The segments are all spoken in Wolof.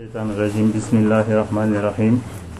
الشيطان الرجيم بسم الله الرحمن الرحيم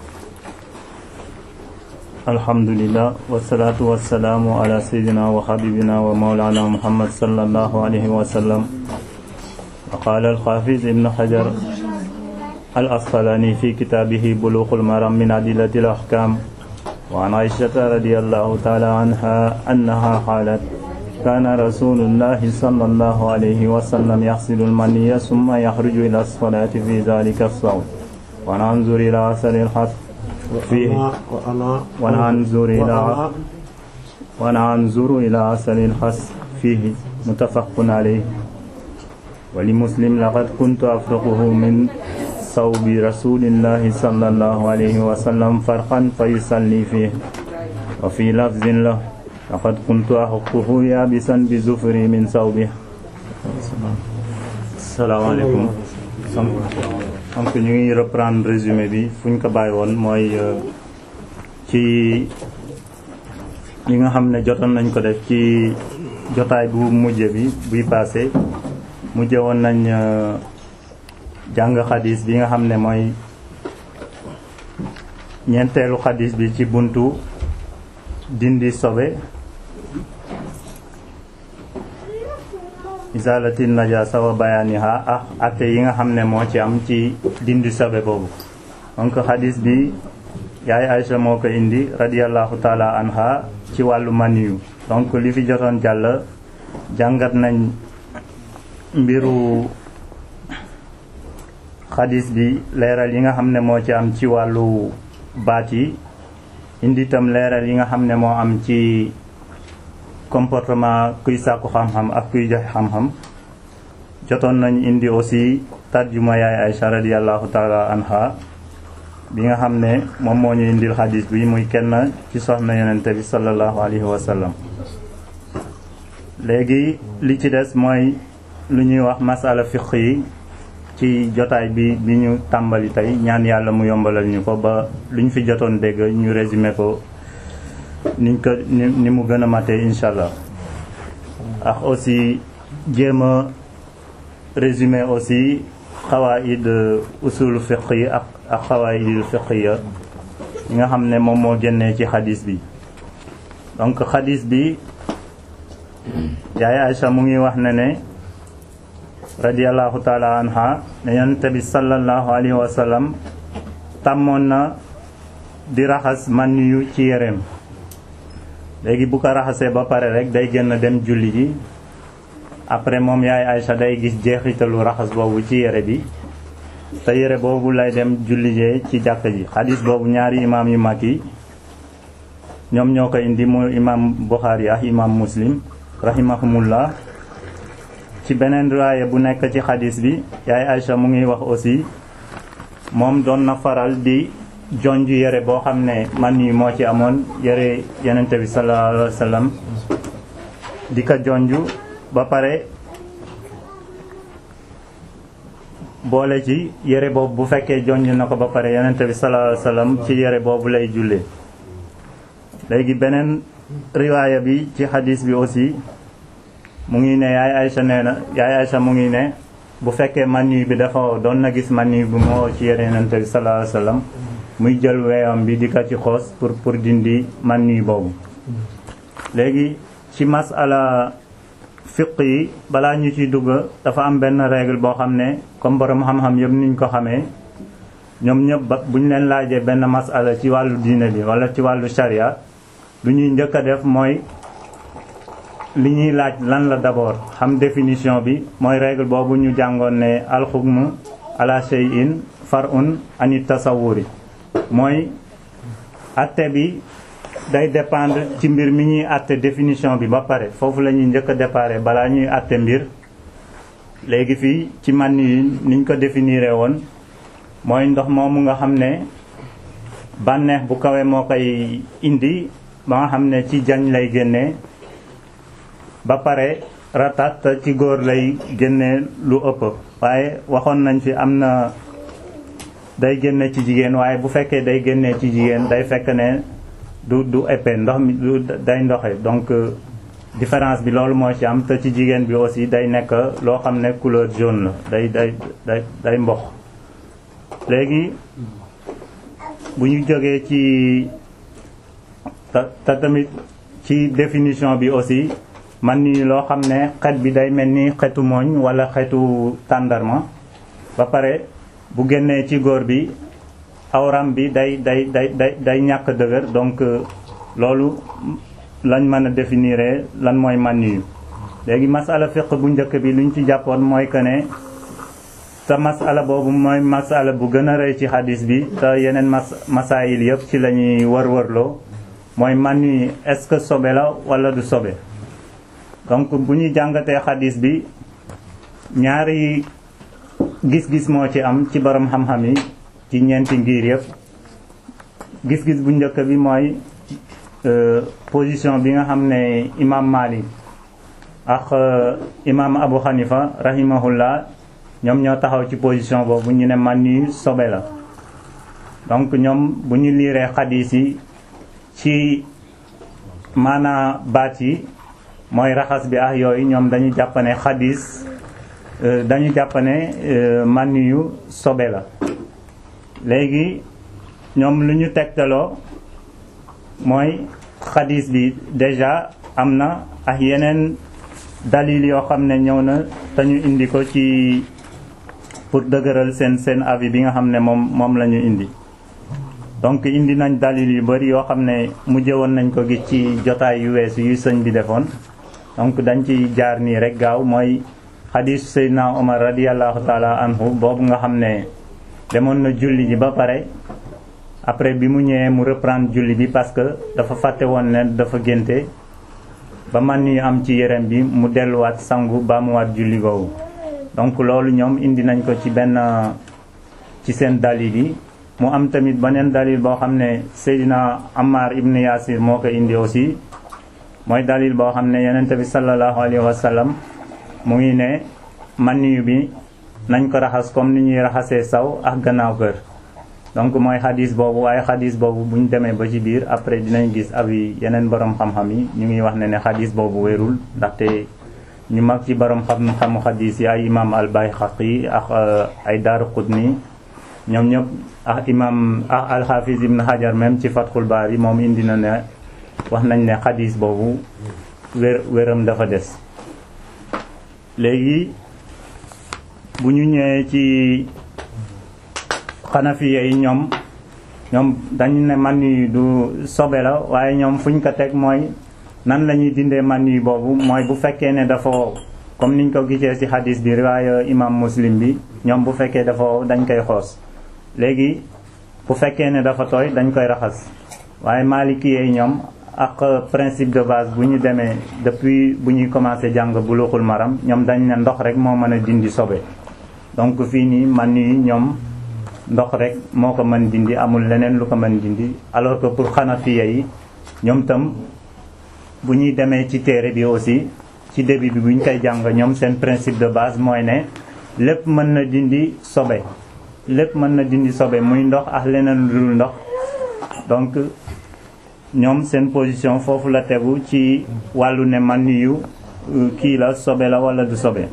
الحمد لله والصلاة والسلام على سيدنا وحبيبنا ومولانا محمد صلى الله عليه وسلم وقال الحافظ ابن حجر الأسقلاني في كتابه بلوغ المرام من أدلة الأحكام وعن عائشة رضي الله تعالى عنها أنها قالت كان رسول الله صلى الله عليه وسلم يغسل المني ثم يخرج إلى الصلاة في ذلك الصوم وننظر إلى أثر الحث فيه وننظر إلى وننظر إلى أثر الحث فيه متفق عليه ولمسلم لقد كنت أفرقه من صوب رسول الله صلى الله عليه وسلم فرقا فيصلي فيه وفي لفظ له laqad kuntu axuquhu yaabisan bi zufri min sawbi salaamaaleykum donc ñu ngi reprendre résumé bi fu ñu ko bàyyi woon mooy ci li nga xam ne jotoon nañ ko def ci jotaay bu mujje bi buy passé mujje woon nañ jàng xadis bi nga xam ne mooy ñeenteelu xadis bi ci buntu dindi sobe isalati najasa wa bayaniha ak atte yi nga xam ne moo ci am ci dindi sobe boobu donc xadis bi yaay Aïcha moo ko indi radiallahu taala anha ci wàllu maniyu donc li fi jotoon jàll jàngat nañ mbiru xadis bi leeral yi nga xam ne moo ci am ci wàllu baat yi indi itam leeral yi nga xam ne moo am ci comportement kuy sàkku xam-xam ak kuy joxe xam-xam jotoon nañ indi aussi tarjuma yaay Aïcha radiallahu taala anha bi nga xam ne moom moo ñu indil xadis bi muy kenn ci soxna yonente bi sallallahu alayhi wa sallam léegi li ci des mooy lu ñuy wax masala fiq yi ci jotaay bi bi ñu tàmbali tey ñaan yàlla mu yombalal ñu ko ba lu ñu fi jotoon dégg ñu résumé ko niñ ko ni mu gën a matee incha allah ak aussi jéem a résumé aussi xawaid usul fiq yi ak ak xawaidul fiq ya yi nga xam ne moom moo génnee ci xadis bi donc xadis bi yaay Aïcha mu ngi wax ne ne radiallahu taala anha ne yonent bi sallallahu alayhi wa sallam tàmmoon na di raxas man yu ci yéreem léegi bu ko raxasee ba pare rek day génn dem julli ji après moom yaay Aïcha day gis jeexitalu raxas boobu ci yére bi te yére boobu lay dem julli jee ci jàkk ji xadis boobu ñaari imaam yu mag yi ñoom ñoo ko indi mu imaam Buxaari ak imaam Muslim rahimahumullah ci beneen riwaaya bu nekk ci xadis bi yaay Aïcha mu ngi wax aussi moom doon na faral di jonj yére boo xam ne man yi moo ci amoon yére yenente bi sallallahu alayhi wa sallam di ko jonj ba pare boole ci yére boobu bu fekkee jonj na ko ba pare yenente bi sallallahu alayhi wa sallam ci yére boobu lay jullee léegi beneen riwaaya bi ci xadis bi aussi mu ngi ne yaay Aïcha nee na yaay Aïcha mu ngi ne bu fekkee manu bi dafa doon na gis manu bi moo ci yére yonent bi sallallahu alayhi wasallam muy jël weeyam bi di ko ci xoos pour pour dindi manu boobu léegi ci masala fiq yi balaa ñu ciy dugg dafa am benn règle boo xam ne comme borom xam-xam yëpp niñ ko xamee ñoom ñëpp ba bu ñu leen laajee benn masala ci wàllu diine bi wala ci wàllu sharia lu ñuy njëkk a def mooy li ñuy laaj lan la d'abord xam définition bi mooy règle boobu ñu jàngoon ne alxukmu ala shay'in far'un ani tasawuri mooy atte bi day dépendre ci mbir mi ñuy atte définition bi ba pare foofu la ñuy njëkk a dépare balaa ñuy atte mbir léegi fii ci man yi niñ ko définiré woon mooy ndox moomu nga xam ne bànneex bu kawe moo koy indi ba nga xam ne ci jañ lay génnee ba pare ratat ci góor lay génne lu ëpp waaye waxoon nañ fi am na day génne ci jigéen waaye bu fekkee day génne ci jigéen day fekk ne du du épais ndox mi du day ndoxe donc différence bi loolu moo ci am te ci jigéen bi aussi day nekk loo xam ne couleur jaune la day day day day mbox léegi bu ñu jógee ci te tamit ci définition bi aussi man ni loo xam ne xet bi day mel ni xetu mooñ wala xetu tàndarma ba pare bu génnee ci góor bi awram bi day day day day day ñàkk dëgër donc loolu lañ mën a définir lan mooy man yu léegi masala fiq bu njëkk bi luñ ci jàppoon mooy que ne te masala boobu mooy masala bu gën a rëy ci xadis bi te yeneen mas masaayil yëpp ci la ñuy wër-wërloo mooy man yi est-ce que sobe la wala du sobe donc bu ñuy jàngatee xadis bi ñaari gis-gis moo ci am ci borom xam-xam yi ci ñeenti ngir yëpp gis-gis bu njëkk bi mooy position bi nga xam ne imam Malik ak imam Abu Hanifa rahimahullah ñoom ñoo taxaw ci position boobu ñu ne man yu sobe la donc ñoom bu ñu liiree xadis yi ci maanaa baat yi mooy raxas bi ak yooyu ñoom dañu jàpp ne xadis dañu jàpp ne man yu sobe la léegi ñoom lu ñu tegtaloo mooy xadis bi déjà am na ak yeneen dalil yoo xam ne ñëw na te ñu indi ko ci pour dëgëral seen seen avis bi nga xam ne moom moom la ñu indi donc indi nañ dalil yu bari yoo xam ne mujjë woon nañ ko gis ci jotaay yu weesu yu sëñ bi defoon donc dañ ci jaar nii rek gaaw mooy xadisu Seydina Omar radiallahu taala anhu boobu nga xam ne demoon na julli ji ba pare après bi mu ñëwee mu reprendre julli bi parce que dafa fàtte woon ne dafa génte ba man yu am ci yérem bi mu delluwaat sangu ba mu waat julli googu donc loolu ñoom indi nañ ko ci benn ci seen dalil yi mu am tamit beneen dalil boo xam ne Seydina Ammar ibn Yasir moo ko indi aussi mooy dalil boo xam ne yonent bi sallallahu alayhi wa sallam mu ngi ne man yu bi nañ ko raxas comme ni ñuy raxasee saw ak gannaaw kër donc mooy xadis boobu waaye xadis boobu bu ñu demee ba ci biir après dinañ gis abi yeneen borom xam-xam yi ñu ngi wax ne ne xadis boobu wérul ndaxte ñu mag ci borom xam-xamu xadis yi ay imam al Bayhaqi ak ay Daaraqutni ñoom ñëpp ak imam ak al Hafiz ibn Hajar même ci Fathul Bari moom indi na ne wax nañ ne xadis boobu wér wéram dafa des léegi bu ñu ñëwee ci xanafiye yi ñoom ñoom dañu ne man yi du sobe la waaye ñoom fuñ ko teg mooy nan la ñuy dindee man yi boobu mooy bu fekkee ne dafa wow comme niñ ko gisee ci hadis bi riwaaya imam muslim bi ñoom bu fekkee dafa wow dañ koy xoos léegi bu fekkee ne dafa tooy dañ koy raxas waaye maliki yi ñoom ak principe de base bu ñu demee depuis bu ñuy commencé jàng buluxul maram ñoom dañ ne ndox rek moo mën a dindi sobe donc fii nii man yi ñoom ndox rek moo ko mën dindi amul leneen lu ko mën dindi alors que pour xanafiya yi ñoom tam bu ñuy demee ci téere bi aussi ci début bi bu ñu koy jàng ñoom seen principe de base mooy ne lépp mën na dindi sobe lépp mën na dindi sobe muy ndox ak leneen lu dul ndox donc ñoom seen position foofu la tegu ci wàllu ne man yu kii la sobe la wala du sobe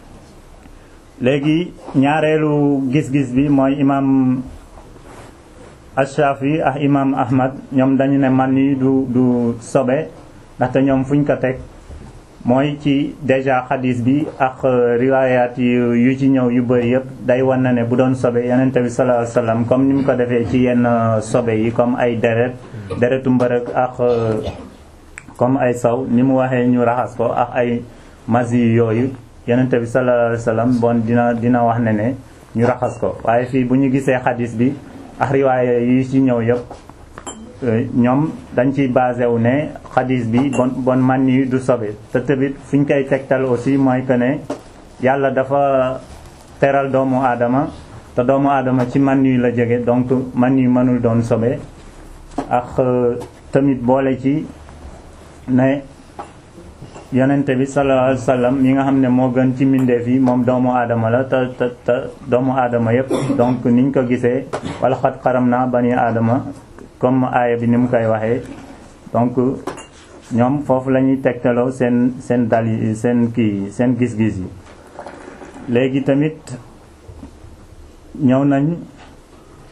léegi ñaareelu gis-gis bi mooy imam Ash-Shafi ak imam Ahmad ñoom dañu ne man yi du du sobe ndaxte ñoom fuñ ko teg mooy ci déjà xadis bi ak riwayat yu ci ñëw yu bëri yëpp day wan na ne bu doon sobe yonente bi sallallahu alayhi wasallam comme ni mu ko defee ci yenn sobe yi comme ay deret deretu mbërëg ak comme ay saw ni mu waxee ñu raxas ko ak ay masi yooyu yonente bi sallallahu alayhi wasallam bon dina dina wax ne ne ñu raxas ko waaye fii bu ñu gisee xadis bi ak riwaaya yi ci ñëw yëpp ñoom dañ ciy basé wu ne xadis bi bon bon man yi du sobe te tamit fi ñu koy tegtal aussi mooy que ne yàlla dafa teral doomu aadama te doomu aadama ci man yi la jóge donc man yi mënul doon sobe ak tamit boole ci ne yonente bi sallallahu alayhi wasallam mi nga xam ne moo gën ci mbindeef yi moom doomu aadama la te te te doomu aadama yépp donc niñ ko gisee wala xat xaram naa bani aadama comme aaya bi ni mu koy waxee donc ñoom foofu la ñuy tegtaloo seen seen dal yi seen kii seen gis-gis yi léegi tamit ñëw nañ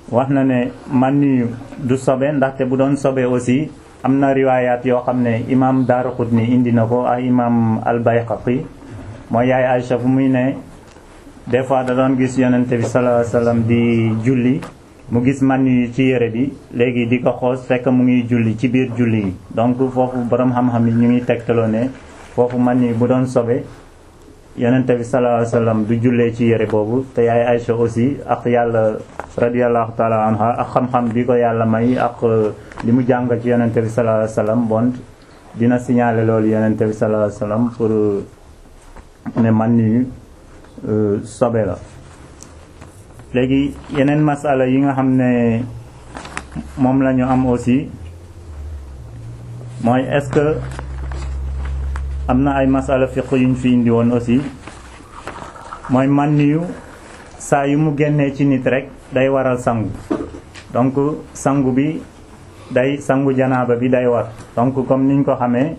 wax na ne man yu du sobe ndaxte bu doon sobe aussi am na riwaayaat yoo xam ne imam Daaraqutni indi na ko ak imam al-Bayhaqi mooy yaay Aïcha fu muy ne des fois da doon gis yonente bi sallallahu alayhi wasallam di julli mu gis man yu ci yére bi léegi di ko xoos fekk mu ngi julli ci biir julli yi donc foofu borom xam-xam yi ñu ngi tegtaloo ne foofu man yu bu doon sobe yonente bi sallallahu alayhi wasallam du jullee ci yére boobu te yaay Aïcha aussi ak yàlla radiyallahu taala anha ak xam-xam bi ko yàlla may ak li mu jàng ci yonente bi sallallahu alayhi wasallam bon dina signaler loolu yonente bi sallallahu alayhi wasallam pour ne man yu sobe la léegi yeneen masala yi nga xam ne moom la ñu am aussi mooy est-ce que am na ay masala fiq yuñ fi indi woon aussi mooy man yu saa yu mu génnee ci nit rek day waral sangu donc sangu bi day sangu janaaba bi day war donc comme niñ ko xamee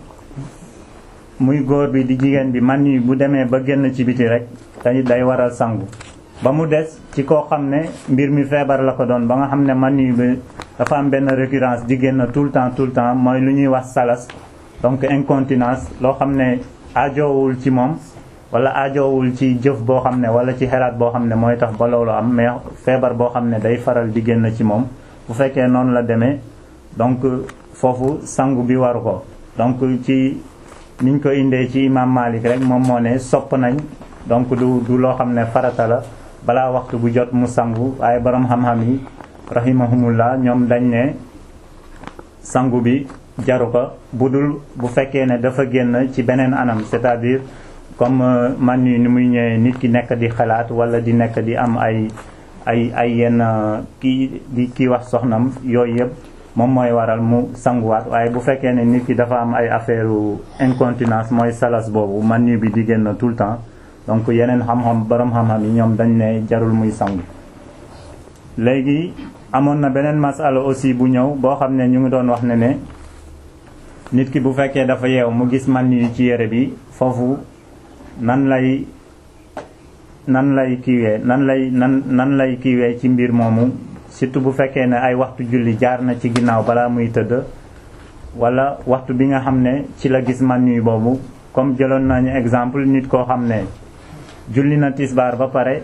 muy góor bi di jigéen bi man yu bu demee ba génn ci biti rek day day waral sangu ba mu des ci koo xam ne mbir mi feebar la ko doon ba nga xam ne man yu bi dafa am benn récurrence di génn tout le temps tout le temps mooy lu ñuy wax salas donc incontinence loo xam ne ajoowul ci moom wala ajoowul ci jëf boo xam ne wala ci xelaat boo xam ne mooy tax ba loolu am mais feebar boo xam ne day faral di génn ci moom bu fekkee noonu la demee donc foofu sangu bi waru ko donc ci niñ ko indee ci imam Malik rek moom moo ne sopp nañ donc du du loo xam ne farata la balaa waxtu bu jot mu sangu waaye borom xam-xam yi rahimahumullah ñoom dañ ne sangu bi jaru ko bu dul bu fekkee ne dafa génn ci beneen anam c'est-à-dire comme man yi ni muy ñëwee nit ki nekk di xalaat wala di nekk di am ay ay ay yenn kii di kii wax soxnam yooyu yëpp moom mooy waral mu sanguwaat waaye bu fekkee ne nit ki dafa am ay affaire incontinence mooy salas boobu man yu bi di génn tout le temps donc yeneen xam-xam borom xam-xam yi ñoom dañ ne jarul muy sangu léegi amoon na beneen masala aussi bu ñëw boo xam ne ñu ngi doon wax ne ne nit ki bu fekkee dafa yeew mu gis man yu ci yére bi foofu nan lay nan lay kiiwee nan lay nan nan lay kiiwee ci mbir moomu surtout bu fekkee ne ay waxtu julli jaar na ci ginnaaw balaa muy tëdd wala waxtu bi nga xam ne ci la gis man yu boobu comme jëloon nañu exemple nit koo xam ne julli na tisbaar ba pare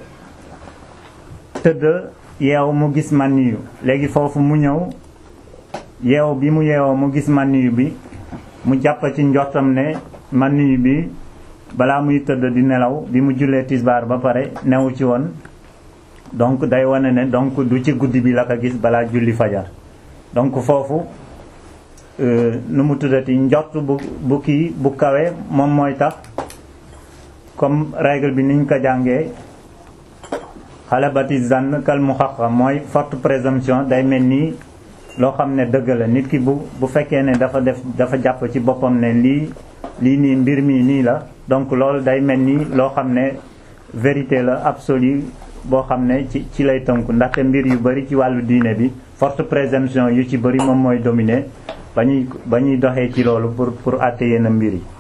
tëdd yeew mu gis man yu léegi foofu mu ñëw yeew bi mu yeewoo mu gis man yu bi mu jàpp ci njortam ne man yu bi balaa muy tëdd di nelaw bi mu jullee tisbaar ba pare newu ci woon donc day wane ne donc du ci guddi bi la ko gis balaa julli fajar donc foofu nu mu tuddati njort bu bu kii bu kawe moom mooy tax comme règle bi niñ ko jàngee xalabati zann kal mu xaqa mooy forte présomption day mel nii loo xam ne dëgg la nit ki bu bu fekkee ne dafa def dafa jàpp ci boppam ne lii lii nii mbir mi nii la donc loolu day mel ni loo xam ne vérité la absolue boo xam ne ci ci lay tënku ndaxte mbir yu bari ci wàllu diine bi forte présomption yu ci bari moom mooy dominer ba ñuy ba ñuy doxee ci loolu pour pour àtte yenn mbir yi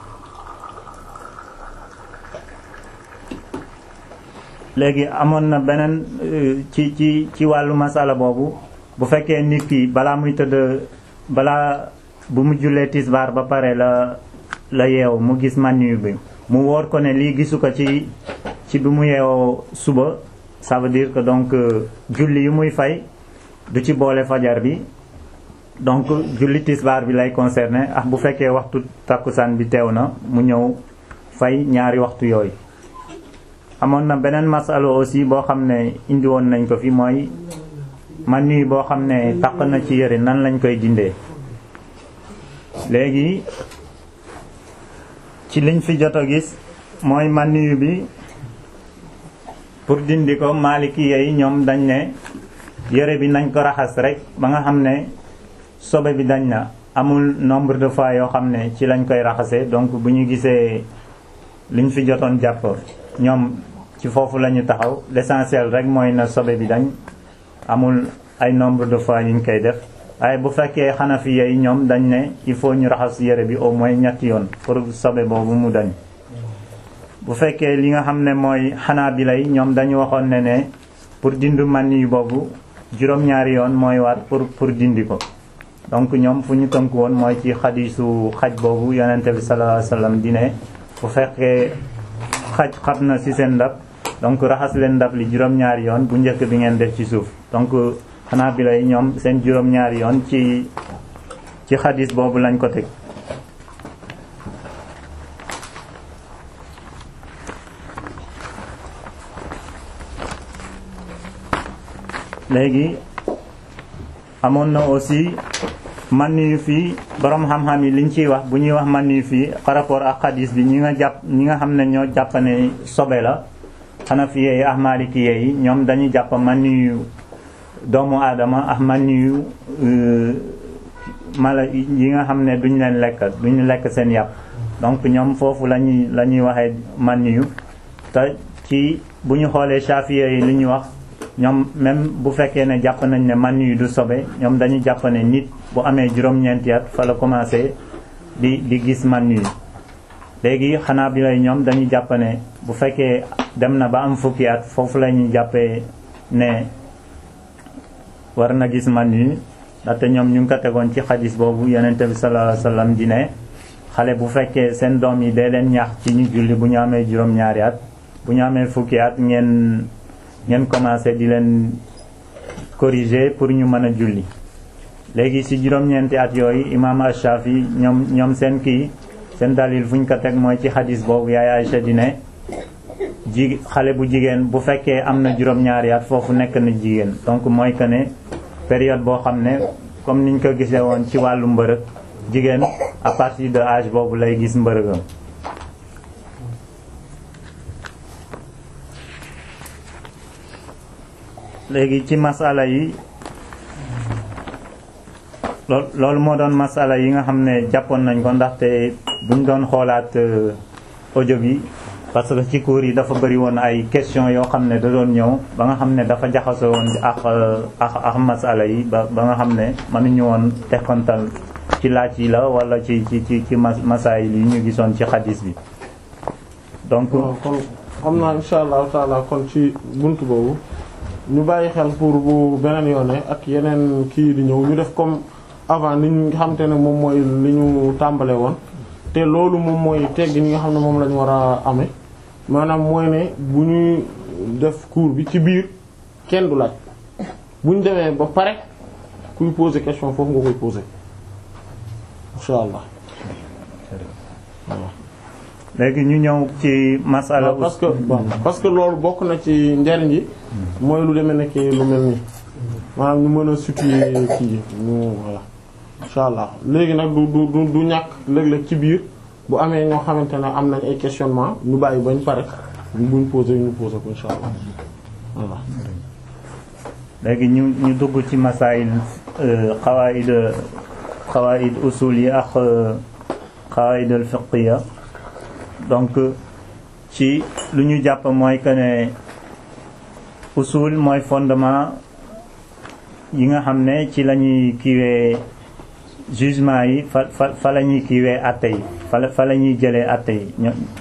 léegi amoon na beneen ci ci ci wàllu masala boobu bu fekkee nit ki balaa muy tëdd balaa bu mu jullee tisbaar ba pare la la yeew mu gis maniyu bi mu wóor ko ne lii gisu ko ci ci bi mu yeewoo suba ça veut dire que donc julli yu muy fay du ci boole fajar bi donc julli tisbaar bi lay concerné ak bu fekkee waxtu takkusaan bi teew na mu ñëw fay ñaari waxtu yooyu amoon na beneen masalo aussi boo xam ne indi woon nañ ko fi mooy man nii boo xam ne taq na ci yëre nan lañ koy dindee léegi ci liñ fi jot a gis mooy man niyu bi pour dindi ko maaliki yi ñoom dañ ne yëre bi nañ ko raxas rek ba nga xam ne sobe bi dañ na amul nombre de fois yoo xam ne ci lañ koy raxasee donc bu ñu gisee liñ fi jotoon jàpp ñoom ci foofu la ñu taxaw l'essentiel rek mooy na sobe bi dañ amul ay nombre de fois yuñ koy def waaye bu fekkee xanafi yi ñoom dañ ne il faut ñu raxas yére bi au moins ñetti yoon pour sobe boobu mu dañ bu fekkee li nga xam ne mooy xanaa bi lay ñoom dañu waxoon ne ne pour dindu man yi boobu juróom-ñaari yoon mooy war pour pour dindi ko donc ñoom fu ñu tënk woon mooy ci xadiisu xaj boobu yonente bi sallallahu alayhi wasallam di ne bu fekkee xaj xab na ci seen ndab donc raxas leen ndab li juróom-ñaari yoon bu njëkk bi ngeen def ci suuf donc xanaa bi lay ñoom seen juróom-ñaari yoon ci ci xadis boobu lañ ko teg léegi amoon na aussi man yu fii borom xam-xam yi liñ ciy wax bu ñuy wax man yu fii par rapport ak xadis bi ñi nga jàpp ñi nga xam ne ñoo jàpp ne sobe la xanafiye yi ak malikiye yi ñoom dañuy jàpp man yu doomu aadama ak man yu mala yi nga xam ne duñ leen lekk duñ lekk seen yàpp donc ñoom foofu lañuy la ñuy waxee man yu te ci bu ñu xoolee shafiye yi li ñuy wax ñoom même bu fekkee ne jàpp nañ ne man yu du sobe ñoom dañuy jàpp ne nit bu amee juróom-ñeenti at fa la commencé di di gis man yu léegi xanaa bi lay ñoom dañuy jàpp ne bu fekkee dem na ba am fukki at foofu la ñuy jàppee ne war na gis man yu ndaxte ñoom ñu ngi ko tegoon ci xadis boobu yonente bi sallallahu alayhi wasallam di ne xale bu fekkee seen doom yi dee leen ñaax ci ñu julli bu ñu amee juróom-ñaari at bu ñu amee fukki at ngeen ngeen commencé di leen corriger pour ñu mën a julli léegi ci juróom-ñeenti at yooyu imaam Ash-Shafi ñoom ñoom seen kii seen dalil fu ñu ko teg mooy ci xadis boobu yaay Aïcha di ne ji xale bu jigéen bu fekkee am na juróom-ñaari at foofu nekk na jigéen donc mooy que ne période boo xam ne comme niñ ko gisee woon ci wàllu mbërëg jigéen à partir de âge boobu lay gis mbërëgam léegi ci masala yi lool loolu moo doon masala yi nga xam ne jàppoon nañ ko ndaxte buñ doon xoolaat audio bi parce que ci cours yi dafa bëri woon ay question yoo xam ne da doon ñëw ba nga xam ne dafa jaxasoo woon ak ak ak masala yi ba ba nga xam ne mënuñu woon tekkontal ci laaj yi la wala ci ci ci ci masaayil yi ñu gisoon ci xadis bi donc kon xam naa insha allahu taala kon ci buntu boobu ñu bàyyi xel pour bu beneen yoone ak yeneen kii di ñëw ñu def comme avant ni ñu xam te ne moom mooy li ñu tàmbale woon te loolu moom mooy tegg ñi nga xam ne moom la ñu war a amee maanaam mooy ne bu ñuy def cours bi ci biir kenn du laaj bu ñu demee ba pare kuy poser question foofu nga koy poser insha allah léegi ñu ñëw ci masala parce que parce que loolu bokk na ci njariñ yi mooy lu demee nekk lu mel nii maanaam ñu mën a situer kii ñu voilà insha allah léegi nag du du du du ñàkk léeg-léeg ci biir bu amee ñoo xamante ne am nañ ay questionnement ñu bàyyi bañ pare buñ posé ñu posé ko insha allah voilà léegi ñu ñu dugg ci masail xawaid xawaid usul yi ak xawaid al fiqhiya donc ci lu ñu jàpp mooy que ne usul mooy fondement yi nga xam ne ci la ñuy kiiwee jugement yi fa fa fa la ñuy kiiwee àtte yi fa la fa la ñuy jëlee àtte yi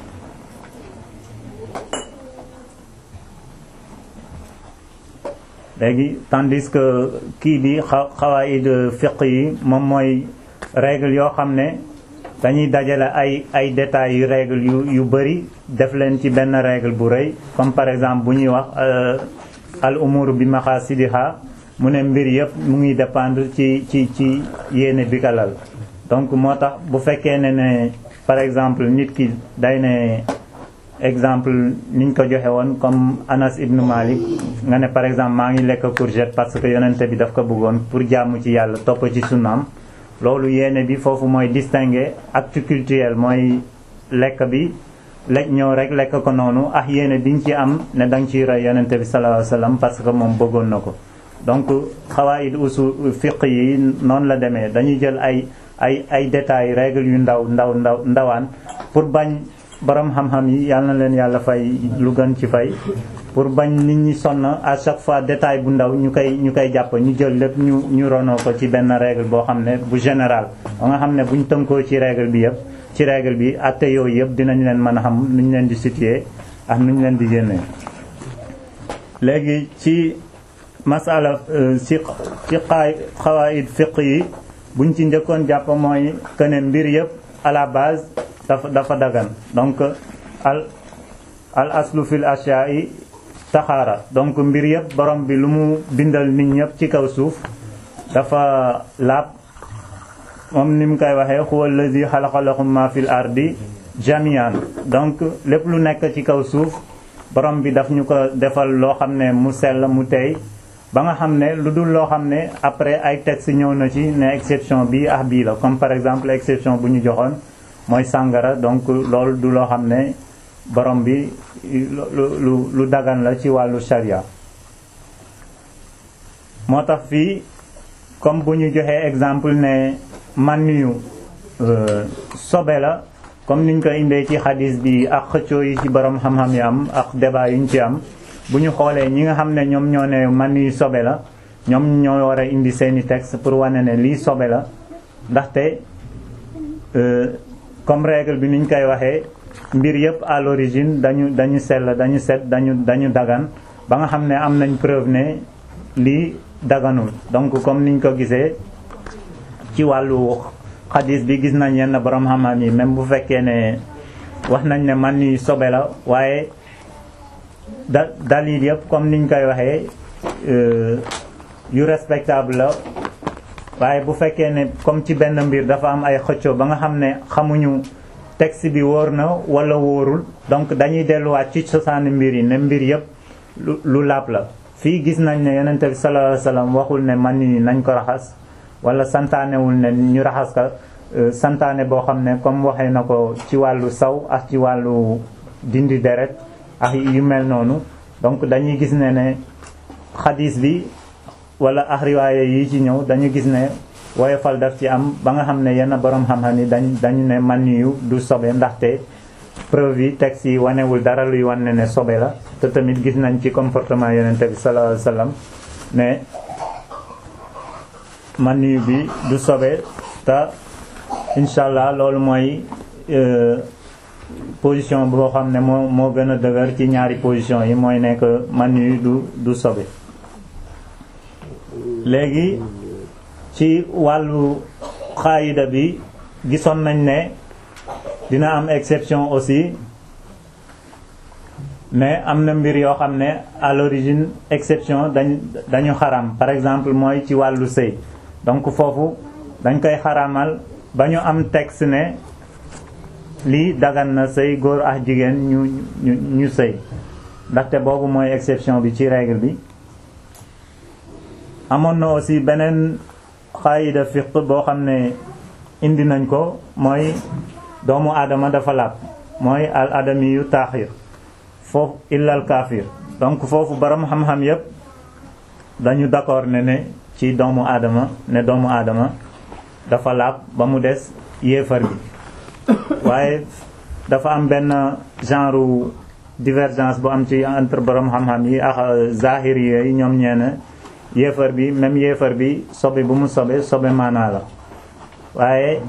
léegi tandis que kii bi xa xawaid fiqh yi moom mooy règle yoo xam ne dañuy dajale ay ay détails yu règle yu yu bari def leen ci benn règle bu rëy comme par exemple bu ñuy wax al umur bi maqasidiha mu ne mbir yëpp mu ngi dépendre ci ci ci yéene bi kalal donc moo tax bu fekkee ne ne par exemple nit ki day ne exemple niñ ko joxe woon comme Anas ibn Malik nga ne par exemple maa ngi lekk courgette parce que yonente bi daf ko bëggoon pour jaamu ci yàlla topp ci sunnaam loolu yéene bi foofu mooy distinguer acte culturel mooy lekk bi lekk ñëw rek lekk ko noonu ak yéene biñ ci am ne danga ciy roy yonente bi sallallahu alayhi wasallam parce que moom bëggoon na ko donc xawaid usul fiqh yi noonu la demee dañuy jël ay ay ay détails règles yu ndaw ndaw ndaw ndawaan pour bañ borom xam-xam yi yal na leen yàlla fay lu gën ci fay pour bañ nit ñi sonn à chaque fois détail bu ndaw ñu koy ñu koy jàpp ñu jël lépp ñu ñu ronoo ko ci benn règle boo xam ne bu général ba nga xam ne buñ tënkoo ci règle bi yëpp ci règle bi atte yooyu yëpp dinañ leen mën a xam nu ñu leen di situer ak nu ñu leen di génnee léegi ci masala ci ci xaay xawaid fiq yi buñ ci njëkkoon jàpp mooy que ne mbir yëpp à la base dafa dafa dagan donc al al aslu fil ashya'i taxaara donc mbir yëpp borom bi lu mu bindal nit ñëpp ci kaw suuf dafa laab moom ni mu koy waxee huwa allazi xalaqa lakum ma fil ardi jamian donc lépp lu nekk ci kaw suuf borom bi daf ñu ko defal loo xam ne mu sell mu tey ba nga xam ne lu dul loo xam ne après ay texte ñëw na ci ne exception bii ah bii la comme par exemple exception bu ñu joxoon mooy sàngara donc loolu du loo xam ne borom bi lu lu lu dagan la ci wàllu sharia moo tax fii comme bu ñu joxee exemple ne man yu sobe la comme niñ ko indee ci xadis bi ak xëccoo yi ci borom xam-xam yi am ak débat yi ñu ci am bu ñu xoolee ñi nga xam ne ñoom ñoo ne man yu sobe la ñoom ñoo war a indi seeni texte pour wane ne lii sobe la ndaxte comme règle bi niñ koy waxee mbir yëpp à l'origine dañu dañu sell dañu set dañu dañu dagan ba nga xam ne am nañ preuve ne lii daganul donc comme niñ ko gisee ci wàllu xadis bi gis nañ yenn borom xam-xam yi même bu fekkee ne wax nañ ne man ni sobe la waaye da dalil yëpp comme niñ koy waxee yu respectable la waaye bu fekkee ne comme ci benn mbir dafa am ay xëccoo ba nga xam ne xamuñu texte bi wóor na wala wóorul donc dañuy delluwaat ci cosaani mbir yi ne mbir yëpp lu lu laab la fii gis nañ ne yonente bi sallallahu alayhi wasallam waxul ne man ni nañ ko raxas wala santaanewul ne ñu raxas ka santaane boo xam ne comme waxee na ko ci wàllu saw ak ci wàllu dindi deret ak yu mel noonu donc dañuy gis ne ne xadis bi wala ak riwaaya yi ci ñëw dañu gis ne woyofal daf ci am ba nga xam ne yenn borom xam-xam yi dañ dañu ne man yu du sobe ndaxte preuve yi texte yi wanewul dara luy wane ne sobe la te tamit gis nañ ci comportement yonente bi sallallahu alayhi wasallam ne man yu bi du sobe te incha allah loolu mooy position boo xam ne moo moo gën a dëgër ci ñaari position yi mooy nekk man yu du du sobe léegi ci wàllu xaayida bi gisoon nañ ne dina am exception aussi mais am na mbir yoo xam ne à l'origine exception dañ dañu xaram par exemple mooy ci wàllu sëy donc foofu dañ koy xaramal ba ñu am texte ne lii dagan na sëy góor ak jigéen ñu ñu ñu sëy ndaxte boobu mooy exception bi ci règle bi amoon na aussi beneen xaayida fiq boo xam ne indi nañ ko mooy doomu aadama dafa laab mooy al adami yu taaxir foofu illal kaafir donc foofu borom xam-xam yépp dañu d'accord ne ne ci doomu aadama ne doomu aadama dafa laab ba mu des yéefar bi waaye dafa am benn genre divergence bu am ci entre borom xam-xam yi ak zahiri yi ñoom ñeene yéefar bi même yéefar bi sobe bu mu sobe sobe maanaa la waaye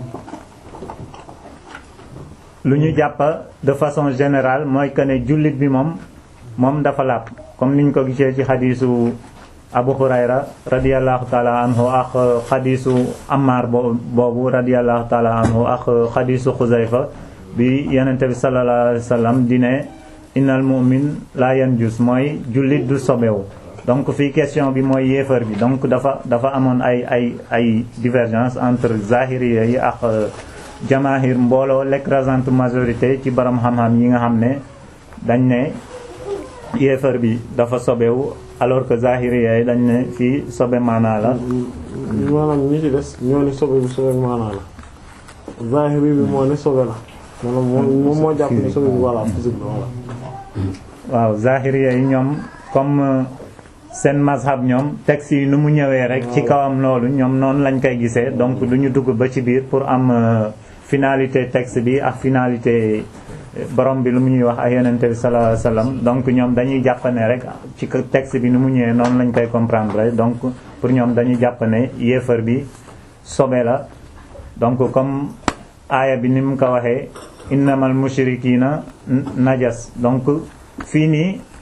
lu ñu jàpp de façon générale mooy que ne jullit bi moom moom dafa laab comme niñ ko gisee ci xadiisu Abu Hurayra radiyallahu taala anhu ak xadiisu Ammar boobu radiyallahu taala anhu ak xadiisu Xuzayfa bi yonente bi sallallahu alayhi wa sallam di ne innal mu'min la yanjus mooy jullit du sobewu donc fii question bi mooy yéefar bi donc dafa dafa amoon ay ay ay divergence entre zahiriya yi ak jamaahir mbooloo l'écrasante majorité ci borom xam-xam yi nga xam ne dañ ne yéefar bi dafa sobewu alors que zahiriya yi dañ ne fii sobe maanaa la maanaam ñi ci des ñoo ni sobe bi sobe maanaa la zahiri bi moo ne sobe la maanaam moom moo jàpp ni sobe bi voilà physique la voilà waaw zahiriya yi ñoom comme seen mazhab ñoom texte yi nu mu ñëwee rek ci kawam loolu ñoom noonu lañ koy gisee donc du ñu dugg ba ci biir pour am finalité texte bi ak finalité borom bi lu mu ñuy wax ak yonente bi sallallahu alayhi wasallam donc ñoom dañuy jàpp ne rek ci texte bi nu mu ñëwee noonu lañ koy comprendre donc pour ñoom dañuy jàpp ne yéefar bi sobe la donc comme aaya bi ni mu ko waxee innamal mushrikina najas donc fii nii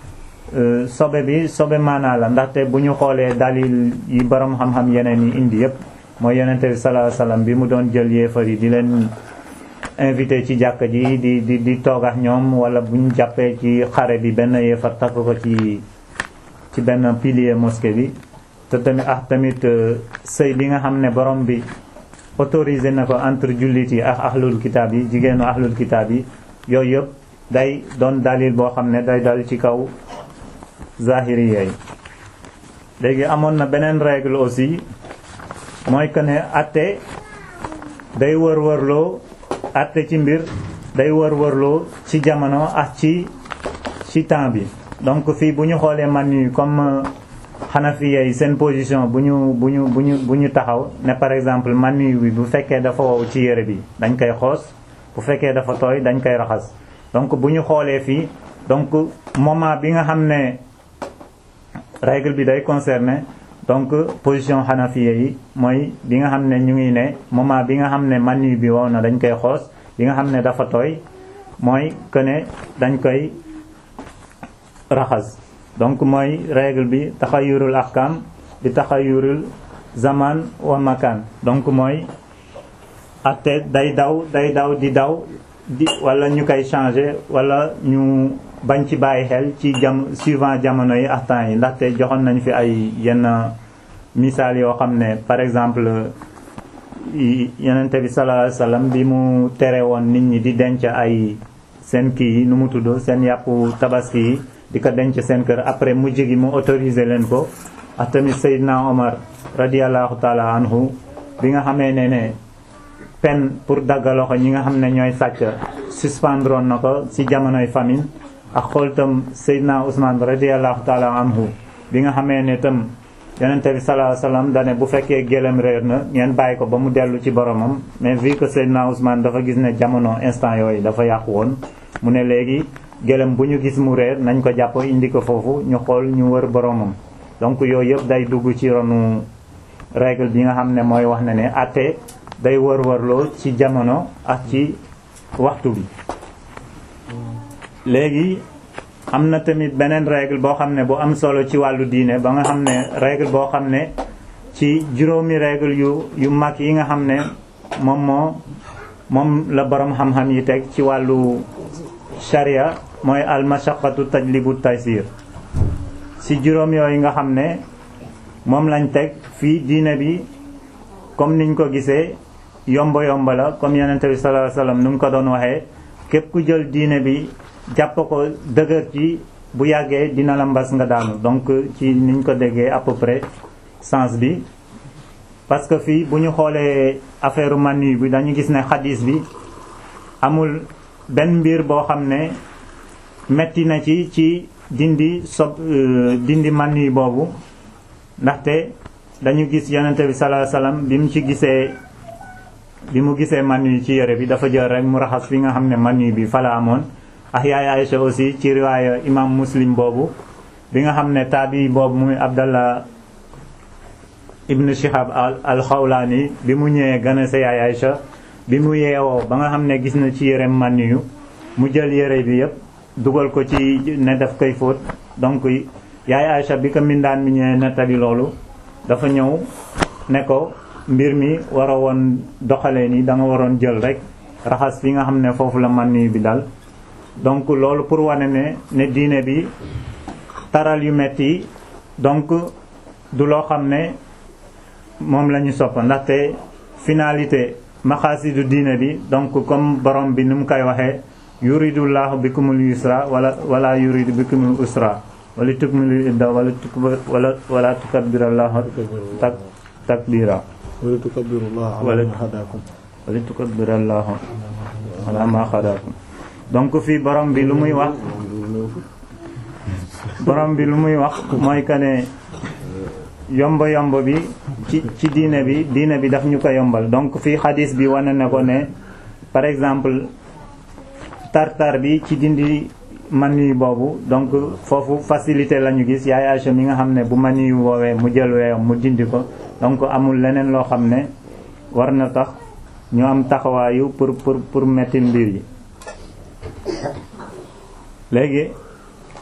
sobe bi sobe maanaa la ndaxte bu ñu xoolee dalil yi borom xam-xam yeneen yi indi yépp mooy yonente bi sallallahu alayhi wasallam bi mu doon jël yéefar yi di leen invité ci jàkka ji di di di toog ak ñoom wala bu ñu jàppee ci xare bi benn yéefar takk ko ci ci benn pilier mosquée bi te tamit ah tamit sëy bi nga xam ne borom bi autorisé na ko entre jullit yi ak ahlul kitaab yi jigéenu ahlul kitaab yi yooyu yëpp day doon dalil boo xam ne day dal ci kaw zahiri yi léegi amoon na beneen règle aussi mooy que ne atte day wër-wërloo atte ci mbir day wër-wërloo ci jamono ak ci ci temps bi donc fii bu ñu xoolee man yi comme xanafiya yi seen position bu ñu bu ñu bu ñu bu ñu taxaw ne par exemple man bi bu fekkee dafa wow ci yére bi dañ koy xoos bu fekkee dafa tooy dañ koy raxas donc bu ñu xoolee fii donc moment bi nga xam ne règle bi day concerner donc position xanafiya yi mooy bi nga xam ne ñu ngi ne moment bi nga xam ne man bi wow na dañ koy xoos bi nga xam ne dafa tooy mooy que ne dañ koy raxas donc mooy règle bi taxayurul ahkam bi taxayurul zaman wa makan donc mooy atte day daw day daw di daw di wala ñu koy changer wala ñu bañ ci bàyyi xel ci jam suivant jamono yi ak temps yi ndaxte joxoon nañ fi ay yenn misaal yoo xam ne par exemple yonente bi sallallahu alayhi wasallam bi mu tere woon nit ñi di denc ay seen kii yi nu mu tudd seen yàppu tabaski yi di ko denc seen kër après mujj gi mu autorisé leen ko ak tamit Seydina Omar radiallahu taala anhu bi nga xamee ne ne peine pour daggaloo ko ñi nga xam ne ñooy sàcc suspendroon na ko ci jamonoy famine ak xool tam Seydina Ousmane radiallahu taala anhu bi nga xamee ne tam yonente bi sallallahu alayhi wasallam dane bu fekkee gélém réer na ngeen bàyyi ko ba mu dellu ci boromam mais vu que Seydina Ousmane dafa gis ne jamono instant yooyu dafa yàqu woon mu ne léegi gélém bu ñu gis mu réer nañ ko jàpp indi ko foofu ñu xool ñu wër boromam donc yooyu yëpp day dugg ci ronu règle bi nga xam ne mooy wax ne ne atte day wër-wërloo ci jamono ak ci waxtu bi léegi am na tamit beneen règle boo xam ne bu am solo ci wàllu diine ba nga xam ne règle boo xam ne ci juróomi règle yu yu mag yi nga xam ne moom moo moom la borom xam-xam yi teg ci wàllu sharia mooy al mashaqatu tajlibu taysir ci juróom yooyu nga xam ne moom lañ teg fii diine bi comme niñ ko gisee yomba yomba la comme yonente bi sallallahu alayhi wasallam nu mu ko doon waxee képp ku jël diine bi jàpp ko dëgër ci bu yàggee dina la mbas nga daanu donc ci niñ ko déggee à peu près sens bi parce que fii bu ñu xoolee affaire manu bi dañu gis ne xadis bi amul benn mbir boo xam ne metti na ci ci dindi sob dindi manu boobu ndaxte dañu gis yonente bi sallallahu alayhi wasallam bi mu ci gisee bi mu gisee manu ci yére bi dafa jël rek mu raxas fi nga xam ne manu bi fa la amoon ak yaay Aïcha aussi ci riwaaya imam muslim boobu bi nga xam ne taabi boobu muy Abdallah ibn Shihab al Xawlaani bi mu ñëwee gën a sa yaay Aïcha bi mu yeewoo ba nga xam ne gis na ci yérem man yu mu jël yére bi yépp dugal ko ci ne daf koy fóot donc yaay Aïcha bi ko mindaan mi ñëwee nettali loolu dafa ñëw ne ko mbir mi war a woon doxalee ni da nga waroon jël rek raxas fi nga xam ne foofu la man yu bi dal donc loolu pour wane ne ne diine bi taral yu metti donc du loo xam ne moom la ñu sopp ndaxte finalité maxaasidu diine bi donc comme borom bi ni mu koy waxee yuridullahu bikumul yusra wala wala yuridu bikumul usra wala tukmilu idda wala tukba wala wala tukabbirallahu tak takbira wala tukabbirullah wala ala ma hadakum wala tukabbirallahu ala ma xadakum donc fii borom bi lu muy wax borom bi lu muy wax mooy que ne yomb yomb bi ci ci diine bi diine bi daf ñu ko yombal donc fii xadis bi wane na ko ne par exemple tartar bi ci dindi manu boobu donc foofu facilité la ñu gis yaay Aïcha mi nga xam ne bu manu woowee mu jël weeyam mu dindi ko donc amul leneen loo xam ne war na tax ñu am taxawaayu pour pour pour metti mbir yi léegi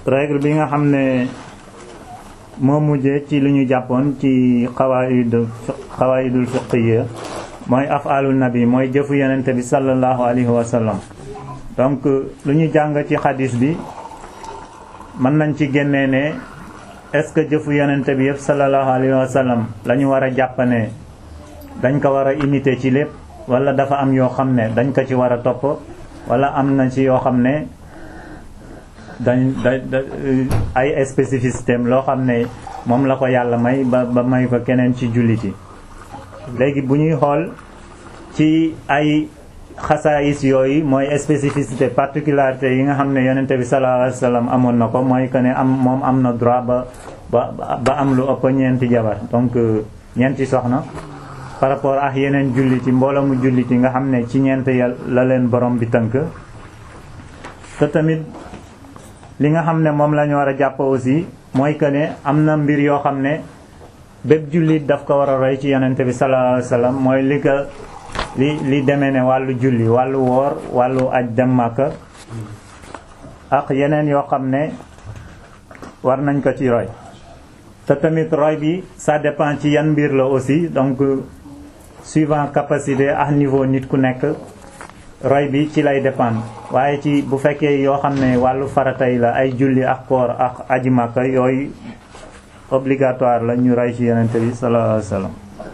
règle bi nga xam ne moo mujjee ci lu ñu jàppoon ci xawaayidul xawaayidul fiqhiyya mooy afaalul nabi mooy jëfu yonente bi sallallahu alayhi wa sallam donc lu ñu jàng ci xadis bi mën nañ ci génnee ne est-ce que jëfu yonente bi yëpp sallallahu alayhi wa sallam la ñu war a jàppane dañ ko war a imiter ci lépp wala dafa am yoo xam ne dañ ko ci war a topp wala am na ci yoo xam ne dañ da ay spécificité loo xam ne moom la ko yàlla may ba ba may ko keneen ci jullit yi léegi bu ñuy xool ci ay xasaayis yooyu mooy spécificité particularité yi nga xam ne yonente bi sallallahu alayhi wasallam amoon na ko mooy que ne am moom am na droit ba ba ba am lu ëpp ñeenti jabar donc ñeenti soxna par rapport ak yeneen jullit yi mbooloo mu jullit yi nga xam ne ci ñeent yal la leen borom bi tënk te tamit li nga xam ne moom la ñu war a jàpp aussi mooy que ne am na mbir yoo xam ne bépp jullit daf ko war a roy ci yonente bi sallallahu alayhi wasallam mooy li ko li li demee ne wàllu julli wàllu woor wàllu aj dem Makka ak yeneen yoo xam ne war nañ ko ci roy te tamit roy bi ça dépend ci yan mbir la aussi donc suivant capacité ak niveau nit ku nekk roy bi ci lay dépendre waaye ci bu fekkee yoo xam ne wàllu farata yi la ay julli ak koor ak aji Makka yooyu obligatoire la ñu roy ci yonente bi sallallahu alayhi wasallam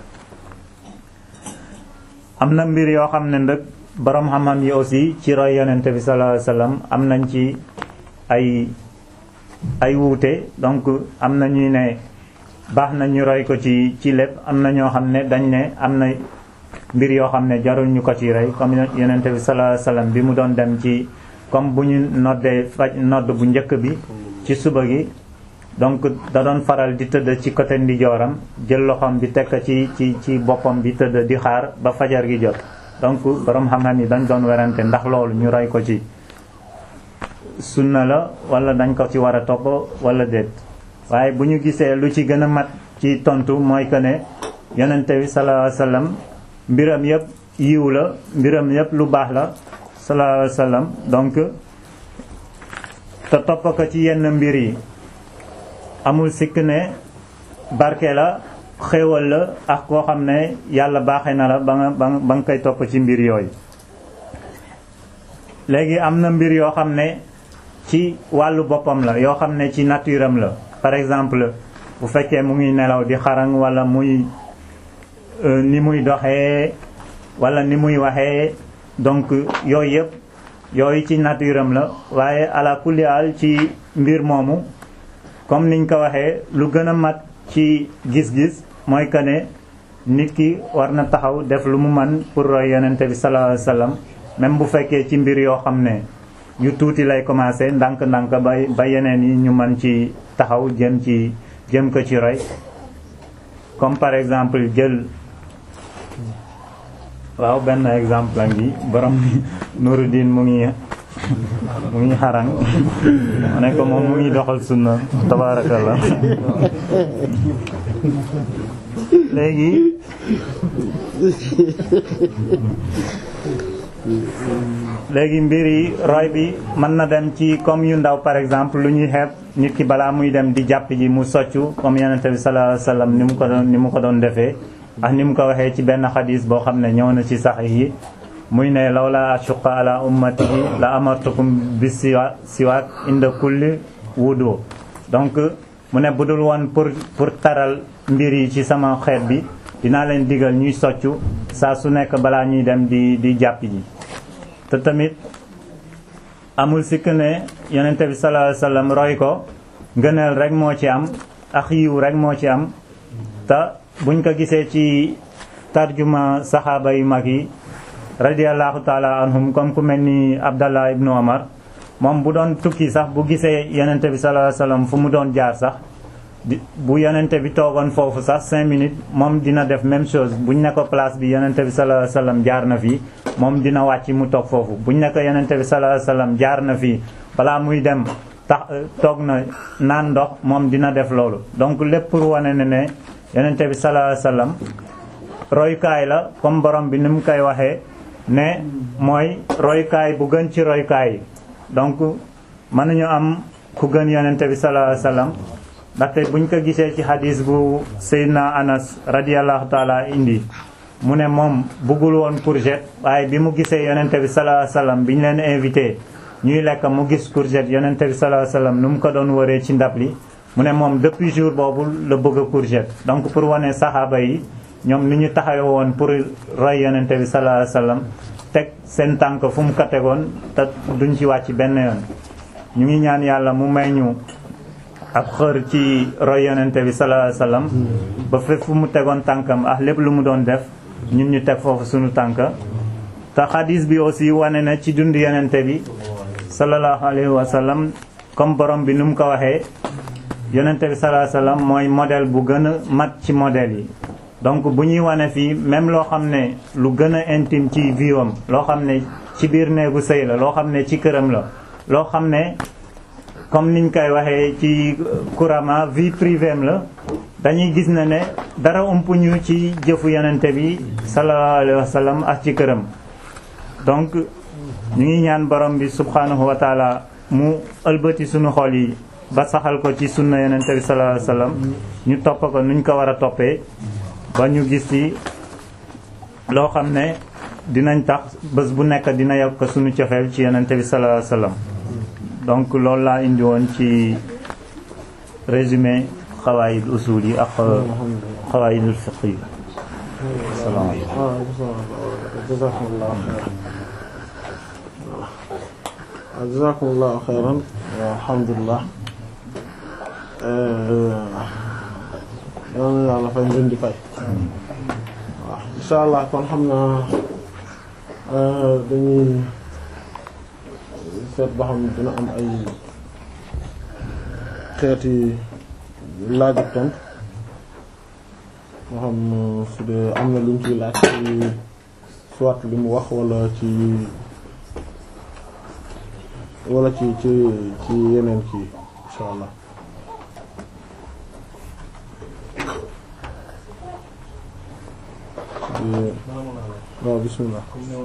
am na mbir yoo xam ne ndëg borom xam-xam yi aussi ci roy yonente bi sallallahu alayhi wasallam am nañ ci ay ay wuute donc am na ñuy ne baax na ñu roy ko ci ci lépp am na ñoo xam ne dañ ne am na mbir yoo xam ne jarul ñu ko ci roy comme yonente bi sallallahu alayhi wasallam bi mu doon dem ci comme bu ñu noddee faj nodd bu njëkk bi ci suba gi donc da doon faral di tëdd ci côté ndijooram jël loxoom bi tekk ci ci ci boppam bi tëdd di xaar ba fajar gi jot donc borom xam-xam yi dañ doon werante ndax loolu ñu roy ko ci sunna la wala dañ ko ci war a topp wala déet waaye bu ñu gisee lu ci gën a mat ci tontu mooy que ne yonente bi sallallahu alayhi wasallam mbiram yëpp yiw la mbiram yëpp lu baax la sallallahu alayhi wasallam donc te topp ko ci yenn mbir yi amul sikk ne barke la xéewal la ak koo xam ne yàlla baaxee na la ba nga ba nga koy topp ci mbir yooyu léegi am na mbir yoo xam ne ci wàllu boppam la yoo xam ne ci nature am la par exemple bu fekkee mu ngi nelaw di xarang wala muy ni muy doxee wala ni muy waxee donc yooyu yëpp yooyu ci nature am la waaye ala kulli haal ci mbir moomu comme niñ ko waxee lu gën a mat ci gis-gis mooy que ne nit ki war na taxaw def lu mu man pour roy yonente bi sallallahu alayhi wasallam même bu fekkee ci mbir yoo xam ne yu tuuti lay commencer ndànk-ndànk ba ba yeneen yi ñu mën ci taxaw jëm ci jëm ko ci roy comme par exemple jël waaw benn exemple la ngi borom Nuruddin mu ngi mu ngi xarang ma ne ko moom mu ngi doxal sunna tabaarakallah léegi léegi mbir yi roy bi mën na dem ci comme yu ndaw par exemple lu ñuy xeeb nit ki balaa muy dem di jàpp ji mu soccu comme yonente bi sallallahu alayhi wasallam ni mu ko doon ni mu ko doon defee ak ni mu ko waxee ci benn xadis boo xam ne ñëw na ci sax yi muy ne lawla ashuqa ala ummatihi la amartukum bi siwa siwaak inda kulli wudu donc mu ne budul woon pour pour taral mbir yi ci sama xeet bi dinaa leen digal ñuy soccu saa su nekk balaa ñuy dem di di jàpp ji te tamit amul sikk ne yonente bi sallallahu alayhi wasallam roy ko ngëneel rek moo ci am ak yiw rek moo ci am te buñ ko gisee ci tarjuma saxaaba yu mag yi radiallahu taala anhum comme ku mel ni abdallah ibnu omar moom bu doon tukki sax bu gisee yonente bi sallallahu alayhi wasallam fu mu doon jaar sax bu yonente bi toogoon foofu sax cinq minutes moom dina def même chose buñ ne ko place bi yonente bi sallallahu alayhi wasallam jaar na fii moom dina wàcc mu toog foofu buñ ne ko yonente bi sallallahu alayhi wasallam jaar na fii balaa muy dem tax toog na naan ndox moom dina def loolu donc lépp pour wane ne ne yonente bi sallallahu alayhi wasallam royukaay la comme borom bi ni mu koy waxee ne mooy royukaay bu gën ci royukaay yi donc mënuñu am ku gën yonente bi sallallahu alayhi wasallam ndaxte buñ ko gisee ci hadis bu Seydina Anas radiyallahu taala indi mu ne moom bëggul woon courgette waaye bi mu gisee yonente bi sallallahu alayhi wasallam bi ñu leen invité ñuy lekk mu gis courgette yonente bi sallallahu alayhi wasallam nu mu ko doon wëree ci ndab li mu ne moom depuis jour boobu la bëgg a courgette donc pour wane saxaaba yi ñoom ni ñu taxawe woon pour roy yonente bi sallallahu alayhi wasallam teg seen tànk fu mu ko tegoon te duñ ci wàcc benn yoon ñu ngi ñaan yàlla mu may ñu ab xër ci roy yonente bi sallallahu alayhi wasallam ba fépp fu mu tegoon tànkam ah lépp lu mu doon def ñun ñu teg foofu suñu tànk te xadis bi aussi wane na ci dund yonente bi sallallahu alayhi wasallam comme borom bi nu mu ko waxee yonente bi sallallahu alayhi wasallam mooy modèle bu gën a mat ci modèle yi donc bu ñuy wane fii même loo xam ne lu gën a intime ci viwam loo xam ne ci biir néegu sëy la loo xam ne ci këram la loo xam ne comme niñ koy waxee ci couramment vie privée am la dañuy gis na ne dara umpuñu ci jëfu yonente bi sallallahu alayhi wa sallam ak ci këram donc ñu ngi ñaan borom bi subhanahu wa taala mu ëlbati suñu xol yi ba saxal ko ci sunna yonente bi sallallahu alayhi wa sallam ñu topp ko nuñ ko war a toppee ba ñu gis ci loo xam ne dinañ tax bés bu nekk dina yokk suñu cofeel ci yonente bi sallallahu alayhi wa sallam donc loolu laa indi woon ci résumé xawaayid usul yi ak xawaayidul fiqh yi jazakumullahu xayran alhamdulillah yal na yàlla fay ngeen di fay waaw insha allah kon xam naa dañuy seet ba xam dina am ay xeeti laaj ak tontu moo xam su dee am na luñ ciy laaj ci soit li mu wax wala ci wala ci ci ci yeneen kii insha allah waaw bismillah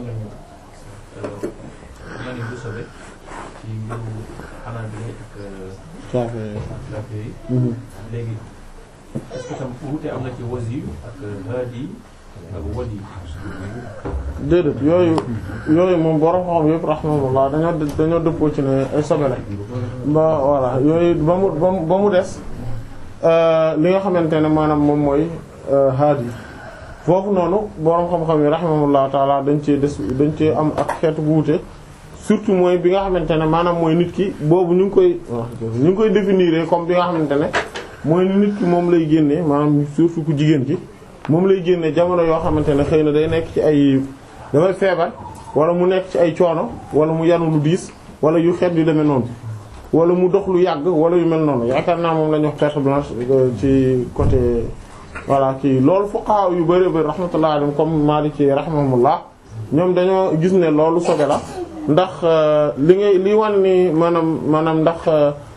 caafe léegi est-ce que tam wuute am na ci wasi ak haadi ak wadi déedéet yooyu yooyu moom borom xam yëpp rahmatullah dañoo dañoo dëppoo ci ne ay sobe la ba voilà yooyu ba mu ba mu ba mu des li nga xamante ne maanaam moom mooy haadi foofu noonu borom xam-xam yi rahmatullah taala dañ cee des dañ cee am ak xeetu bu wuute surtout mooy bi nga xamante ne maanaam mooy nit ki boobu ñu ngi koy ñu ngi koy définir comme bi nga xamante ne mooy ni nit ki moom lay génnee maanaam surtout ku jigéen ki moom lay génne jamono yoo xamante ne xëy na day nekk ci ay dafay feebar wala mu nekk ci ay coono wala mu yanu lu diis wala yu xeet yu demee noonu wala mu dox lu yàgg wala yu mel noonu yaakaar naa moom la ñuy wax perte blanche ci côté voilà kii loolu fuqaha yu bari bari rahmatullah alayhim comme Maliki rahimahumullah ñoom dañoo gis ne loolu sobe la ndax li ngay li wan ni maanaam maanaam ndax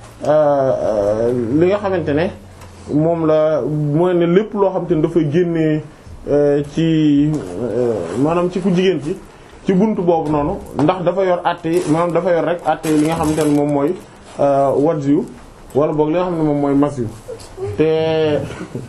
li nga xamante ne moom la mooy ne lépp loo xamante ne dafay génnee ci maanaam ci ku jigéen ci ci buntu boobu noonu ndax dafa yor àtte yi maanaam dafa yor rek àtte yi li nga xamante ne moom mooy wajj yu wala boog li nga xam ne moom mooy mas yu te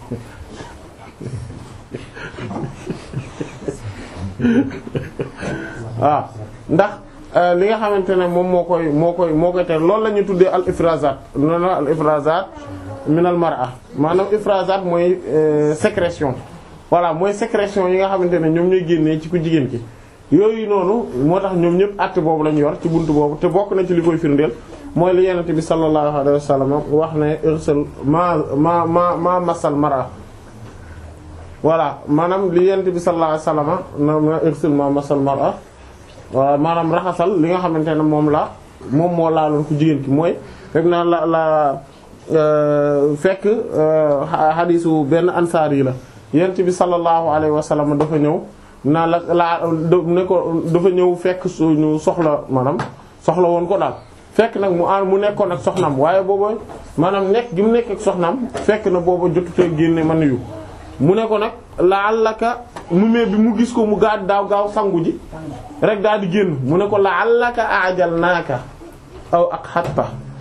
waaw ndax li nga xamante ne moom moo koy moo koy moo koy ter loolu la ñuy tuddee al ifrazat noonu la al ifrazat min al mar'a maanaam ifrazat mooy sécrétion voilà mooy sécrétion yi nga xamante ne ñoom ñooy génnee ci ku jigéen ki yooyu noonu moo tax ñoom ñëpp àtte boobu la ñu yor ci buntu boobu te bokk na ci li koy firndeel mooy li yenente bi sallallahu alayhi wa sallam wax ne irsal ma ma ma ma masal mar'a voilà maanaam li yenente bi sallallahu alayhi wa sallam na irsal ma masal mar'a voilà maanaam raxasal li nga xamante ne moom la moom moo laaloon ku jigéen ki mooy fekk naa la la fekk xadiisu benn ansaar yi la yent bi sallallahu alayhi wa sallam dafa ñëw naa la laa ne ko dafa ñëw fekk suñu soxla maanaam soxla woon ko daal fekk nag mu an mu nekkoon ak soxnaam waaye booba maanaam nekk gi mu nekk ak soxnaam fekk na booba jotutee génne man yu mu ne ko nag la'allaka mu mee bi mu gis ko mu gaa daaw gaaw sangu ji rek daal di génn mu ne ko la'allaka ajalnaaka aw ak xatta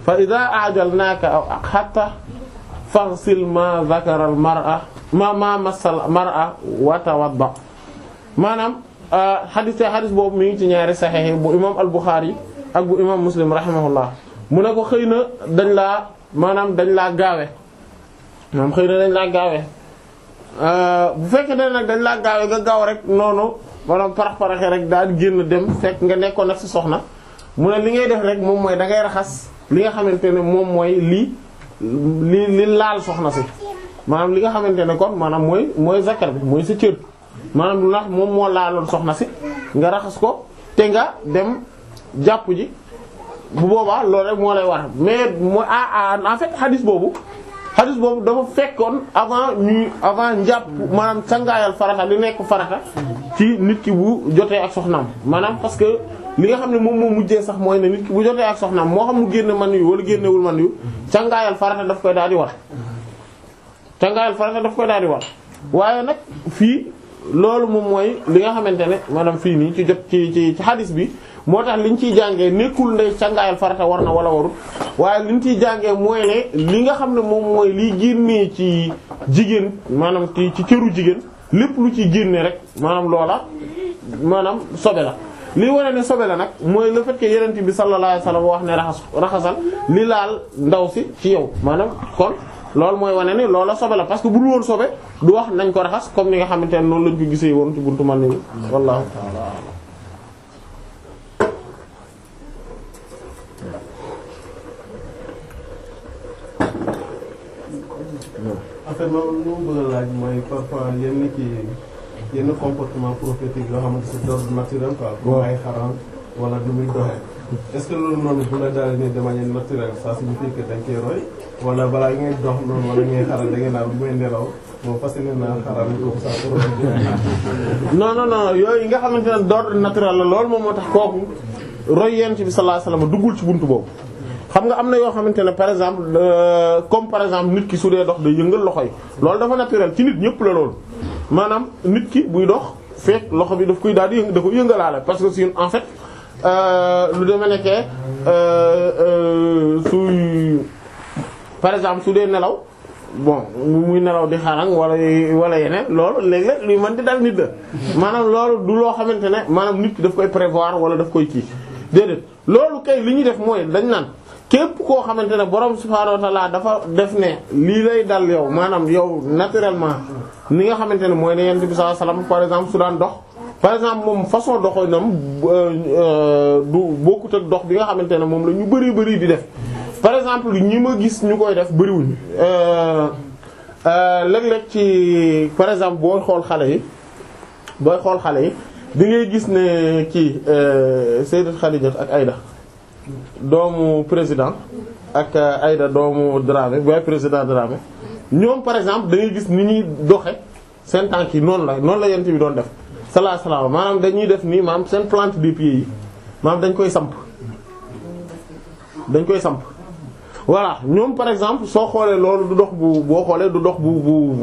fa ida ajalnaaka aw hatta faghsil ma dhakara al mar'a ma ma massal mar'a wa tawadda maanaam xadis te xadis boobu mi ngi ci ñaari saxiix bu imam al Bukhari ak bu imam Muslim rahimahullah mu ne ko xëy na dañ laa maanaam dañ laa gaawe maanaam xëy na dañ laa gaawe bu fekkee ne nag dañ laa gaawe nga gaaw rek noonu maanaam parax paraxe rek daal di génn dem fekk nga nekkoon nag ci soxna mu ne li ngay def rek moom mooy da ngay raxas li nga xamante ne moom mooy lii li li laal soxna si maanaam li nga xamante ne kon maanaam mooy mooy zakar bi mooy sa cër maanaam lu nax moom moo laaloon soxna si nga raxas ko te nga dem jàpp ji bu boobaa loolu rek moo lay war mais mooy ah en fait hadith boobu hadith boobu dafa fekkoon avant ñuy avant njàpp maanaam sangaayal farata li nekk farata ci nit ki bu jotee ak soxnaam maanaam parce que li nga xam ne moom moo mujjee sax mooy ne nit ki bu jotee ak soxnaam moo xam mu génne man yu wala génnewul man yu sangaayal farata daf koy daal di war sangaayal farata daf koy daal di war waaye nag fii loolu moom mooy li nga xamante ne maanaam fii nii ci jot ci ci ci hadith bi moo tax liñ ciy jàngee nekkul ne sangaayal farata war na wala warul waaye liñ ciy jàngee mooy ne li nga xam ne moom mooy liy génnee ci jigéen maanaam ci ci cëru jigéen lépp lu ciy génnee rek maanaam loola maanaam sobe la. li wane ne sobe la nag mooy le fait que yonent bi sallallahu alayhi wasallam wax ne raxas raxasal li laal ndaw si ci yow maanaam kon loolu mooy wane ne loola sobe la parce que bu dul woon sobe du wax nañ ko raxas comme ni nga xamante ne noonu lañ ko gisee woon ci buntu man ni wallahu ta'ala en fait moom lu mu bëgg a laaj mooy parfois yenn kii yenn comportement prophétique yoo xamante c'est d'ordre naturel quoi. comme ay xaram wala du muy doxee. est-ce que loolu noonu bu la daal ni de manière naturelle ça signifie que dañ koy roy wala balaa ngay dox noonu wala ngay xaral da ngay naan bu may nelaw moom fas yéene naa xaral comme ça pour non non non yooyu nga xamante ne d'ordre naturel la loolu moom moo tax kooku roy yent bi sallallahu alayhi wasallam duggul ci buntu boobu. xam nga am na yoo xamante ne par exemple comme par exemple nit ki su dee dox day yëngal loxo yi loolu dafa naturel ci nit ñëpp la loolu maanaam nit ki buy dox fekk loxo bi daf koy daal di yëng da ko yëngalaale parce que si en fait lu demee nekkee suy par exemple su dee nelaw bon muy nelaw di xarang wala wala yeneen loolu léeg-léeg luy mën di dal nit la maanaam loolu du loo xamante ne maanaam nit ki daf koy prévoir wala daf koy kii déedéet loolu kay li ñuy def mooy dañ naan képp koo xamante ne borom subhaanahu wa ta'ala dafa def ne lii lay dal yow maanaam yow naturellement ni nga xamante ne mooy ne yent bi sallallahu alayhi wasallam par exemple su daan dox par exemple moom façon doxalinam du bokkut ak dox bi nga xamante ne moom la ñu bari bari di def par exemple ñi ma gis ñu koy def bariwuñ léeg-léeg ci par exemple booy xool xale yi booy xool xale yi di ngay gis ne kii Sayyidat Khadija ak Aïda doomu président ak Aïda doomu Dramé booy président Dramé ñoom par exemple da ngay gis ni ñuy doxe seen tànk yi noonu la noonu la yent bi doon def sallallahu alayhi wasallam maanaam dañuy def nii maanaam seen plante des pieds yi maanaam dañ koy samp dañ koy samp voilà ñoom par exemple soo xoolee loolu du dox bu boo xoolee du dox bu bu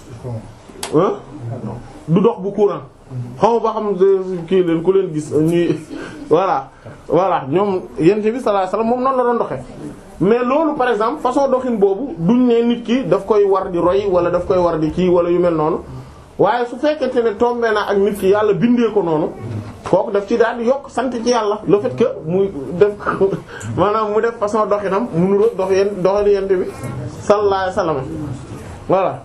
du dox bu courant xaw ba xam kii leen ku leen gis ñuy voilà voilà ñoom yent bi sallallahu alayhi wasallam moom noonu la doon doxee mais loolu par exemple façon doxin boobu duñ ne nit ki daf koy war di roy wala daf koy war di kii wala yu mel noonu waaye su fekkente ne tombé na ak nit ki yàlla bindee ko noonu kooku daf ci daal di yokk sant ci yàlla le fait que muy def maanaam mu def façon doxinam mu nuru dox yeen doxali yent bi sallallahu alayhi wasallam voilà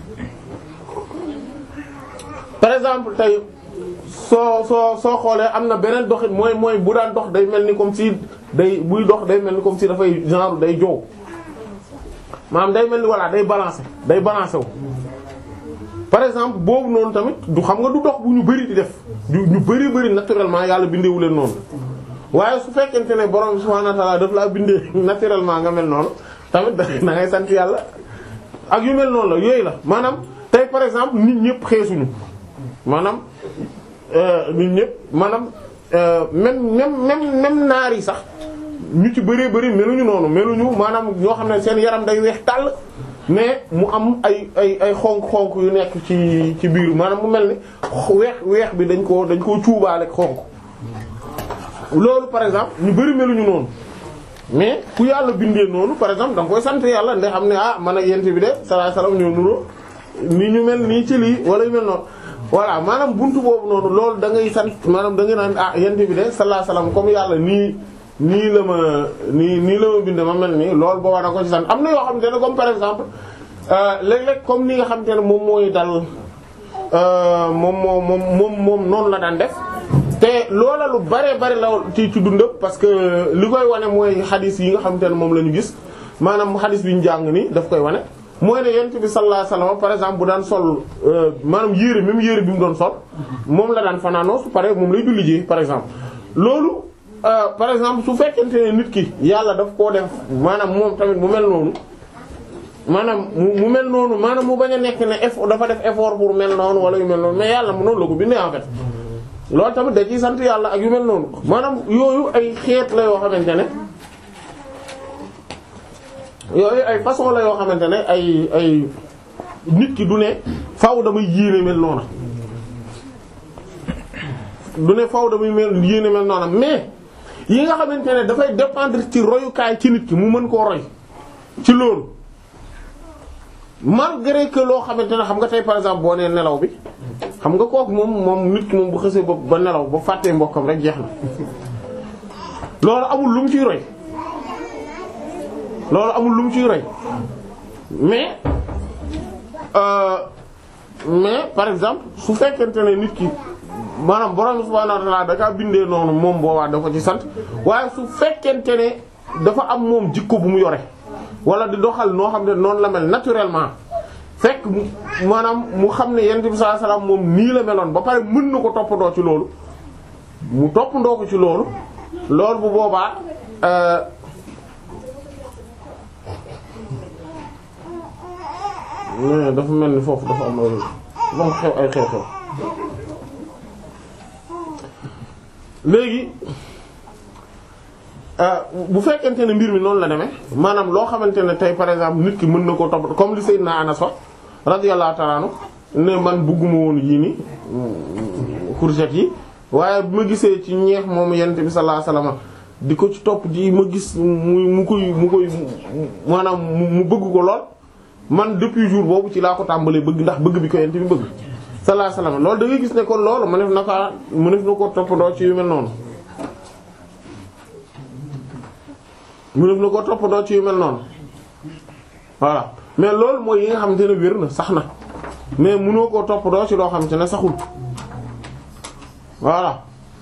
par exemple tey soo soo soo xoolee am na beneen doxin mooy mooy bu daan dox day mel ni comme si day buy dox day mel ni comme si dafay genre day joow maanaam day mel ni voilà day balancer day balancer wu. par exemple boobu noonu tamit du xam nga du dox bu ñu bari di def du ñu bari bari naturellement yàlla bindeewu leen noonu waaye su fekkente ne borom subhanahu wa ta'ala daf laa bindee naturellement nga mel noonu tamit da ngay sant yàlla ak yu mel noonu la yooyu la maanaam tey par exemple nit ñëpp xeesuñu maanaam nit ñëpp maanaam même même même même naar yi sax ñu ci bëree bëri meluñu noonu meluñu maanaam ñoo xam ne seen yaram day weex tàll mais mu am ay ay ay xonk-xonk yu nekk ci ci biir maanaam mu mel ni weex weex bi dañ koo dañ koo cuubaale xonk loolu par exemple ñu bëri meluñu noonu mais ku yàlla bindee noonu par exemple da nga koy sant yàlla ndax xam ne ah man ak yent bi de sallallahu alayhi wasallam ñoo nuroo ni ñu mel nii ci lii wala yu mel noonu voilà maanaam buntu boobu noonu loolu da ngay sant maanaam da ngay naan ah yent bi de sallallahu alayhi wasallam comme yàlla nii nii la ma nii nii la ma bindee ma mel nii loolu boo war a ko ci sant am na yoo xamante ne comme par exemple léeg-léeg comme ni nga xamante ne moom mooy dal moom moo moom moom moom noonu la daan def te loola lu bare bare la ci ci dundam parce que li koy wane mooy xadis yi nga xamante ne moom la ñu gis maanaam xadis bi ñu jàng nii daf koy wane mooy ne yent bi sallallahu alayhi wasallam par exemple bu daan sol maanaam yére même yére bi mu doon sol moom la daan fanaanoo su pare moom lay julli ji par exemple loolu par exemple su fekkente ne nit ki yàlla daf koo def maanaam moom tamit mu mel noonu maanaam mu mel noonu maanaam mu bañ a nekk ne effort dafa def effort pour mel noonu wala yu mel noonu mais yàlla mu noonu la ko bindee en fait loolu tamit da ciy sant yàlla ak yu mel noonu maanaam yooyu ay xeet la yoo xamante ne yooyu ay façon la yoo xamante ne ay ay nit ki du ne faaw damay yéene mel noona du ne faaw damay mel yéene mel noona mais yi nga xamante ne dafay dépendre ci royukaay ci nit ki mu mën koo roy ci loolu malgré que loo xamante ne xam nga tey par exemple boo nee nelaw bi xam nga kooku moom moom nit ki moom bu xësee ba ba nelaw ba fàttee mbokkam rek jeex na loolu amul lu mu ciy roy loolu amul lu mu ciy roy mais euh, mais par exemple su fekkente ne nit ki maanaam borom subhaanahu wa ta'aala da kaa bindee noonu moom boobaa da ko ci sant waaye su fekkente ne dafa am moom jikko bu mu yore wala di doxal noo xam ne noonu la mel naturellement fekk maanaam mu xam ne yonent bi sallallahu alayhi wasallam moom nii la meloon ba pare mën na ko toppandoo ci loolu mu toppandoo ko ci loolu loolu bu boobaa euh, mais dafa mel ni foofu dafa am ay dafa am xew ay xew-xew léegi bu fekkente ne mbir mi noonu la demee maanaam loo xamante ne tey par exemple nit ki mën na koo topp comme li Seydina Anas wax radiyallahu ta'ala anhu ne man bugguma woon yii ni courgette yi waaye bi ma gisee ci ñeex moom yonent bi sallallahu alayhi wasallam di ko ci topp di ma gis mu mu koy mu koy maanaam mu bëgg ko lool man depuis jour boobu ci laa ko tàmbalee bëgg ndax bëgg bi ko yonent bi bëgg sallallahu alayhi wasallam loolu da ngay gis ne kon loolu mënef na ko mënef na ko toppandoo ci yu mel noonu mënef na ko toppandoo ci yu mel noonu voilà mais loolu mooy yi nga xamante ne wér na sax na mais mënoo koo toppandoo ci loo xamante ne saxul voilà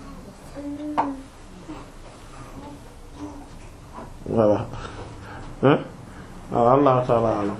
voilà hein waaw Allah ta'ala alam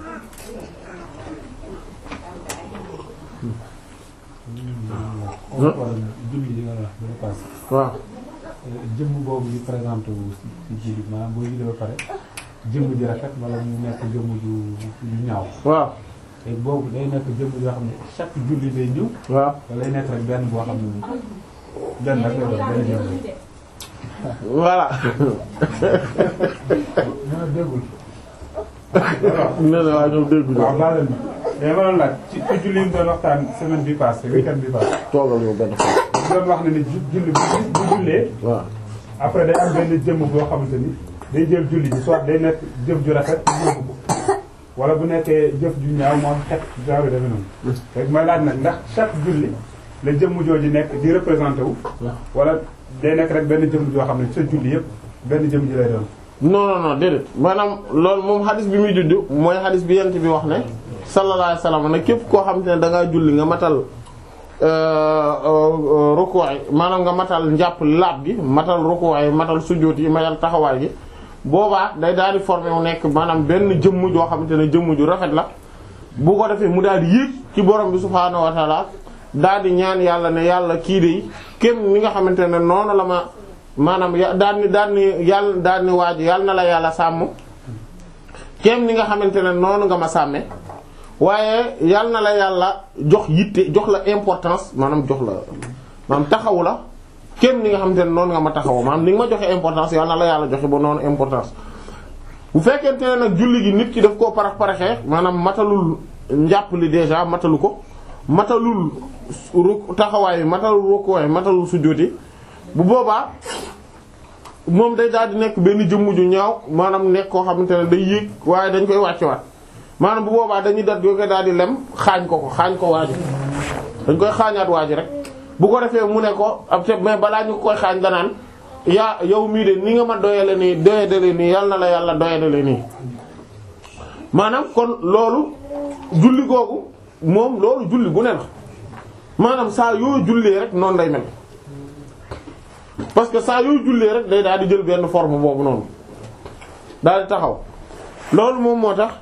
julli yi nga wax dina passé waaw jëmm boobu ñu présenté wu ci julli maanaam boo julli ba pare jëmm ji rafet wala mu nekk jëmm ju ju ñaaw waaw te boobu day nekk jëmm yoo xam ne chaque julli day ñëw waaw wala day nekk rek benn boo xam ne benn rek lay doon benn jëmm voilà ñoo déggul nee na waa ñoom dégguñu waaw baal leen mais ma doon laaj ci ci julli yi mu doon waxtaan semaine bi passé weekend bi passé toogal yow benn fa mu doon wax ne ni ju- julli bu bu jullee waaw après day am benn jëmm boo xamante ni day jël julli ji soit day nekk jëf ju rafet yóbbu ko wala bu nekkee jëf ju ñaaw moo xet genre defe noonu rek may laaj nag ndax chaque julli la jëmm jooju nekk di représenté wu wala day nekk rek benn jëmm joo xam ne sa julli yëpp benn jëmm ji lay doon non non non déedéet maanaam loolu moom xadis bi muy judd mooy xadis bi yent bi wax ne sallallahu alayhi wasallam ne képp koo xam te ne da ngaa julli nga matal rukuwaay maanaam nga matal njàpp laab gi matal rukuwaay matal sujjóot yi matal taxawaay gi boobaa day daal di formé wu nekk maanaam benn jëmm joo xamante ne jëmm ju rafet la bu ko defee mu daal di yéeg ci borom bi subhaanahu wa taala daal di ñaan yàlla ne yàlla kii de kéem mi nga xamante ne noonu la ma maanaam ya daan ni daan ni yàlla daan ni waaju yàlla na la yàlla sàmm kéem ni nga xamante ne noonu nga ma sàmme waaye yàlla na la yàlla jox yitte jox la importance maanaam jox la maanaam taxawu la kéem ni nga xamante ne noonu nga ma taxawu maanaam ni nga ma joxe importance yàlla na la yàlla joxe ba noonu importance bu fekkente ne nag julli gi nit ki daf koo parax paraxee maanaam matalul njàpp li déjà matalu ko matalul ru taxawaay bi matalul rukuwaay matalul sujjóoti bu boobaa moom day daal di nekk benn jëmm ju ñaaw maanaam nekk koo xamante ne day yéeg waaye dañ koy wàccewaat maanaam bu boobaa dañuy dat yoo koy daal di lem xaañ ko ko xaañ ko waaji dañ koy xaañaat waaji rek bu ko defee mu ne ko ab te mais balaa ñu koy xaañ danaan yaa yow mii de ni nga ma doyale nii doyadale nii yal na la yàlla doyadale nii maanaam kon loolu julli googu moom loolu julli bu ne la maanaam saa yoo jullee rek noonu day mel parce que saa yoo jullee rek day daal di jël benn forme boobu noonu daal di taxaw loolu moom moo tax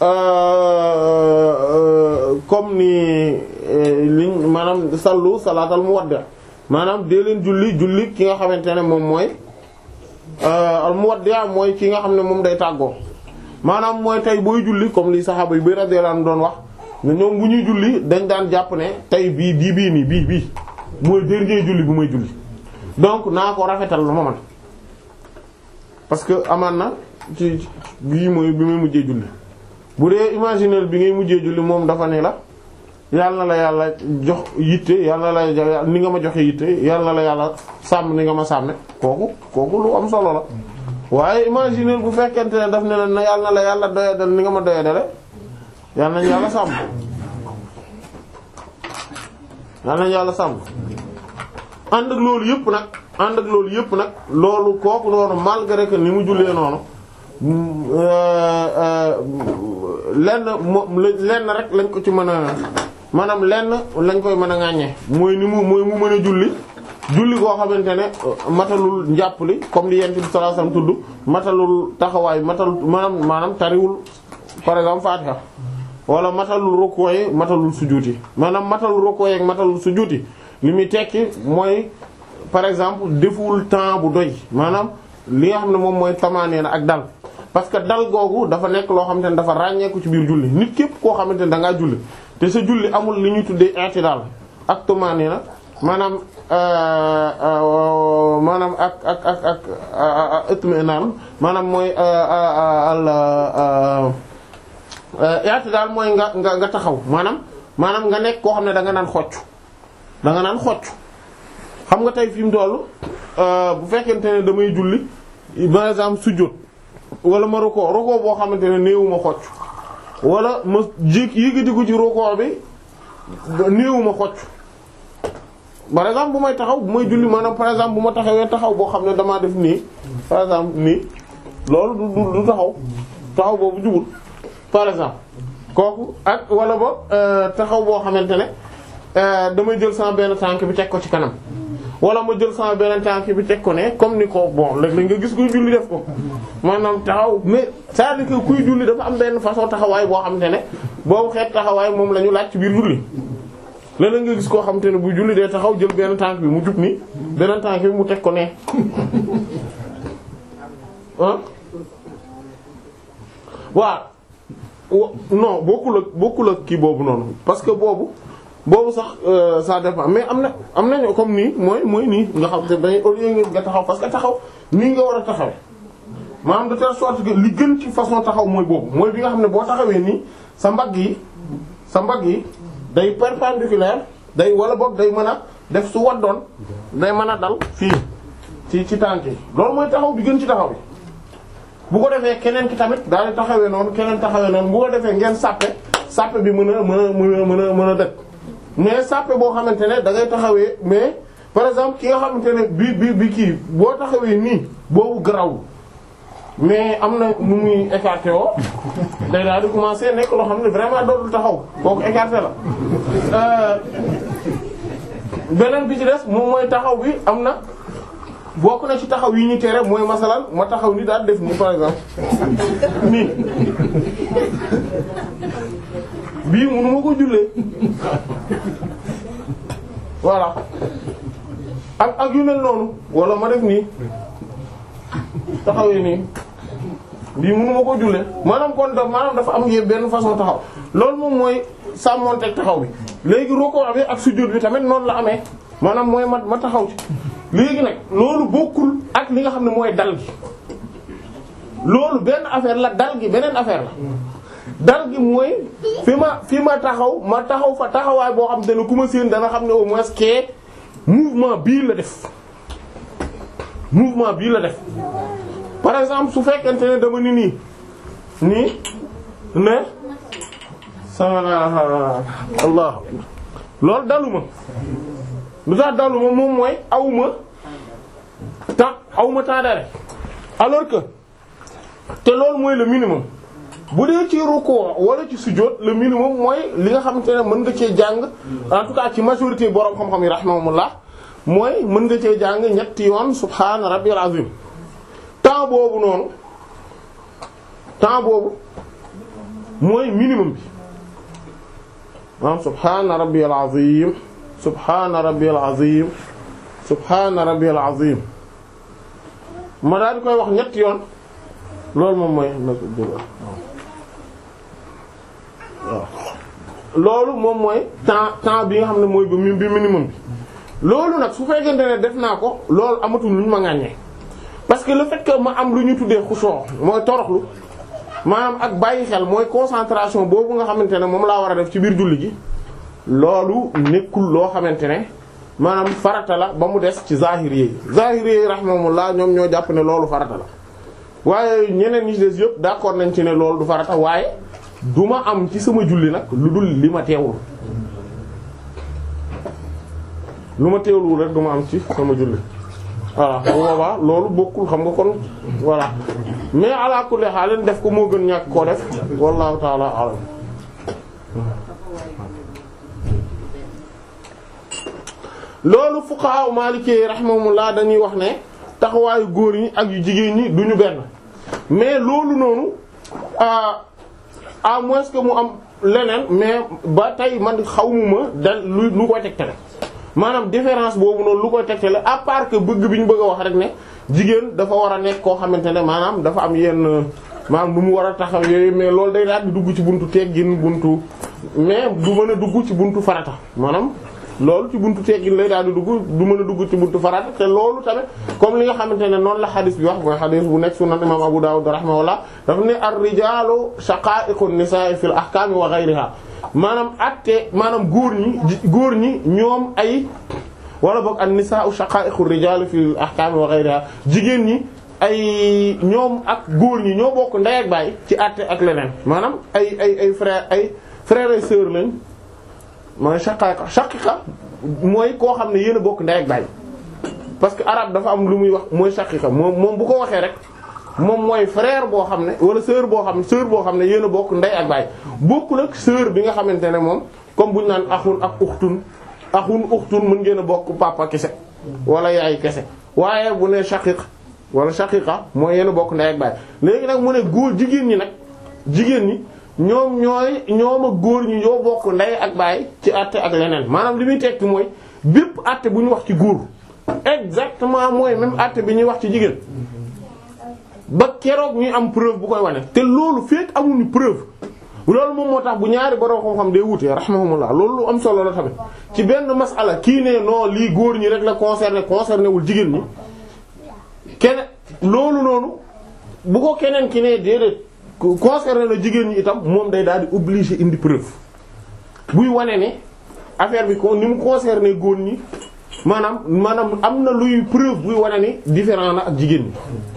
comme ni liñ maanaam sallu salaatal muwaddi maanaam dee leen julli julli ki nga xamante ne moom mooy al muwaddi mooy ki nga xam ne moom day tàggoo maanaam mooy tey booy julli comme li saxaaba yi bay radiyallahu anhum doon wax ne ñoom bu ñuy julli dañ daan jàpp ne tey bii bii bii nii bii bii mooy dernier julli bu may julli donc naa ko rafetal lu ma man parce que amaan na ci bii mooy bi may mujjee julli bu dee imaginer bi ngay mujjee julli moom dafa ne la yàlla na la yàlla jox yitte yàlla na la ni nga ma joxe yitte yàlla na la yàlla sàmm ni nga ma sàmme kooku kooku lu am solo la waaye imaginer bu fekkente ne daf ne la na yàlla na la yàlla doyadal ni nga ma doyadale yàlla nañu yàlla sàmm yàlla nañu yàlla sàmm ànd ak loolu yëpp nag ànd ak loolu yëpp nag loolu kooku noonu malgré que ni mu jullee noonu lenn moom lenn rek lañ ko ci mën a maanaam lenn lañ koy mën a ŋàññee mooy ni mu mooy mu mën a julli julli koo xamante ne matalul njàpp li comme li yent bi sallallahu alayhi wasallam tudd matalul taxawaay matalul maanaam maanaam tariwul par exemple Fatiha wala matalul rukkoo yi matalul sujuuti maanaam matalul rukkoo yi ak matalul sujuuti li muy tekki mooy par exemple deful temps bu doy maanaam li nga xam ne moom mooy tamaanee na ak dal parce que dal googu dafa nekk loo xamante ne dafa ràññeeku ci biir julli nit képp koo xamante ne da ngaa julli te sa julli amul li ñuy tuddee i'tidaal ak tamaanee na maanaam maanaam ak ak ak ak itminaan maanaam mooy al i'tidaal mooy nga nga nga taxaw maanaam maanaam nga nekk koo xam ne da nga naan xocc da nga naan xocc xam nga tey fi mu toll bu fekkente ne damay julli par exemple sujjóot wala ma roko roko boo xamante ne néewuma xocc wala ma jéeg yëgatiku ci roko bi néewuma xocc par exemple bu may taxaw bu may julli maanaam par exemple bu ma taxawee taxaw boo xam ne damaa def nii par exemple nii loolu du du taxaw taxaw boobu jubul par exemple kooku ak wala ba taxaw boo xamante ne damay jël sama benn tànk bi teg ko ci kanam wala ma jël sama benn tànk bi teg ko ne comme ni ko bon léeg-léeg nga gis kuy julli def ko maanaam taxaw mais c'est-à-dire que kuy julli dafa am benn façon taxawaay boo xamante ne boobu xeet taxawaay moom la ñu laaj ci biir julli léeg-léeg nga gis koo xamante ne buy julli day taxaw jël benn tànk bi mu jub ni beneen tànk bi mu teg ko ne ah waaw non bokkul ak bokkul ak kii boobu noonu parce que boobu boobu sax ça dépend mais am na am nañu comme nii mooy mooy nii nga xam te dañuy au lieu nga taxaw parce que taxaw nii nga war a taxaw maanaam de telle sorte que li gën ci façon taxaw mooy boobu mooy bi nga xam ne boo taxawee nii sa mbagg yi sa mbagg yi day perpendiculaire day wala boog day mën a def su waddoon day mën a dal fii ci ci tànk yi loolu mooy taxaw bi gën ci taxaw bi bu ko defee keneen ki tamit daal di taxawee noonu keneen taxawee noonu bu ko defee ngeen sàppe sàppe bi mën a mën a mën a mën a mën a dëkk mais sàppe boo xamante ne da ngay taxawee mais par exemple ki nga xamante ne bi bi bi kii boo taxawee nii boobu garaw mais am na nu muy écarté woo day daal di commencer nekk loo xam ne vraiment dootul taxaw kooku écarté la beneen bi ci des moom mooy taxaw bi am na bokk na ci taxaw yi ñu tere mooy masalan ma taxaw ni daal def nii par exemple nii bii mënu ma ko jullee voilà ak ak yu mel noonu wala ma def nii taxawee nii bii mënu ma ko jullee maanaam kon da maanaam dafa am yéen benn façon taxaw loolu moom mooy sàmmonteeg taxaw bi léegi roko bi ak sujjóot bi tamit noonu la amee maanaam mooy ma ma taxaw ci léegi nag loolu bokkul ak li nga xam ne mooy dal gi loolu benn affaire la dal gi beneen affaire la dal gi mooy fi ma fi ma taxaw ma taxaw fa taxawaay boo xam te ne ku ma séen dana xam ne au moins que mouvement bii la def mouvement bii la def par exemple su fekkente ne dama ni nii nii ne sama allah loolu daluma lu tax daluma moom mooy awma temps awma temps d'arrêt alors que te loolu mooy le minimum bu dee ci ruku wala ci sujjóot le minimum mooy li nga xamante ne mën nga cee jàng en tout cas ci majorité borom xam-xam yi rahimahumullah mooy mën nga cee jàng ñetti yoon subhaana rabbiyal azim temps boobu noonu temps boobu mooy minimum bi maanaam subhaana rabbiyal azim subhaana rabbiyal azim subhaana rabbiyal azim ma daal di koy wax ñetti yoon loolu moom mooy waaw loolu moom mooy temps temps bi nga xam ne mooy bi minimum bi loolu nag su fekkente ne def naa ko loolu amatul lu ñu ma ŋàññee parce que le fait que ma am lu ñu tuddee xushoo mooy toroxlu maanaam ak bàyyi xel mooy concentration boobu nga xamante ne moom laa war a def ci biir julli gi loolu nekkul loo xamante ne maanaam farata la ba mu des ci zahiri yi zahiri yi rahimahumullah ñoom ñoo jàpp ne loolu farata la waaye ñeneen ñi ci des yëpp d'accord nañ ci ne loolu du farata waaye du ma am ci sama julli nag lu dul li ma teewul lu ma teewul rek du ma am ci sama julli voilà bu boobaa loolu bokkul xam nga kon voilà mais ala kulli haal def ko moo gën ñàkk koo def wallahu ta'ala a'lam loolu fuqaha maliki rahimahumullah dañuy wax ne taxawaayu góor ñi ak yu jigéen ñi duñu benn mais loolu noonu à moins que mu am leneen mais ba tey man xawmuma dal lu lu koy tegtale maanaam différence boobu noonu lu koy tegtale à part que bëgg bi ñu bëgg a wax rek ne jigéen dafa war a nekk koo xamante ne maanaam dafa am yenn maanaam nu mu war a taxaw yooyu mais loolu day daal di dugg ci buntu teggin buntu mais du mën a dugg ci buntu farata maanaam loolu ci buntu teggin lay daal di dugg du mën a dugg ci buntu farata te loolu tamit comme li nga xamante ne noonu la xadis bi wax mooy xadis bu nekk sunan imam Abu Dawud rahimahullah dafa ne ar-rijaalu shaqaa'iqu nisaa'i fil ahkaami wa ghayriha maanaam atte maanaam góor ñi góor ñi ñoom ay wala boog an-nisaa'u shaqaa'iqu rijaali fil ahkaami wa ghayriha jigéen ñi ay ñoom ak góor ñi ñoo bokk ndey ak baay ci atte ak leneen maanaam ay ay ay frère ay frères et sœurs lañ mooy shaqiqa shaqiqa mooy koo xam ne yéen a bokk ndey ak baay parce que arabe dafa am lu muy wax mooy shaqiqa moom moom bu ko waxee rek moom mooy frère boo xam ne wala sœur boo xam ne sœur boo xam ne yéen a bokk ndey ak baay bokkul ak sœur bi nga xamante ne moom comme bu ñu naan axun ak uxtun axun uxtun mën ngeen a bokk papa kese wala yaay kese waaye bu ne shaqiq wala shaqiqa mooy yéen a bokk ndey ak baay léegi nag mu ne góor jigéen ñi nag jigéen ñi ñoom ñooy ñoom ak góor ñi ñoo bokk ndey ak baay ci àtte ak leneen maanaam li muy tekki mooy bépp àtte bu ñu wax ci góor exactement mooy même àtte bi ñuy wax ci jigéen ba keroog ñuy am preuve bu koy wane te loolu fekk amuñu preuve loolu moom moo tax bu ñaari borom xam-xam day wutee rahimahumullah loolu lu am solo la tamit ci benn masala kii ne non lii góor ñi rek la concerné concerné wul jigéen ñi keneen loolu noonu bu ko keneen ki ne déedéet concerné na jigéen ñi itam moom day daal di obligé indi preuve buy wane ne affaire bi ko ni mu concerné góor ñi maanaam maanaam am na luy preuve buy wane ni différent na ak jigéen ñi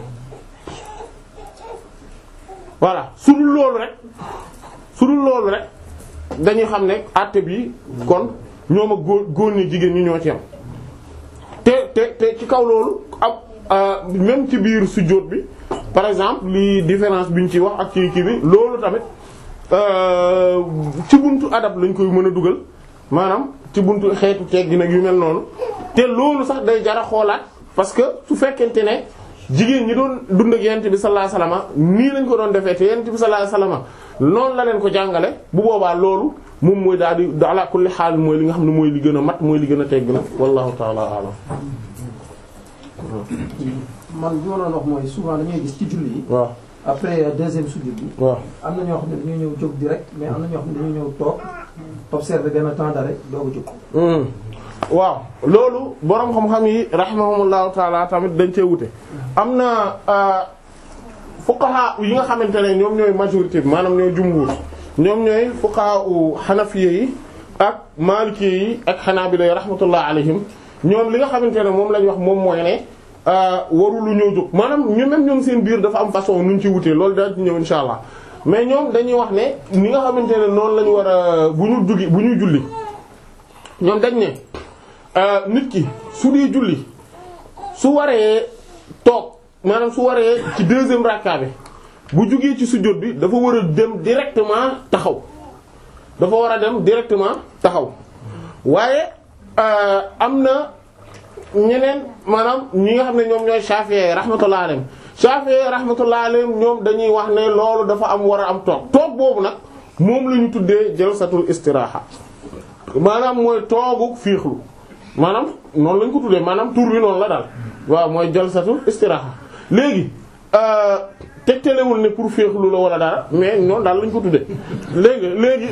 voilà su dul loolu rek su dul loolu rek dañuy xam ne àtte bi kon ñoom ak góor góor ñi jigéen ñi ñoo ci am te te te ci kaw loolu ab même ci biir sujjóot bi par exemple li différence bi ñu ci wax ak ci kii bi loolu tamit ci buntu adab lañ koy mën a dugal maanaam ci buntu xeetu teeg gi nag yu mel noonu te loolu sax day jara xoolaat parce que su fekkente ne jigéen ñi doon dund ak yent bi sallallahu alayhi wasallam nii lañ ko doon defee te yent bi sallallahu alayhi wasallam noonu la leen ko jàngale bu boobaa loolu moom mooy daal di ala kulli xaal mooy li nga xam ne mooy li gën a mat mooy li gën a tegg na wallahu ta'ala a'lam man li ma doon wax mooy souvent dañuy gis ci julli yi. waaw après deuxième sujud bi. waaw am na ñoo xam ne dañuy ñëw jóg direct mais am na ñoo xam ne dañuy ñëw toog observer benn temps d'arrêt doog a jóg. waaw loolu boroom xam-xam yi rahimahumullahu taala tamit dañ cee wute am na fuqaha yi nga xamante ne ñoom ñooy majorité bi maanaam ñooy jumhur ñoom ñooy fuqaha u xanafiye yi ak maliki yi ak xanaabila yi rahmatullah alayhim ñoom li nga xamante ne moom lañ wax moom mooy ne warulu ñoo jóg maanaam ñu même ñoom seen biir dafa am façon nu ñu ci wutee loolu daal ci ñëw insha allah mais ñoom dañuy wax ne ni nga xamante ne noonu la ñu war a bu ñu jugi bu ñuy julli ñoom dañ ne nit ki su dee julli su waree toog maanaam su waree ci deuxième rakka bi bu jugee ci sujjóot bi dafa war a dem directement taxaw dafa war a dem directement taxaw waaye am na ñeneen maanaam ñi nga xam ne ñoom ñooy Shafi'i rahmatullah alayhim Shafi'i rahmatullah alayhim ñoom dañuy wax ne loolu dafa am war a am toog toog boobu nag moom la ñu tuddee jalsatul istiraha maanaam mooy toogu fiixlu maanaam noonu lañ ko tuddee maanaam tur bi noonu la daal waaw mooy jalsatul istiraha léegi tegtalewul ne pour féexlu la wala dara mais noonu daal lañ ko tuddee léegi léegi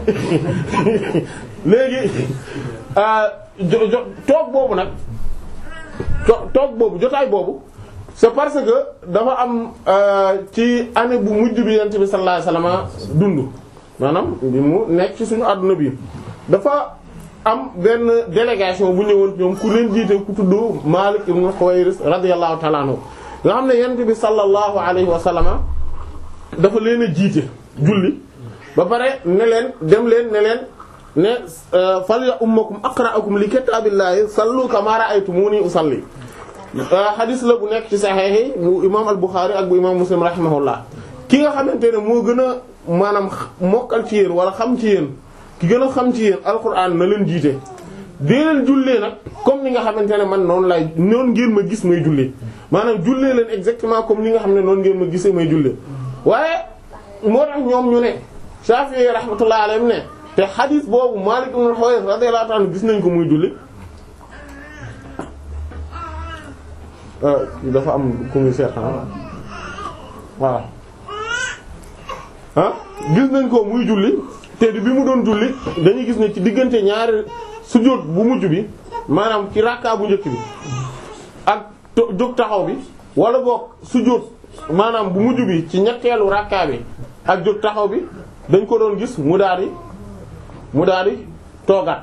léegi jo jo toog boobu nag toog boobu jotaay boobu c'est parce que dafa am ci année bu mujj bi yonent bi sallallahu alayhi wasallam dund maanaam bi mu nekk ci suñu àdduna bi dafa am benn délégation bu ñëwoon ñoom ku leen jiite ku tudd Malik ibn Huwayris radiyallahu ta'ala anhu nga xam ne yonent bi sallallahu alayhi wa sallama dafa leen a jiite julli ba pare ne leen dem leen ne leen ne fal ya ummakum aqra'akum li kitabillahi sallu kama ra'aytumuni usalli hadis la bu nekk ci sahih bu imam al-Bukhari ak bu imam Muslim rahimahullah ki nga xamante ne moo gën a maanaam mokkal ci yéen wala xam ci yéen ki gën a xam ci yéen alquran na leen jiite dee leen jullee nag comme ni nga xamante ne man noonu lay noonu ngeen ma gis may jullee maanaam jullee leen exactement comme ni nga xam ne noonu ngeen ma gisee may jullee waaye moo tax ñoom ñu ne Shafi'i rahmatullahi alayhi ne te xadis boobu Malik ibn al-Huwayris radiyallahu anhu gis nañ ko muy julli dafa am ku muy seetaan voilà ah gis nañ ko muy julli te bi mu doon julli dañuy gis ne ci diggante ñaari sujjóot bu mujj bi maanaam ci rakka bu njëkk bi ak jóg taxaw bi wala boog sujjóot maanaam bu mujj bi ci ñetteelu rakka bi ak jóg taxaw bi dañ ko doon gis mu daal di mu daal di toogaat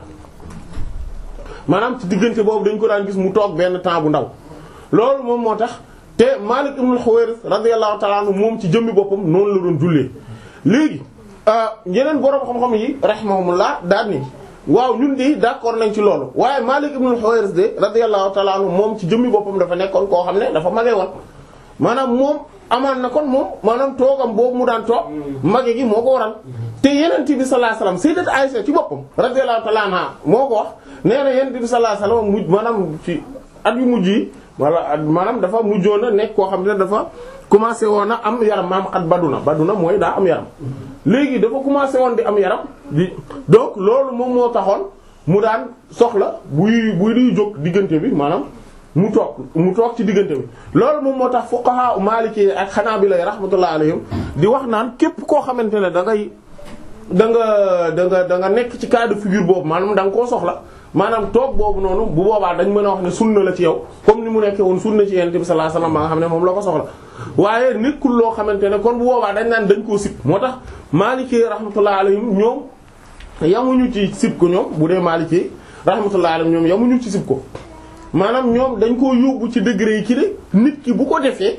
maanaam ci diggante boobu dañ ko daan gis mu toog benn temps bu ndaw loolu moom moo tax te Malik ibn al-Huwayris radiyallahu ta'ala anhu moom ci jëmmi boppam noonu la doon jullee léegi yeneen boroom xam-xam yi rahimahumullah daal ni waaw ñun de d'accord nañ ci loolu waaye Malik ibn al-Huwayris de radiyallahu ta'ala anhu moom ci jëmmi boppam dafa nekkoon koo xam ne dafa mage woon maanaam moom amaan na kon moom maanaam toogam boobu mu daan toog mage gi moo ko waral te yenent bi sallallahu alayhi wasallam sayyidat Aisha ci boppam radiyallahu ta'ala anha moo ko wax nee na yenent bi sallallahu alayhi wasallam mujj maanaam ci at yu mujj yi wala maanaam dafa mujjoon a nekk koo xam ne dafa commencé woon a am yaram maam xat baduna baduna mooy daa am yaram léegi dafa commencé woon di am yaram di donc loolu moom moo taxoon mu daan soxla buy buy di jóg diggante bi maanaam mu toog mu toog ci diggante bi loolu moom moo tax fuqaha maliki ak hanabila rahmatullah alayhim di wax naan képp koo xamante ne da ngay da nga da nga da nga nekk ci cas de figure boobu maanaam da nga koo soxla maanaam toog boobu noonu bu boobaa dañ mën a wax ne sunna la ci yow comme ni mu nekkee woon sunna ci yonent bi sallallahu alayhi wasallam ba nga xam ne moom la ko soxla waaye nekkul loo xamante ne kon bu boobaa dañ naan dañ koo sib moo tax Maliki rahmatullah alayhim ñoom yamuñu ci sib ko ñoom bu dee Maliki rahmatullah alayhim ñoom yamuñu ci sib ko maanaam ñoom dañ koo yóbbu ci degré yi ci de nit ki bu ko defee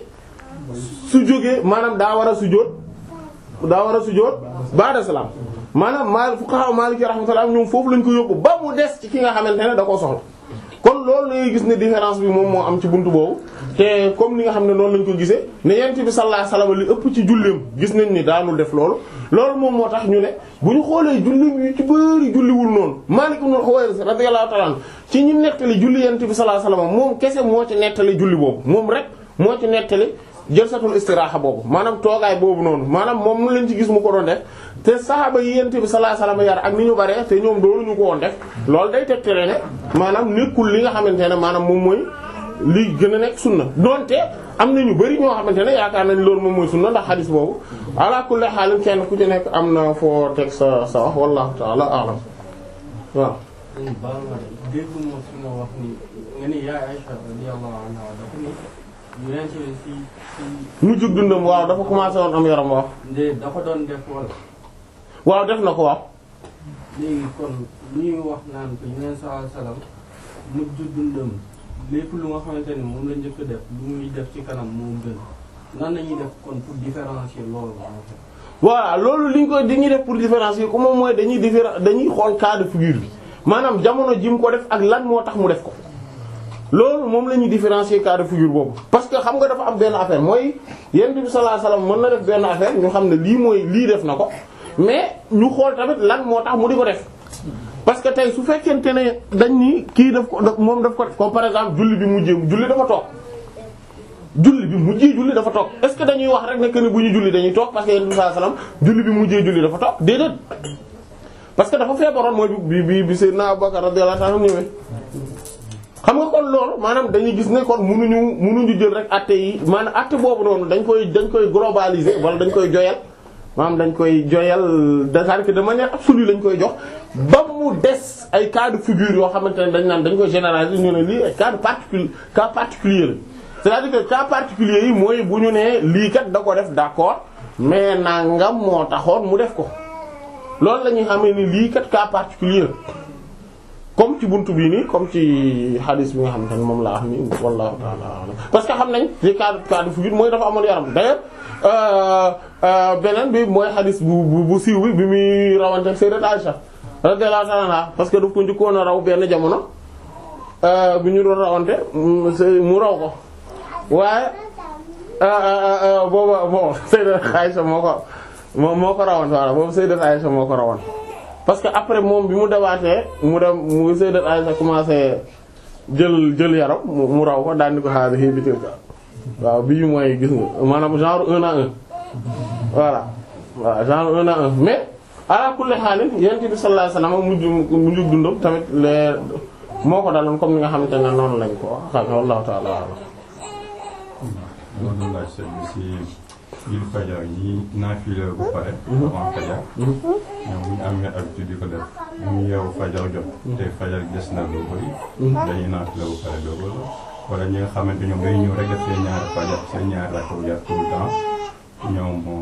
su jógee maanaam daa war a sujjóot daa war a sujjóot ba'da salaam maanaam maal fuqaha Maliki rahmatullah ñoom foofu lañ ko yóbbu ba mu des ci ki nga xamante ne da koo soxla kon loolu ngay gis ne différence bi moom moo am ci buntu boobu te comme ni nga xam ne noonu lañ ko gisee ne yent bi sallallahu alayhi wasallam li ëpp ci julleem gis nañ ni daanul def loolu loolu moom moo tax ñu ne bu ñu xoolee julleem yu ci bëri julliwul noonu Maalik ibn Huwayris radiyallahu ta'ala anhu ci ñu nettali julli yent bi sallallahu alayhi wasallam moom kese moo ci nettali julli boobu moom rek moo ci nettali jëlsatul istiraaxa boobu maanaam toogaay boobu noonu maanaam moom mu leen ci gis mu ko doon def te saxaaba yi yent bi sallallahu alayhi wasallam yar ak ni ñu bare te ñoom doolu ñu ko woon def loolu day tegtale ne maanaam nekkul li nga xamante ne maanaam moom mooy li gën a nekk sunna donte am na ñu bari ñoo xamante ne yaakaar nañ loolu moom mooy sunna ndax xadis boobu ala kulli xaalim kenn ku ci nekk am na foo teg sa sa wax wallahu ta'ala a'lam waaw baal ma de dégguma fi nga wax ni nga ni yaay Aisha radiyallahu anha dafa ni yonent bi ci ci mu jug dundam waaw dafa commencé woon am yaram waaw de dafa doon def wala waaw def na ko waaw léegi kon lu ñuy wax naan ko yonent sallallahu alayhi wasallam mujj dundam lépp lu nga xamante ni moom la njëkk a def lu muy def ci kanam moo gën nan la ñuy def kon pour différencier loolu en fait. voilà loolu li ñu koy dañuy def pour différencier ko moom mooy dañuy différen dañuy xool cas de figure bi maanaam jamono ji mu ko def ak lan moo tax mu def ko loolu moom la ñuy différencier cas de figure boobu parce que xam nga dafa am benn affaire mooy yonent bi sallallahu alayhi wasallam mën na def benn affaire ñu xam ne lii mooy lii def na ko mais ñu xool tamit lan moo tax mu di ko def parce que tey su fekkente ne dañ ni kii daf ko daf- moom daf ko def comme par exemple julli bi mujjee julli dafa toog julli bi mujjee julli dafa toog est ce que dañuy wax rek ne que ni bu ñu julli dañuy toog parce que yonent bi sallallahu alayhi wasallam julli bi mujjee julli dafa toog déedéet parce que dafa feebaroon mooy bi bi bi Seydina Abubakar radiyallahu anhu ñëwee xam nga kon loolu maanaam dañuy gis ne kon munuñu munuñu jël rek atte yi maanaam atte boobu noonu dañ koy dañ koy globaliser wala dañ koy joyal maanaam dañ koy joyal c'est-à-dire que de manière absolue lañ koy jox ba mu des ay cas de figure yoo xamante ne dañ naan dañ koy généraliser ñu ne lii ay cas de particule cas particulier la c'est-à-dire que cas particulier yi mooy bu ñu nee lii kat da ko def d'accord mais nangam moo taxoon mu def ko loolu la ñuy xamee ni lii kat cas particulier comme ci buntu bii nii comme ci hadis bi nga xamante ne moom laa xam ni wallahu ta'ala a'lam parce que xam nañ ci cas cas de figure mooy dafa amoon yaram d'ailleurs euh, euh, beneen bi mooy hadis bu bu bu siiw bi bi muy rawante ak Sayyidat Aisha radiyallahu ta'ala anha parce que daf ko njëkkoon a raw benn jamono euh, bi ñu doon rawante mu mu raw ko waaye booba bon Sayyidat Aisha moo ko moo moo ko rawoon voilà boobu Sayyidat Aisha moo ko rawoon parce que après moom bi mu dewaatee mu dem mu Sayyidat Aisha commencé jël jël yaram mu mu raw ko daan di ko xaar xii bi ka waaw bii mooy gis nga maanaam genre un à un voilà voilà genre un à un mais ala kulli xaalin yonent bi sallallahu alayhi wasallam mujj mujj dundam tamit les moo ko daloon comme ni nga xamante ne noonu lañ ko xam wallahu ta'ala a'lam loolu laaj seen si biir fajar yi naafila bu pare. avant fajar. ñoom bu ñu amee habitude di ko def. bu ñu yeewu fajar jot. te fajar des na lu bëri. dañuy naafila bu pare doo wala. wala ñi nga xamante ñoom day ñëw rek def seen ñaari fajar seen ñaari rakk bu yàgg tout le temps ñoom moom.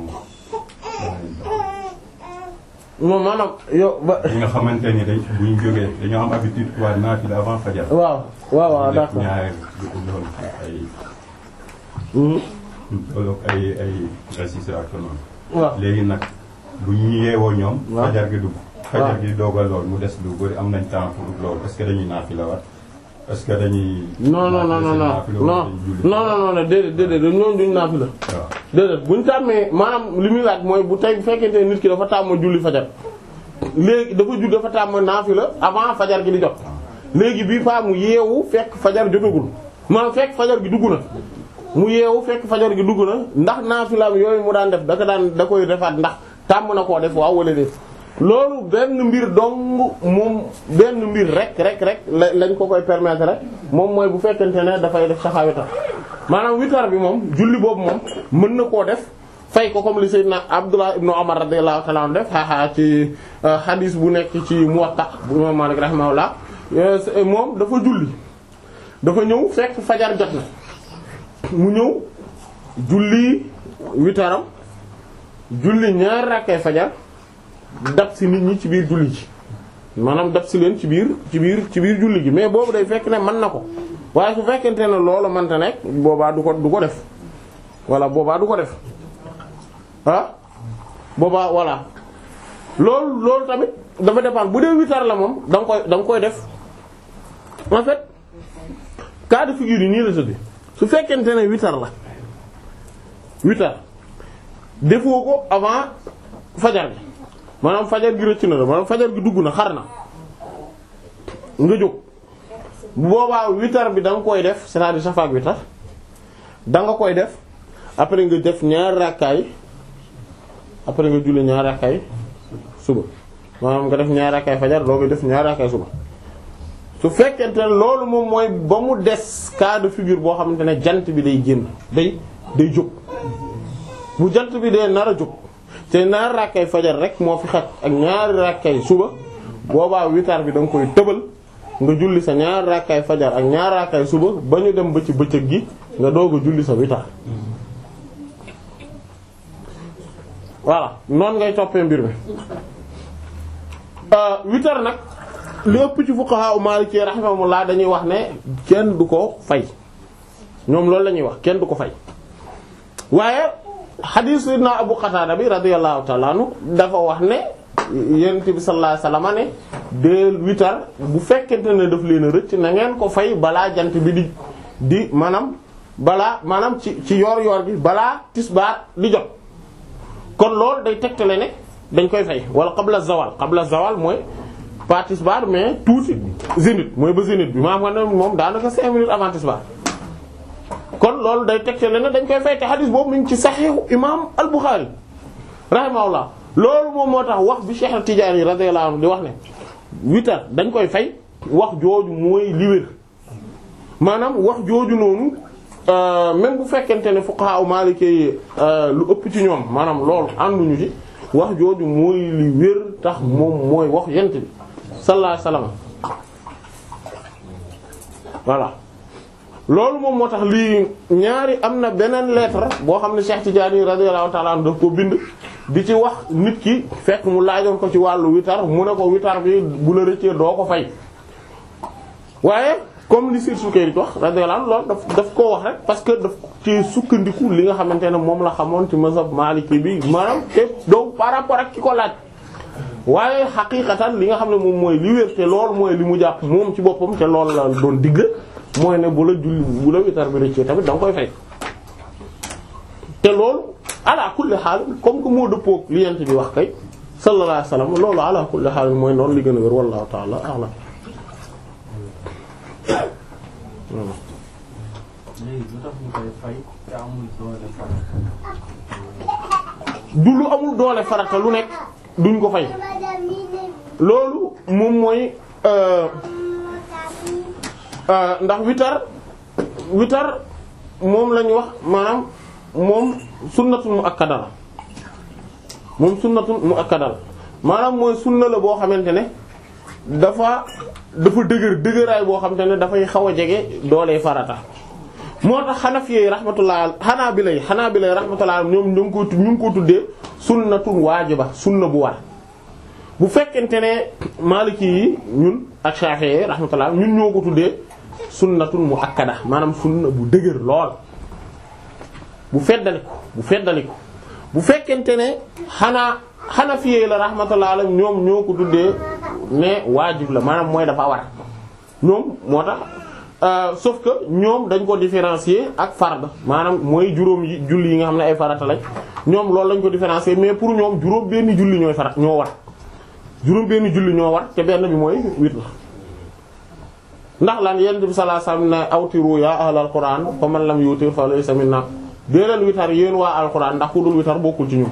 moom maanaam yow ba. ñi nga xamante ni dañ bu ñu jógee dañoo am habitude waa naafila avant fajar. waaw waaw waaw def d'accord. ñaari du ko doon ay. loolu ay ay résistance ak noonu. waaw léegi nag bu ñu yeewoo ñoom. waaw fajar gi dugg. fajar gi dogal lool mu des lu bari am nañ temps pour loolu est-ce que dañuy naafila waat est-ce que dañuy. non non non non non naafila non wala dañuy julli? non non non déedéet déedéet ñooñu duñ naafila waaw déedéet buñ tàmmee maanaam li muy laaj mooy bu tey bu fekkente ne nit ki dafa tàmm julli fajar léegi dafa judd dafa tàmm naafila avant fajar gi di jot léegi bii paa mu yeewu fekk fajar jotagul maanaam fekk fajar gi dugg na mu yeewu fekk fajar gi dugg na ndax naafilaam yooyu mu daan def da ko daan da koy defaat ndax tàmm na koo def waaw wala déet loolu benn mbir dong moom benn mbir rek rek rek la lañ ko koy permettre rek moom mooy bu fekkente ne dafay def saxaa witar maanaam witar bi moom julli boobu moom mën na koo def fay ko comme li sayyidna Abdullah ibn Umar radiyallahu ta'ala anhu def xaaxaa ci hadis bu nekk ci Muwatta bu imam Malik rahimahullah moom dafa julli dafa ñëw fekk fajar jot na mu ñëw julli witaram julli ñaar rakkay fajar dab si nit ñi ci biir julli ji maanaam dab si leen ci biir ci biir ci biir julli gi mais boobu day fekk ne mën na ko waaye su fekkente ne loolu mënta nekk boobaa du ko du ko def voilà boobaa du ko def ah boobaa voilà loolu loolu tamit dafa dépendre bu dee witar la moom da nga koy da nga koy def en fait cas de figure yi nii la tëdd su fekkente ne witar la witar defoo ko avant fajar gi maanaam fajar gi rëcc na la maanaam fajar gi dugg na xar na nga jóg bu boobaa witar bi da nga koy def c'est-à-dire safaak witar da nga koy def après nga def ñaari rakkaay après nga julli ñaari rakkaay suba maanaam nga def ñaari rakkaay fajar doo nga def ñaari rakkaay suba su fekkente ne loolu moom mooy ba mu des cas de figure boo xamante ne jant bi day génn day day jóg bu jant bi dee nar a jóg te ñaari rakkay fajar rek moo fi xaj ak ñaari rakkay suba boobaa witar bi da nga koy tëbal nga julli sa ñaari rakkay fajar ak ñaari rakkay suba ba ñu dem ba ci bëccëg gi nga doog a julli sa witar voilà noonu ngay toppee mbir mi witar nag li ëpp ci fuqaha u maliki rahimahumullah dañuy wax ne kenn du ko fay ñoom loolu la ñuy wax kenn du ko fay waaye hadith sayyidina Abu Qatada bi radiyallahu ta'ala anhu dafa wax ne yonent bi sallallahu alayhi wasallam ne deel witar bu fekkente ne daf leen a rëcc na ngeen ko fay balaa jant bi di di maanaam balaa maanaam ci ci yoor yoor bi balaa tisbaar di jot kon loolu day tegtale ne dañ koy fay wala qabla zawal qabla zawal mooy pas tisbaar mais tuuti zénith mooy ba zénith bi maa xam ne moom daanaka cinq minutes avant tisbaar kon loolu day tegtale ne dañ koy fay te hadith boobu mu ngi ci saxiixu imaam al-Bukhari rahimahullah loolu moom moo tax wax bi Cheikh Tidiane radiyallahu anhu di wax ne witar dañ koy fay wax jooju mooy li wér maanaam wax jooju noonu même bu fekkente ne fuqaha u Maliki yi lu ëpp ci ñoom maanaam loolu ànduñu ci wax jooju mooy li wér tax moom mooy wax yent bi sallallahu alayhi wasallam voilà loolu moom moo tax lii ñaari am na beneen lettre boo xam ne Cheikh Tidiane radiyallahu ta'ala anhu daf ko bind di ci wax nit ki fekk mu laajoon ko ci wàllu witar mu ne ko witar bi bu la rëccee doo ko fay waaye comme li Sir Sukayri wax radiyallahu anhu loolu daf daf koo wax rek parce que daf ci sukkandiku li nga xamante ne moom la xamoon ci mazhab Maliki bi maanaam te donc par rapport ak ki ko laaj waaye xaqiiqatan li nga xam ne moom mooy li wér te loolu mooy li mu jàpp moom ci boppam te loolu la doon digle mooy ne bu la julli bu la witar bi rëccee tamit da nga koy fay te loolu ala kulli xaal comme que moo dëppoo li yent bi wax kay sallallahu alayhi wasallam loolu ala kulli xaal mooy noonu li gën a wér wallahu ta'ala a'lam léegi lu tax ñu koy fay te amul doole farata. du lu amul doole farata lu nekk duñ ko fay loolu moom mooy euh euh ndax witar witar moom lañu wax maanaam moom sunnatun muakkada la moom sunnatun muakkada la maanaam mooy sunna la boo xamante ne dafa dafa dëgër dëgëraay boo xamante ne dafay xaw a jege doole farata moo tax Hanafi yi rahmatullah Hanabila yi Hanabila yi rahmatullah ñoom ñu ngi ko ñu ngi ko tuddee sunnatun waajiba sunna bu war bu fekkente ne Maliki yi ñun ak Shafi'i yi rahmatullah ñun ñoo ko tuddee sunnatun muakkada maanaam sunna bu dëgër lool bu feddaliku bu feddaliku bu fekkente ne xanaa Hanafi yi la rahmatullah alayhi ñoom ñoo ko tuddee ne waajib la maanaam mooy dafa war ñoom moo tax Euh, sauf que ñoom dañ ko différencier ak fard maanaam mooy juróom yi julli yi nga xam ne ay farata lañ ñoom loolu lañ ko différencier mais pour ñoom juróom benn julli ñooy farat ñoo war juróom benn julli ñoo war te benn bi mooy witr ndax lan yonent bi sallallahu alayhi wasallam ne awtiru ya ahlal qur'an fa man lam yutir fa laysa minna dee leen witar yéen waa alquran ndax ku dul witar bokkul ci ñun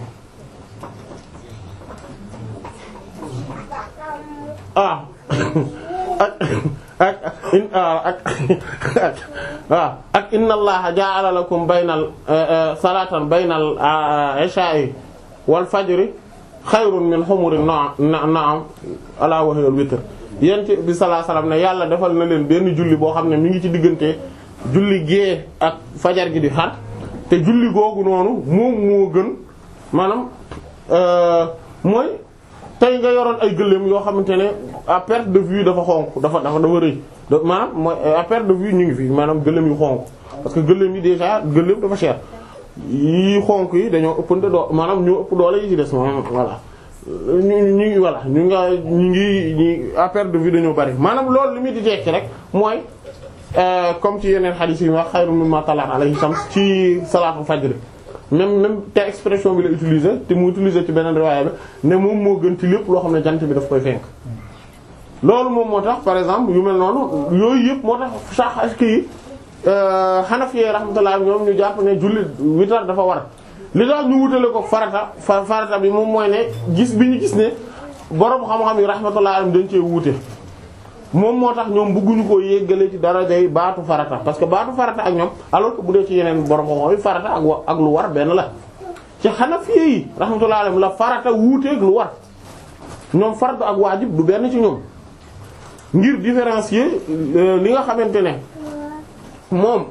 ah ak ak in ak ak waaw ak inna allaha ja'ala lakum baynal salatan baynal isha'i wal fajri xayrun min humurin na'am ala wa hiya al witr yent bi sallallahu alayhi wasallam ne yàlla defal na leen benn julli boo xam ne mi ngi ci diggante julli gée ak fajar gi di xar te julli googu noonu moom moo gën maanaam mooy tey nga yoroon ay gëléem yoo xamante ne à perte de vue dafa xonk dafa dafa dafa rëy maanaam mooy à perte de vue ñu ngi fi maanaam gëléem yu xonk parce que gëléem yi déjà gëléem dafa cher yi xonk yi dañoo ëppante doo maanaam ñoo ëpp doole yi ci des maanaam voilà ñu ñu voilà ñu nga ñu ngi ñi à perte de vue dañoo bari maanaam loolu li muy di tekki rek mooy comme ci yeneen hadith yi wax xayru mimma talat alayhi shams ci salaatu fajr même même te expression bi la utiliser te mu utiliser ci beneen riwaaya bi ne moom moo gën ci lépp loo xam ne jant bi daf koy fenk loolu moom moo tax par exemple yu mel noonu yooyu yëpp moo tax sax kii Hanafi rahmatullah ñoom ñu jàpp ne julli witar dafa war li tax ñu wutale ko farata fa farata bi moom mooy ne gis bi ñu gis ne borom xam-xam yi rahmatullah dañ cee wuute moom moo tax ñoom bëgguñu koo yéggale ci darajay baatu farata parce que baatu farata ak ñoom alors que bu dee ci yeneen borom xam-xam yi farata ak wa ak lu war benn la ci Hanafi yi rahmatullah alayhim la farata wuuteeg lu war ñoom farata ak waajib du benn ci ñoom ngir différencier li nga xamante ne moom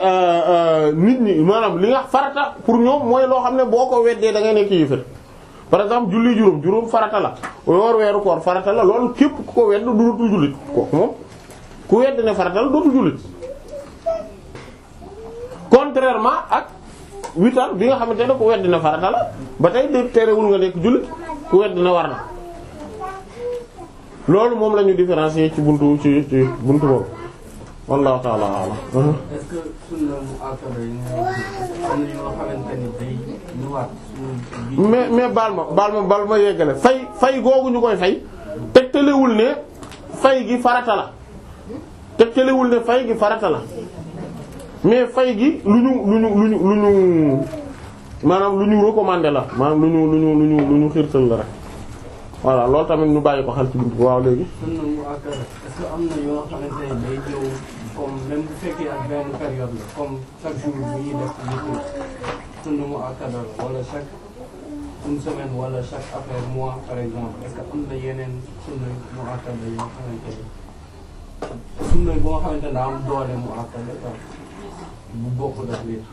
nit ñi maanaam li nga farata pour ñoom mooy loo xam ne boo ko weddee da ngay nekk yéefar par exemple julli juróom juróom farata la woor weeru koor farata la loolu képp ku ko wedd dootul jullit kooku moom ku wedd ne farata la dootul jullit contrairement ak witar bi nga xamante ne ku wedd ne farata la ba tey de terewul nga nekk jullit ku wedd ne war na loolu moom la ñu différencier ci buntu ci ci buntu boobu wallahu ta'ala a'lam est-ce que sunna mu akkada yi nga wax am na yoo xamante ni day ñëwaat suñu mais mais baal ma baal ma baal ma yeggale fay fay googu ñu koy fay tegtalewul ne fay gi farata la tegtalewul ne fay gi farata la mais fay gi lu ñu lu ñu lu ñu lu ñu maanaam lu ñu recommandé la maanaam lu ñu lu ñu lu ñu lu ñu xiirtal la rek voilà loolu tamit ñu bàyyi ko xel ci buntu waaw léegi sunna mu akkada est-ce que am na yoo xamante ne day ñëw comme même bu fekkee ak benn période la comme chaque jour bu ñuy def witir sunna mu akkada la wala chaque une semaine wala chaque après mois par exemple est-ce que am na yeneen sunna mu akkada yoo xamante ni sunna boo xamante ne daa am doole mu akkada quoi bu bokk daf wér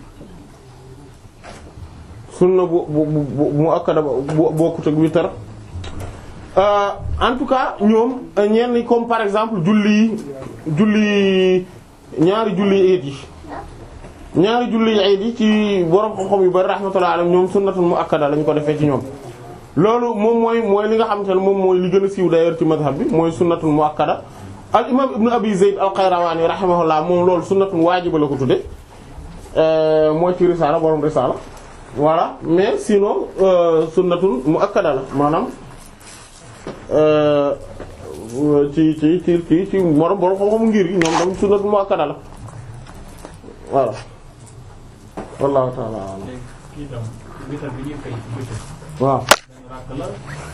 sunna bu bu bu mu akkada bu bokkut ak witar Euh, en tout cas ñoom ñenn comme par exemple julli julli ñaari julli eid yi ñaari julli eid yi ci borom xam-xam yu bari rahmatullah alayhim ñoom sunnatul muakkada lañ ko defee ci ñoom. loolu moom mooy mooy li nga xamante ne moom mooy li gën a siiw d'ailleurs ci madhab bi mooy sunnatul muakkada al imam ibnu abi zayd al qayrawani rahimahullah moom loolu sunnatul waajiba la ko tudde euh, mooy ci risaala borom risaala voilà mais sinon euh, sunnatul muakkada la maanaam. ci ci ci ci ci morom borom xam-xamu ngir gi ñoom tam sunnat muakkada la voilà wallahu ta'ala a'lam léegi kii tam witar bi ñuy fay ci bëccëg waaw benn rakk la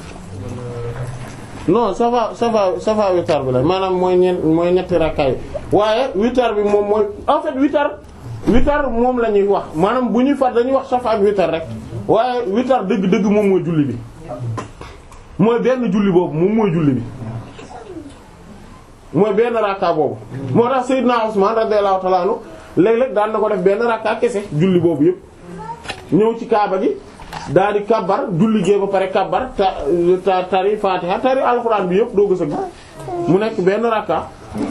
wala non safa safa safa witar bi la maanaam mooy ñeent mooy ñetti rakkaay waaye witar bi moom mooy en fait witar witar moom la ñuy wax maanaam bu ñuy fat dañuy wax safa ak witar rek waaye witar dëgg-dëgg moom mooy julli bi mooy benn julli boobu moom mooy julli bi mooy benn rakka boobu moo tax Seydina Usman radiyallahu ta'ala anhu léeg-léeg daan na ko def benn rakka kese julli boobu yépp ñëw ci kaaba gi daal di kabbar julli gee ba pare kabbar ta ta tari fatiha tari alxuraan bi yépp doo gës a mu nekk benn rakka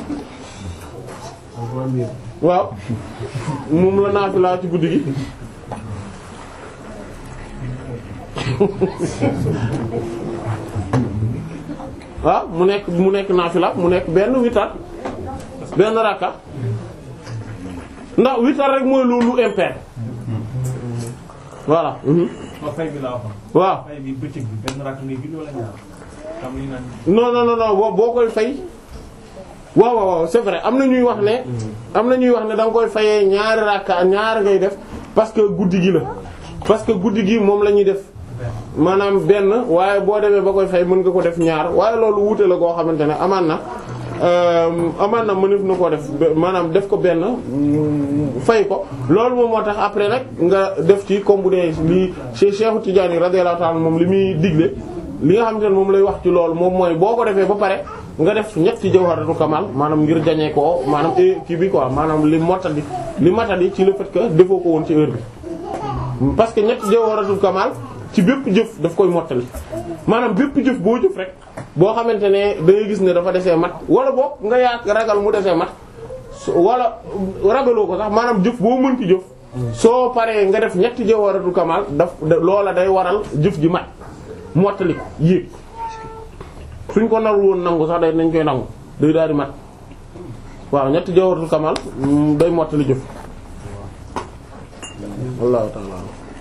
waaw moom la naafila ci guddi gi waaw mu nekk mu nekk naafila mu nekk benn witar benn rakka ndax witar rek mooy loolu impair voilà mhm. ma fay bi laa waxoon waaw fay bi bëccëg bi benn rakk ngay julli wala ñaar xam li naan non non non non boo boo koy fay waaw waaw waaw c'est vrai am na ñuy wax ne am na ñuy wax ne da nga koy fayee ñaari rakka ñaari ngay def parce que guddi gi la parce que guddi gi moom la ñuy def maanaam benn waaye boo demee ba koy fay mën nga ko def ñaar waaye loolu wuute la koo xamante ne amaan na amaan na mënef na koo def maanaam def ko benn fay ko loolu moom moo tax après nag nga def ci comme bu dee lii Cheikh Cheikh Tidiane radiyallahu ta'ala moom li muy digle li nga xamante ne moom lay wax ci loolu moom mooy boo ko defee ba pare nga def ñetti jawharatu kamal maanaam ngir jañee ko maanaam kii bi quoi maanaam li mottali li matali ci le fait que defoo ko woon ci heure bi parce que ñetti jawharatu kamal ci bépp jëf daf koy mottali maanaam bépp jëf boo jëf rek boo xamante ne da ngay gis ne dafa desee mat wala boog nga yaa ragal mu desee mat wala ragaloo ko sax maanaam jëf boo mën ci jëf soo paree nga def ñetti jawharatul kamal daf loola day waral jëf ji mat mottali ko yéeg suñ ko narul woon nangu sax day nañ koy nangu day daal di mat waaw ñetti jawharatul kamal day mottali jëf wallahu ta'ala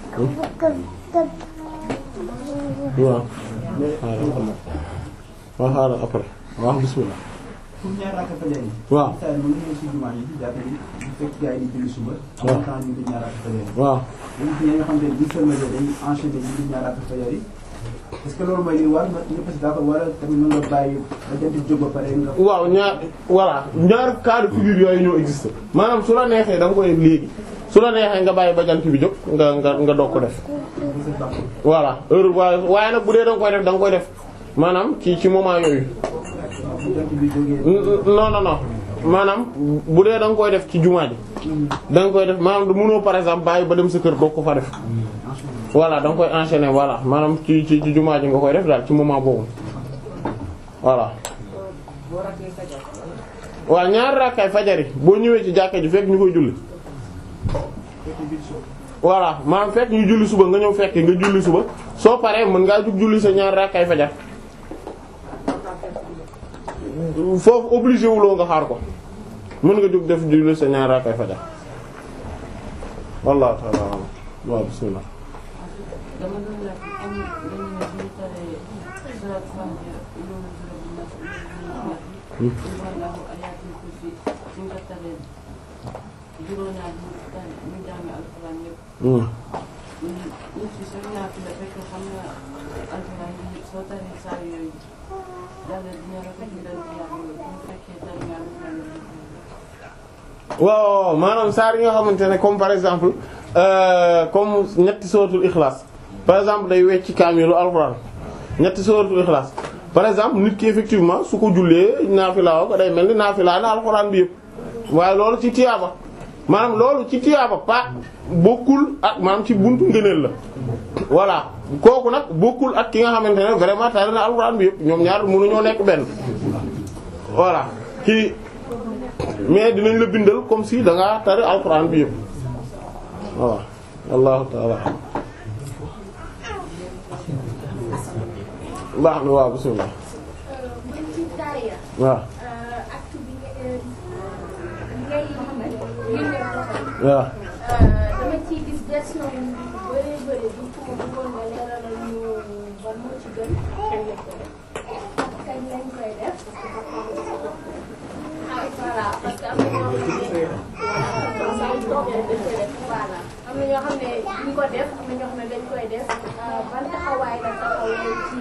waaw waaw xaaral après waaw bismillah pour ñaar rakka fajar yi. waaw saa yi mën nañu ci jumaa yi ci jàkka yi bu fekk gars yi di julli suba. waaw am na temps ñu di ñaar rakka fajar yi. waaw bu ñu nga xam te ne bu ñu sëlmalee dañuy enchaîner ñu di ñaar rakka fajar yi. est-ce que loolu mooy li war nga ñëpp si d'accord wala tamit mën nga bàyyi ba jant jóg ba pare nga. waaw ñaar voilà ñaar cas de figure yooyu ñoo existe maanaam su la neexee da nga koy def léegi su la neexee nga bàyyi ba jant bi jóg nga nga nga doog ko def voilà heure waaye waaye nag bu dee da nga koy def da nga koy def maanaam ci ci moment yooyu bu jant bi jógee. non non non maanaam bu dee da nga koy def ci jumaa ji da nga koy def maanaam du mënoo par exemple bàyyi ba dem sa kër doo ko fa def voilà da nga koy enchaîner voilà maanaam ci ci ci jumaa ji nga koy def daal ci moment boobu voilà waaw ñaari rakkaay fajari boo ñëwee ci jàkka ji fekk ñu koy julli voilà maanaam fekk ñu julli suba nga ñëw fekk nga julli suba soo paree mën ngaa jug julli sa ñaari rakkaay fajar foofu obligé wuloo nga xaar ko mën nga jug def julli sa ñaari rakkaay fajar wallahu ta'ala a'lam waaw bismillah dama doon laaj am dañu ne bu ñu taree salaatu faatiha loolu wallahu ayatul kursi suñ ko taree juróom ñaar ñu tare ñu jàng alxuraan yëpp nit ki sooy naatu la fekk xam nga alxuraan yi soo taree saa yooyu yàlla dina rafet ñu doon ci yàlla bu fekkee tari nga alxuraan waaw waaw maanaam saar yi nga xamante ne comme par exemple euh, comme ñetti suratul ikhlas par exemple day wecc kaamilu alxuraan ñetti suratul ikhlas par exemple nit ki effectivement su ko jullee naafila ko day mel ni naafila na alxuraan bi yëpp waaye loolu ci tiyaaba maanaam loolu ci tiyaaba pa bokkul ak maanaam ci buntu ngëneel la voilà kooku nag bokkul ak ki nga xamante ne vraiment tari na alxuraan bi yëpp ñoom ñaar mënuñoo nekk benn voilà kii mais dinañ la bindal comme si da ngaa tari alxuraan bi yëpp waaw allahu taala baax na waaw bismillah man ci taaya waaw acte bi nga ngay génne loxo waaw dama ciy gis version yu bëree bëri bu ko bëggoon nga leeralal ñu ban moo ci gën kañ lañ ko def ak kañ lañ koy def ah voilà parce que am na ñoo xam ne voilà saa yu toogee dañ koy def voilà am na ñoo xam ne ñu ko def am na ñoo xam ne dañ koy def ban taxawaay la taxawee ci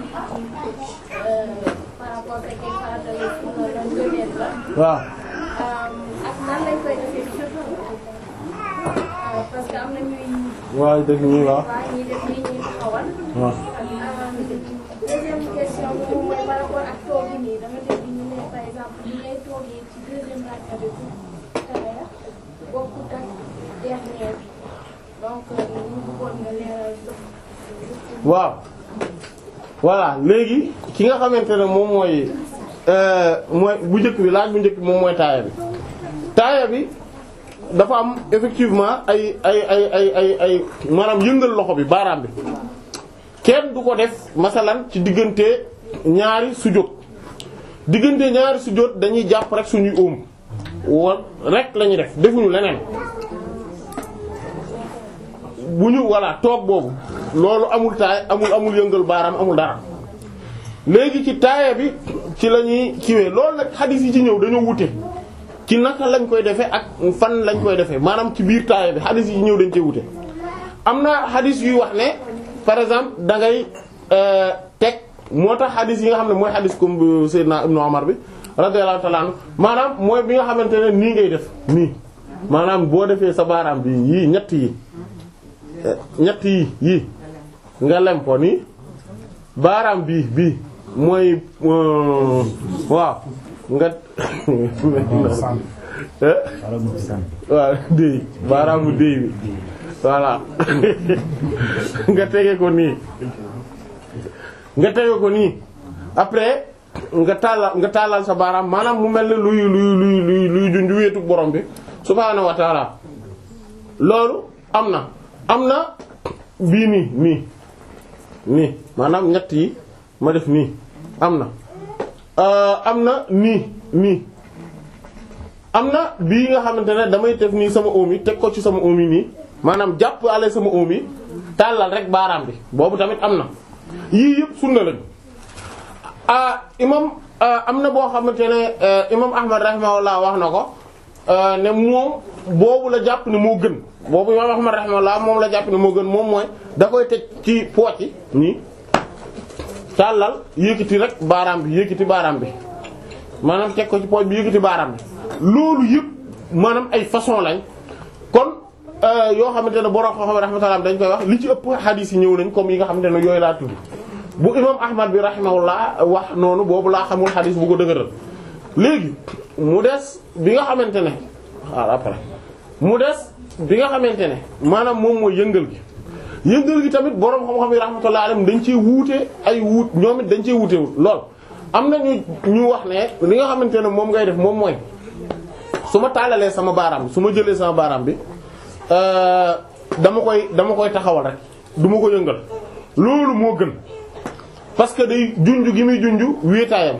par rapport ak ay farata la wala ngëneel la waaw ak nan lañ koy defee surtout parce que am na ñuy waaw dëgg ñuy waaw waa ñuy def nii ñuy taxawal. waaw deuxième question bi moom mooy par rapport ak toogi nii dama dégg ñu ne par exemple ñu ngay toogee ci deuxième rakka bi pour taaya bokkut ak dernière bi donc ñu bëggoon nga leeral waaw voilà léegi ki nga xamante ne moom mooy euh, mooy bu njëkk bi laaj bu njëkk bi moom mooy taaya bi taaya bi dafa am effectivement ay ay ay ay ay ay maanaam yëngal loxo bi baaraam bi kenn du ko def masalan ci diggante ñaari sujjóot diggante ñaari sujjóot dañuy jàpp rek suñuy óom wa rek lañuy def defuñu leneen bu ñu voilà toog boobu loolu amul taay amul amul yëngal baaraam amul dara léegi ci taaya bi ci la ñuy kiwee loolu nag xadis yi ci ñëw dañoo wute ci naka lañ koy defee ak fan lañ koy defee maanaam ci biir taaya bi xadis yi ci ñëw dañ cee wute am na xadis yuy wax ne par exemple da ngay teg moo tax xadis yi nga xam ne mooy xadis comme bu Seydina Ibnu Umar bi radiyallahu ta'ala anhu maanaam mooy bi nga xamante ne nii ngay def nii maanaam boo defee sa baaraam bi yii ñett yi ñett yi yii nga lem ko nii baaraam bii bii mooy waaw nga waaw déy baaraamu déy bi voilà nga tege ko nii nga tege ko nii après nga tàllal nga tàllal sa baaraam maanaam mu mel ne luy luy luy luy luy junju weetu borom bi subhaanahu wa ta'ala loolu am na am na bii nii nii nii maanaam ñett yi ma def nii am na am na nii nii am na bii nga xamante ne damay def nii sama oom yi teg ko ci sama oom yi nii maanaam jàpp ale sama oom yi tàllal rek baaraam bi boobu tamit am na yii yëpp sunna lañ ah imam am na boo xamante ne imam Ahmad rahimahullah wax na ko ne moom boobu la jàpp ne moo gën boobu imam Ahmad rahimahullah moom la jàpp ne moo gën moom mooy da koy teg ci poche yi nii tàllal yëkkati rek baaraam bi yëkkati baaraam bi maanaam teg ko ci poche bi yëkkati baaraam bi loolu yëpp maanaam ay façon lañ kon yoo xamante ne borom xam-xam rahmatullah dañ koy wax li ci ëpp hadith yi ñëw nañ comme yi nga xamante ne yooyu laa tudd bu imam Ahmad bi rahimahullah wax noonu boobu laa xamul hadith bu ko dëgëral léegi mu des bi nga xamante ne waaw après mu des bi nga xamante ne maanaam moom mooy yëngal gi yëngal gi tamit boroom xam-xam yi rahmatullahi alayhim dañ ciy wuute ay wuut ñoom it dañ ciy wuute lool am na ñu ñu wax ne li nga xamante ne moom ngay def moom mooy su ma taalalee sama baaraam su ma jëlee sama baaraam bi dama koy dama koy taxawal rek du ma ko yëngal loolu moo gën parce que day junj gi muy junj wéetaayam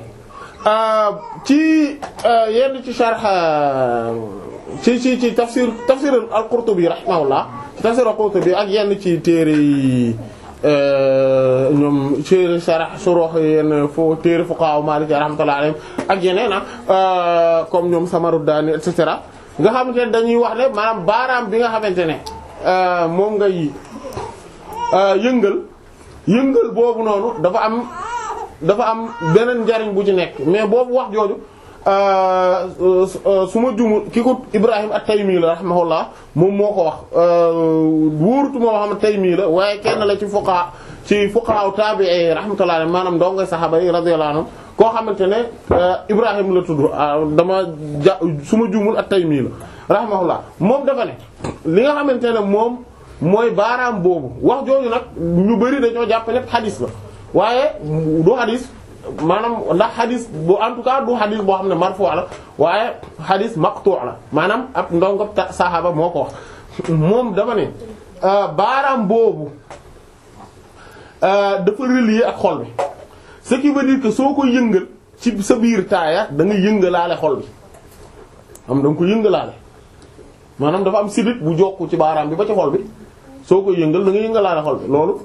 ci yenn ci sharh ci ci ci tafsir tafsir al-Qurtubi rahimahullah ci tafsir al-Qurtubi ak yenn ci téere yi ñoom téere sharh suruh yenn fo téere fuqaha Maliki rahmatullahi alayhim ak yeneen ah comme ñoom Samaruddani et cetera nga xamante ne dañuy wax ne maanaam baaraam bi nga xamante ne moom ngay yëngal yëngal boobu noonu dafa am dafa am beneen njariñ bu ci nekk mais boobu wax jooju su ma jumul ki ko Ibrahim at-Taymi la rahimahullah moom moo ko wax wóorutu moo xam Taymi la waaye kenn la ci fuqaha ci fuqaha tabi'i rahmatullah alayhi maanaam doo ngay saxaaba yi radiyallahu anhum koo xamante ne Ibrahim la tudd dama ja su ma jumul at-Taymi la rahimahullah moom dafa ne li nga xamante ne moom mooy baaraam boobu wax jooju nag ñu bari dañoo jàpp ne xadis la waaye du xadis maanaam ndax xadis bu en tout cas du xadis boo xam ne marfu la waaye xadis maqtu la maanaam ab ndongo saxaaba moo ko wax moom dafa ne baaraam boobu dafa relier ak xol bi ce qui veut dire que soo ko yëngal ci sa biir taaya da nga yëngalaale xol bi am da nga ko yëngalaale maanaam dafa am sidit bu jokku ci baaraam bi ba ci xol bi soo koy yëngal da nga yëngalaale xol bi loolu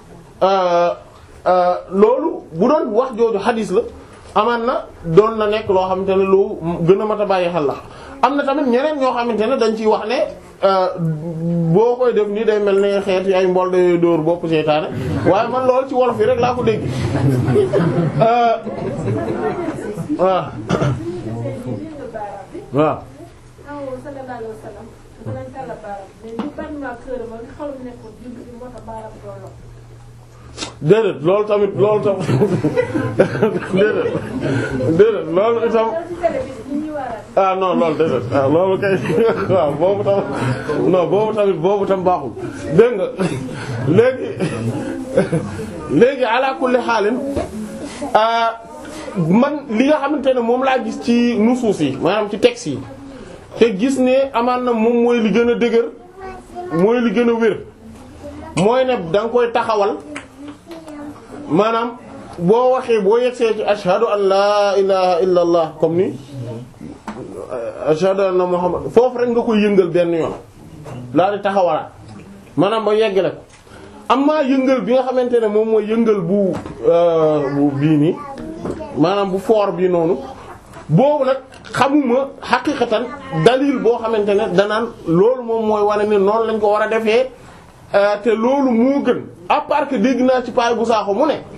loolu bu doon wax jooju xadis la amaan na doon na nekk loo xamante ne lu gën a mat a bàyyi xel la am na tamit ñeneen ñoo xamante ne dañ ciy wax ne boo koy def nii day mel ne xeet ay mbol de dóor bopp seytaane waaye man loolu ci wolof yi rek laa ko dégg waaw waaw déedéet loolu tamit loolu tam déedéet déedéet loolu itam ah non loolu déedéet ah loolu kay waaw boobu tam non boobu tamit boobu tam baaxul dégg nga léegi léegi ala kulli xaalin man li nga xamante ne moom laa gis ci nusuus yi maanaam ci texte yi te gis ne amaan na moom mooy li gën a dëgër mooy li gën a wér mooy ne da nga koy taxawal maanaam boo waxee boo yegsee ci ashhadu an laa ilaha illa allah comme ni ashhadu anna muhammad foofu rek nga koy yëngal benn yoon laa di taxawalaat maanaam ba yeggale ko amma yëngal bi nga xamante ne moom mooy yëngal bu bu bii nii maanaam bu foor bii noonu boobu nag xamuma xaqiqatan dalil boo xamante ne danaan loolu moom mooy wane ne noonu lañ ko war a defee te loolu moo gën à part que dégg naa ci paay bu saaxo mu ne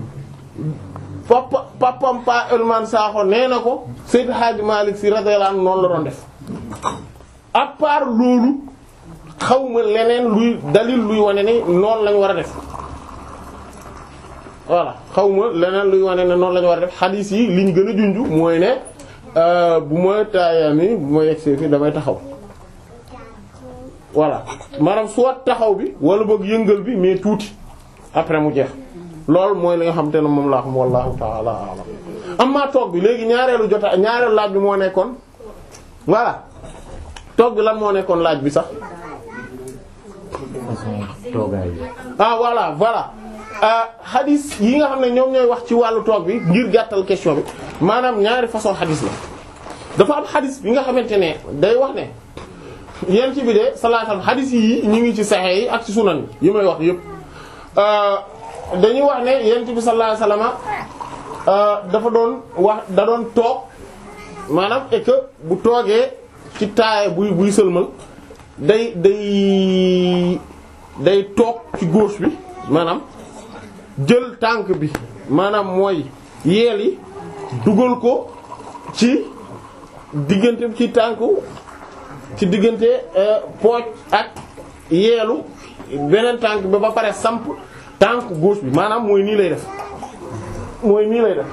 papa papam pa elman saaxo nee na ko Seydou Hadji Malick Sy radiyallahu anhu noonu la doon def à part loolu xawma leneen luy dalil luy wane ne noonu lañ war a def voilà xawma leneen luy wane ne noonu lañ war a def xadiis yi liñ gën a junj mooy ne bu ma taayaami bu ma yegsee fi damay taxaw voilà maanaam soit taxaw bi wala boog yëngal bi mais tuuti après mu jeex loolu mooy li nga xam te ne moom laa xam wallahu ta'ala a'lam amma toog bi léegi ñaareelu jota ñaareelu laaj bi moo nekkoon voilà toog bi lan moo nekkoon laaj bi sax ah voilà voilà hadith yi nga xam ne ñoom ñooy wax ci wàllu toog bi ngir gàttal question bi maanaam ñaari façon hadith la dafa am hadith bi nga xamante ne day wax ne yéen ci bi de salaatam hadith yi ñu ngi ci saxee yi ak ci sunan yi may wax yépp dañuy wax ne yéen ci bi sallallahu alayhi wasallam dafa doon wax da doon toog maanaam et que bu toogee ci taaye buy buy sëlmal day day day toog ci gauche bi maanaam jël tànk bi maanaam mooy yeel yi dugal ko ci diggante ci tànku ci diggante pooj ak yeelu beneen tànk bi ba pare samp tànk gauche bi maanaam mooy nii lay def mooy nii lay def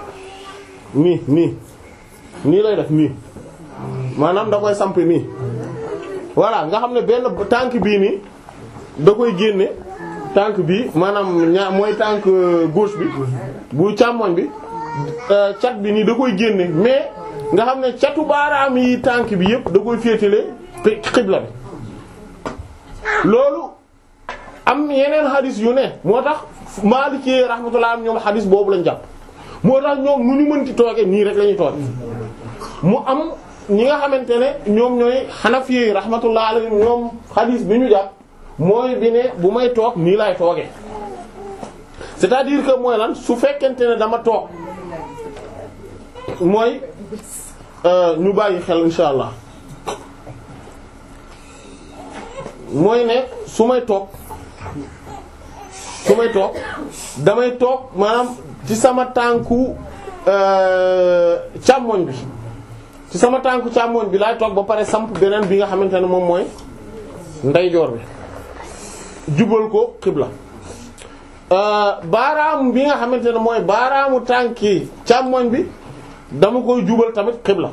nii nii nii lay def nii maanaam da koy samp nii voilà nga xam ne benn tànk bii nii da koy génne tànk bi maanaam ñaa mooy tànk gauche bi bu càmmoñ bi cat bi nii da koy génne mais nga xam ne catu baaraam yi tànk bi yépp da koy féetale xibla bi loolu am yeneen xadis yu ne moo tax Maliki rahmatullah am ñoom xadis boobu lañ jàpp moo tax ñoom nu ñu mënti tooge nii rek la ñuy tooge mu am ñi nga xamante ne ñoom ñooy Hanafi rahmatullah alayhim ñoom xadis bi ñu jàpp mooy bi ne bu may toog nii laay tooge c'est-à-dire que mooy lan su fekkente ne dama toog mooy ñu bàyyi xel insha allah mooy ne su may toog su may toog damay toog maanaam ci sama tànku càmmoñ bi ci sama tànku càmmoñ bi laay toog ba pare samp beneen bi nga xamante ne moom mooy ndeyjoor bi jubal ko xibla baaraamu bi nga xamante ne mooy baaraamu tànki càmmoñ bi dama koy jubal tamit xibla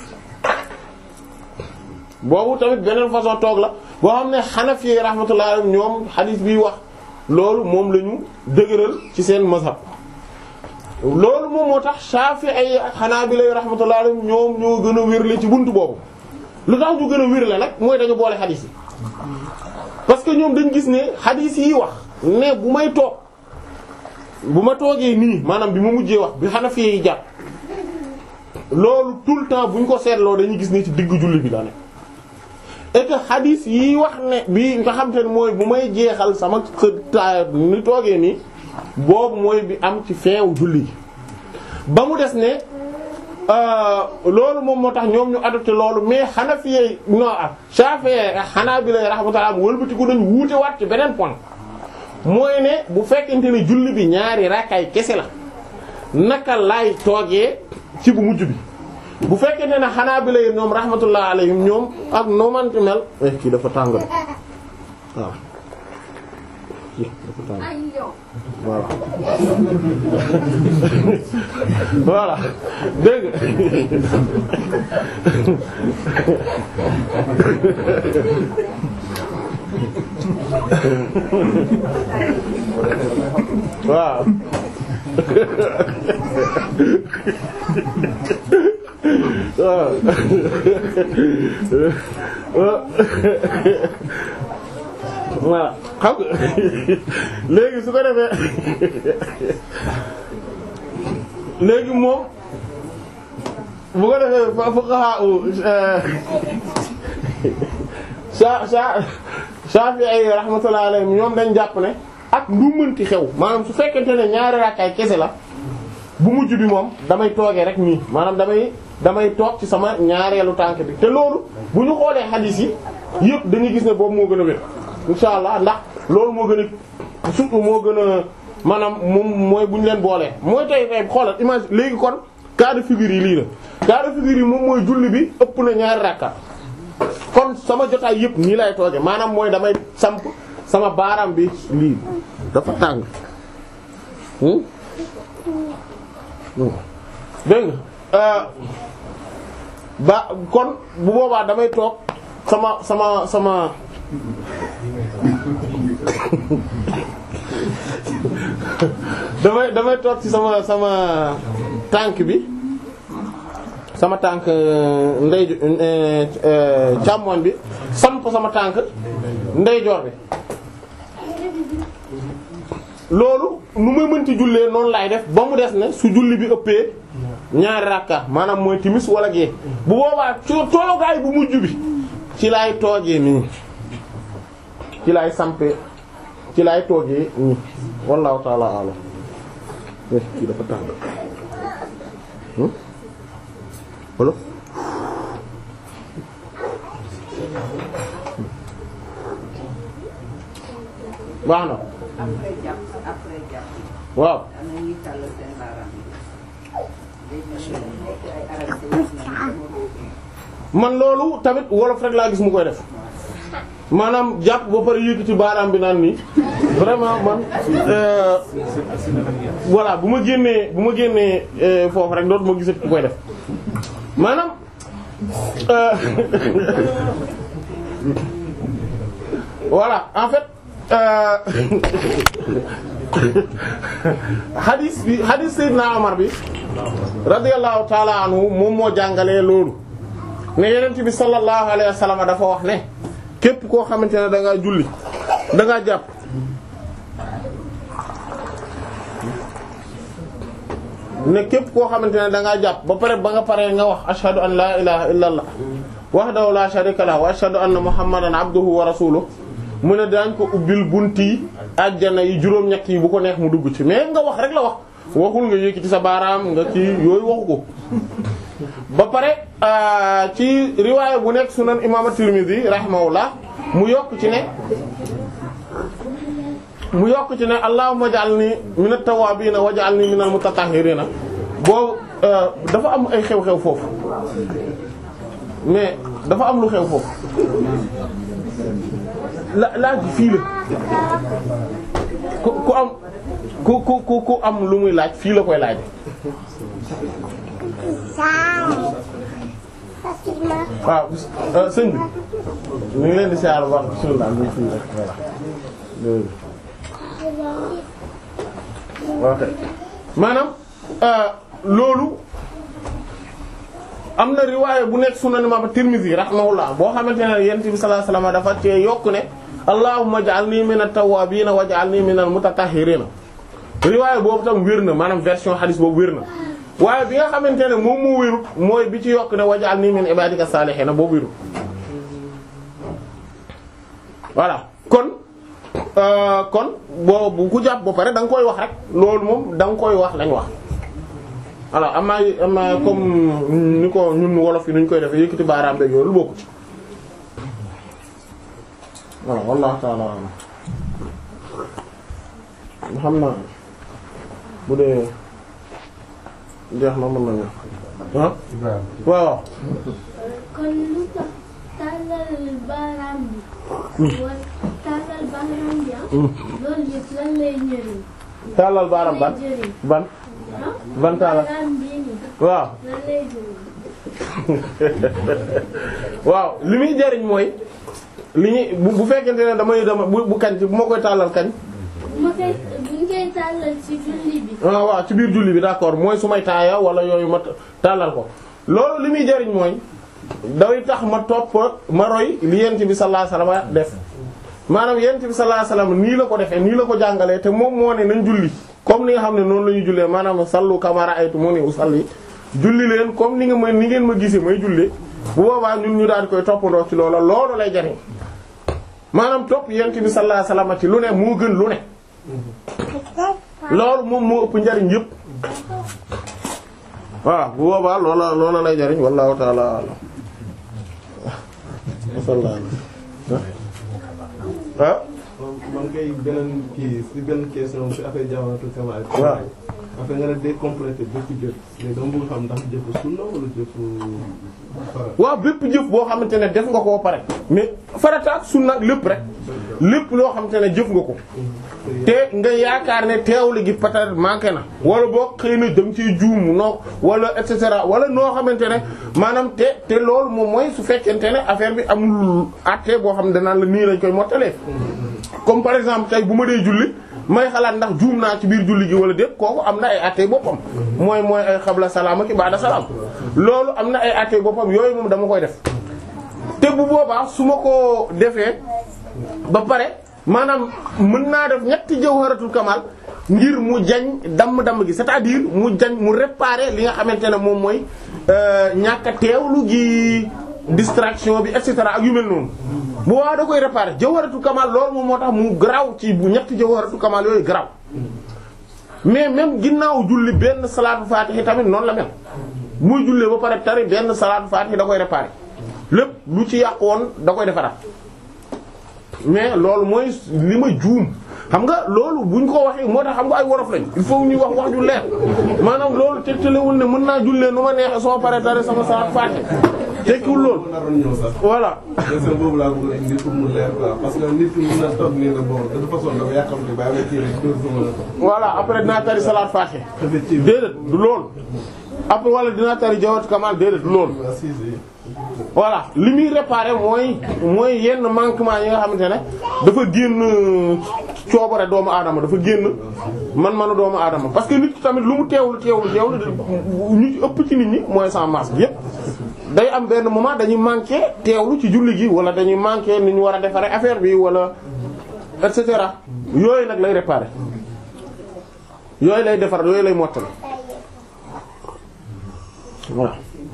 boobu tamit beneen façon toog la boo xam ne Hanafi rahmatullahi alayhim ñoom hadith bi wax loolu moom la ñu dëgëral ci seen mazhab loolu moom moo tax Shafi'i ak Hanabila rahmatullahi alayhim ñoom ñoo gën a wérle ci buntu boobu lu tax ñu gën a wérle nag mooy dañu boole hadith yi parce que ñoom dañ gis ne hadith yi wax ne bu may toog bu ma toogee nii maanaam bi ma mujjee wax bi Hanafi yi jàpp loolu tout le temps bu ñu ko seetloo dañuy gis ne ci diggu julli bi la ne et que hadith yi wax ne bi nga xam te ne mooy bu may jeexal sama ta ni toogee nii boobu mooy bi am ci feewu julli gi ba mu des ne loolu moom moo tax ñoom ñu adopté loolu mais Hanafi yi non ak Shafi'i ak Hanabila rahmatullah wëlbatiku dañ wuute waat ci beneen point mooy ne bu fekkente ne julli bi ñaari rakkaay kese la naka laay toogee ci bu mujj bi bu fekkente ne Hanabila yi ñoom rahmatullah alayhim ñoom ak noo manti mel eh kii dafa tàng de waaw kii dafa tàng voilà voilà dégg waaw voilà xam nga léegi su ko defee léegi moom bu ko defee fa fuqaha sa sa Shafi'i rahmatullahi alayhim ñoom dañ jàpp ne ak lu mënti xew maanaam su fekkente ne ñaari raakaay kese la bu mujj bi moom damay toogee rek nii maanaam damay damay toog ci sama ñaareelu tànk bi te loolu bu ñu xoolee hadith yi yëpp dañuy gis ne boobu moo gën a wér insha allah ndax loolu moo gën a surtout moo gën a maanaam moom mooy bu ñu leen boolee mooy tey tey xoolal image léegi kon cas de figure yi lii la cas de figure yi moom mooy julli bi ëpp na ñaari rakka kon sama jotaay yëpp nii lay tooge maanaam mooy damay samp sama baaraam bi lii dafa tàng dégg nga ba kon bu boobaa damay toog sama sama sama damay damay toog ci sama sama tànk bi sama tànk ndey càmmoñ bi samp sama tànk ndeyjoor bi loolu nu may mënti jullee noonu laay def ba mu des ne su julli bi ëppee ñaari rakka maanaam mooy timis wala gee bu boobaa coo toogaay bu mujj bi ci laay toogee nii ci laay sampee ci laay toogee nii wallahu ta'ala a'lam kii dafa tàng wala baax na après jàpp après jàpp. waaw am na ñuy tàllal seen baaraam yi. léegi nag nekk ay arab man loolu tamit wolof rek laa gis mu koy def maanaam jàpp ba pare yëkkati baaraam bi naan nii vraiment man euh, voilà bu ma génnee bu ma génnee euh, foofu rek dootuma gisati ku koy def maanaam euh, voilà en fait hadis bi hadis Seydina Omar bi radiyallahu taala anhu moom moo jàngalee loolu ne yenent bi sallallahu alayhi wa sallam dafa wax ne képp koo xamante ne da ngaa julli da ngaa jàpp ne képp koo xamante ne da ngaa jàpp ba pare ba nga paree nga wax ashhadu an la ilaha illa allah wahdahu la sharika lahu wa ashhadu anna muhammadan abduhu wa rasuluhu mu ne daañ ko ubbil bunti àjjana yi juróom-ñett yi bu ko neex mu dugg ci mais nga wax rek la wax waxul nga yëkkati sa baaraam nga ci yooyu waxu ko ba pare ci riwaaya bu nekk sunan imam at-Tirmidhi rahimahullah mu yokk ci ne mu yokk ci ne allahumma ij'alni min at-tawwabin waj'alni min al-mutatahhirin boobu dafa am ay xew-xew foofu mais dafa am lu xew foofu la laaj bi fii la ku ku am ku ku ku ku am lu muy laaj fii la koy laaj waaw sëñ bi ñu ngi leen di siyaar bu baax bismillah ñu fii rek voilà ok maanaam loolu am na riwaaya bu nekk sunan imam Tirmidhi rahimahullah boo xamante ne yonent bi sallallahu alayhi wasallam dafa cee yokk ne allahumma ij'alni min at-tawwabin waj'alni min al-mutatahhirin riwaaya boobu tam wér na maanaam version hadith boobu wér na waaye bi nga xamante ne moom moo wérut mooy bi ci yokk ne waj'alni min ibadika salihin boobu wérut voilà kon kon boo bu ku jàpp ba pare da nga koy wax rek loolu moom da nga koy wax lañ wax alors am naa am naa comme ni ko ñun wolof yi nuñ koy defee yëkkati baaraam beeg yow lu bokku ci voilà wallahu ta'ala alam xam naa bu dee jeex na mën nañu ah waaw kon lu tax tàllal baaraam bi. wala tàllal baaraam bi ah. loolu yëpp lan lay njëriñ. tàllal baaraam ban ban ah. ban tàllal baaraam bii nii. waaw lan lay njëriñ. waaw li muy jariñ mooy li ñuy bu bu fekkente ne damay dama bu bu kañ ci bu ma koy tàllal kañ bu ma koy bu ñu koy tàllal ci julli bi. ah waaw ci biir julli bi d'accord mooy su may taaya wala yooyu ma tàllal ko loolu li muy jariñ mooy day tax ma topp ma roy li yent bi sallallahu alayhi wasallam def maanaam yent bi sallallahu alayhi wasallam nii la ko defee nii la ko jàngalee te moom moo ne nañ julli comme ni nga xam ne noonu la ñuy jullee maanaam sallu kamara aytu mu ni usalli julli leen comme ni nga ma ni ngeen ma gisee may jullee bu boobaa ñun ñu daal di koy toppandoo ci loola loolu lay jariñ maanaam topp yent bi sallallahu alayhi wasallam ci lu ne moo gën lu ne loolu moom moo ëpp njariñ yëpp waaw bu boobaa loola loola lay jariñ wallahu ta'ala a'lam ah man kay beneen kii si benn question si affaire jawharatul kamal waaw affaire nga ne day complété bépp jëf mais dama bëgg xam ndax jëfu sunna wala jëfu farat waaw bépp jëf boo xamante ne def nga koo pare mais farata ak sunna ak lépp rek lépp loo xamante ne jëf nga ko te nga yaakaar ne teewlu gi peut-être manqué na wala boo xëy na dem ci juum noo wala et cetera wala noo xamante ne maanaam te te loolu moom mooy su fekkente ne affaire bi amul àtte boo xam ne danaan la nii lañ koy mottalee comme par exemple tey bu ma dee julli may xalaat ndax juum naa ci biir julli gi wala déet kooku am na ay àtte boppam mooy mooy ay xabla salaam ak baada salaam loolu am na ay àtte boppam yooyu moom dama koy def te bu boobaa su ma ko defee ba pare maanaam mën naa def ñetti jawharatul kamal ngir mu jañ damm-damm gi c'est-à-dire mu jañ mu réparer li nga xamante ne moom mooy ñàkk a teewlu gi distraction bi et cetera ak yu mel noonu bu waa da koy réparer jawharatul kamal loolu moom moo tax mu garaaw ci bu ñetti jawharatul kamal yooyu garaaw mais même ginnaaw julli benn salaatu faatihi tamit noonu la mel muy jullee ba pare tari benn salaatu faatihi da koy réparer lépp lu ci yàq woon da koy defaraat mais loolu mooy li ma juum xam nga loolu buñ ko waxee moo tax xam nga ay wolof lañ il faut ñuy wax wax ju leer maanaam loolu tegtalewul ne mën naa jullee nu ma neexee soo paree tari sama salaatu faatihi tekkiwul loolu naroon ñëw sax voilà question boobu laa bëgg a indi pour mu leer quoi parce que nit ki mën na toog nii na bon de toute façon dafa yàqamte bàyyi ma kii rek dóor sama la voilà après dinaa tari salaatu faatihi déedéet du loolu après wala dinaa tari jawatu kamal déedéet loolu voilà li muy réparer mooy mooy yenn manquement yi nga xamante ne dafa génn coobare doomu aadama dafa génn man-manu doomu aadama parce que nit ki tamit lu mu teewlu teewlu teewlu ñu ci ëpp ci nit ñi mooy sans masque yépp day am benn moment dañuy manquer teewlu ci julli gi wala dañuy manquer ni ñu war a defaree affaire bi wala et cetera yooyu nag lay réparer yooyu lay defar yooyu lay mottali voilà.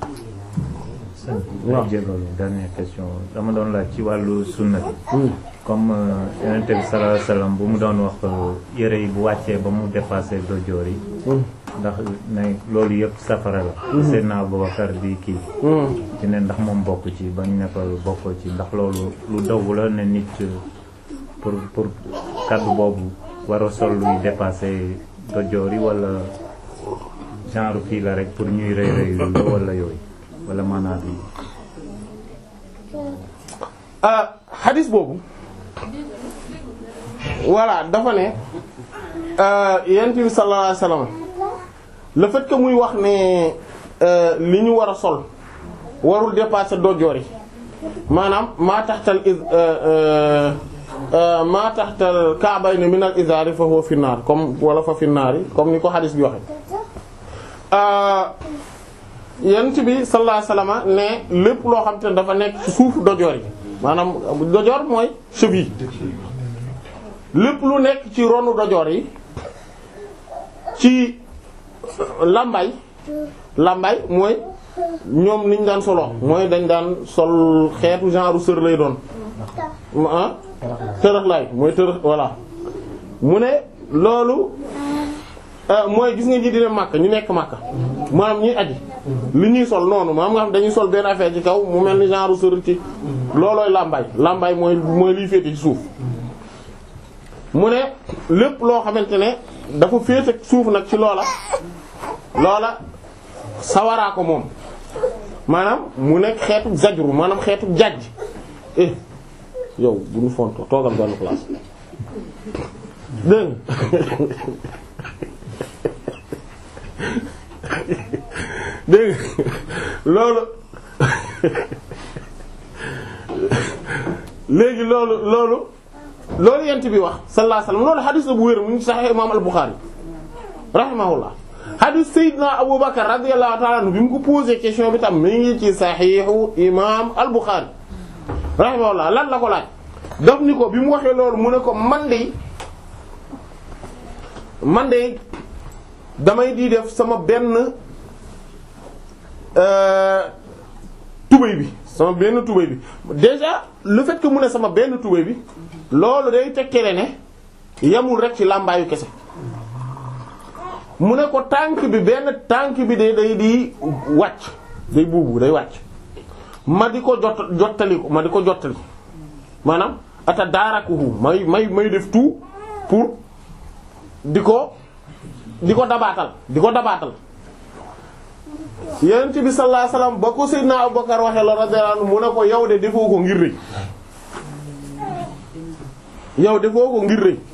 waaw jégalu dernière question dama doon laaj ci wàllu sunna bi comme yonent bi sallallahu alayhi wasallam bu mu doon wax yére yi bu wàccee ba mu dépassé dojoor yi ndax ne loolu yëpp safara la Seydina Abubakar di kii ci ne ndax moom bokk ci bañ ne ko bokkoo ci ndax loolu lu dogg la ne nit pour pour kaddu boobu war a sol luy dépassé dojoor yi wala genre kii la rek pour ñuy rëy rëy lu wala yooyu wala maanaam bi xadis boobu voilà dafa ne yonent bi sallallahu alayhi wasallam le fait que muy wax ne li ñu war a sol warul dépasser dojoor yi maanaam maa taxtal is maa taxtal ka'bayni min al izari fa huwa fi naar comme wala fa fi naar yi comme ni ko xadis bi waxe yonent bi sallallahu alayhi wasallam ne lépp loo xam te ne dafa nekk ci suufu dojoor yi maanaam dojoor mooy cheville lépp lu nekk ci ronu dojoor yi ci lambay lambay mooy ñoom niñ daan solo mooy dañ daan sol xeetu genre sër lay doon ah tërëx lay mooy tërëx voilà mu ne loolu mooy gis nga ñi dina màkk ñu nekk màkk maanaam ñuy aji li ñuy sol noonu maanaam nga xam dañuy sol benn affaire ci kaw mu mel ni genre sër ci loolooy làmbaay làmbaay mooy mooy liy féete ci suuf mu ne lépp loo xamante ne dafa féete suuf nag ci loola loola sawaraa ko moom maanaam mu nekk xeetu zajru maanaam xeetu jajj eh yow bu ñu fonto toogal benn place dégg dégg loolu léegi loolu loolu loolu yent bi wax sallallahu alayhi wasallam loolu xadis la bu wér mu ngi Sahih imam al-Bukhari rahimahullah xadis Seydina Abu Bakar radiyallahu ta'ala anhu bi mu ko posé question bi tam mi ngi ci Sahihu imam al-Bukhari rahimahullah lan la ko laaj daf ni ko bi mu waxee loolu mu ne ko man de man de damay di def sama benn tubéy bi sama benn tubéy bi déjà le fait que mu ne sama benn tubéy bi loolu day tekkale ne yamul rek ci làmbaayu kese mu ne ko tànk bi benn tànk bi day day di wàcc day buubu day wàcc ma di ko jot jottali ko ma di ko jottali maanaam ata daarakuhu may may may def tout pour di ko di ko dabaatal di ko dabaatal yonent bi sallallahu alayhi wasallam ba ko Seydina Abubakar waxee la radiyallahu anhu mu ne ko yow de defoo ko ngir rëy yow defoo ko ngir rëy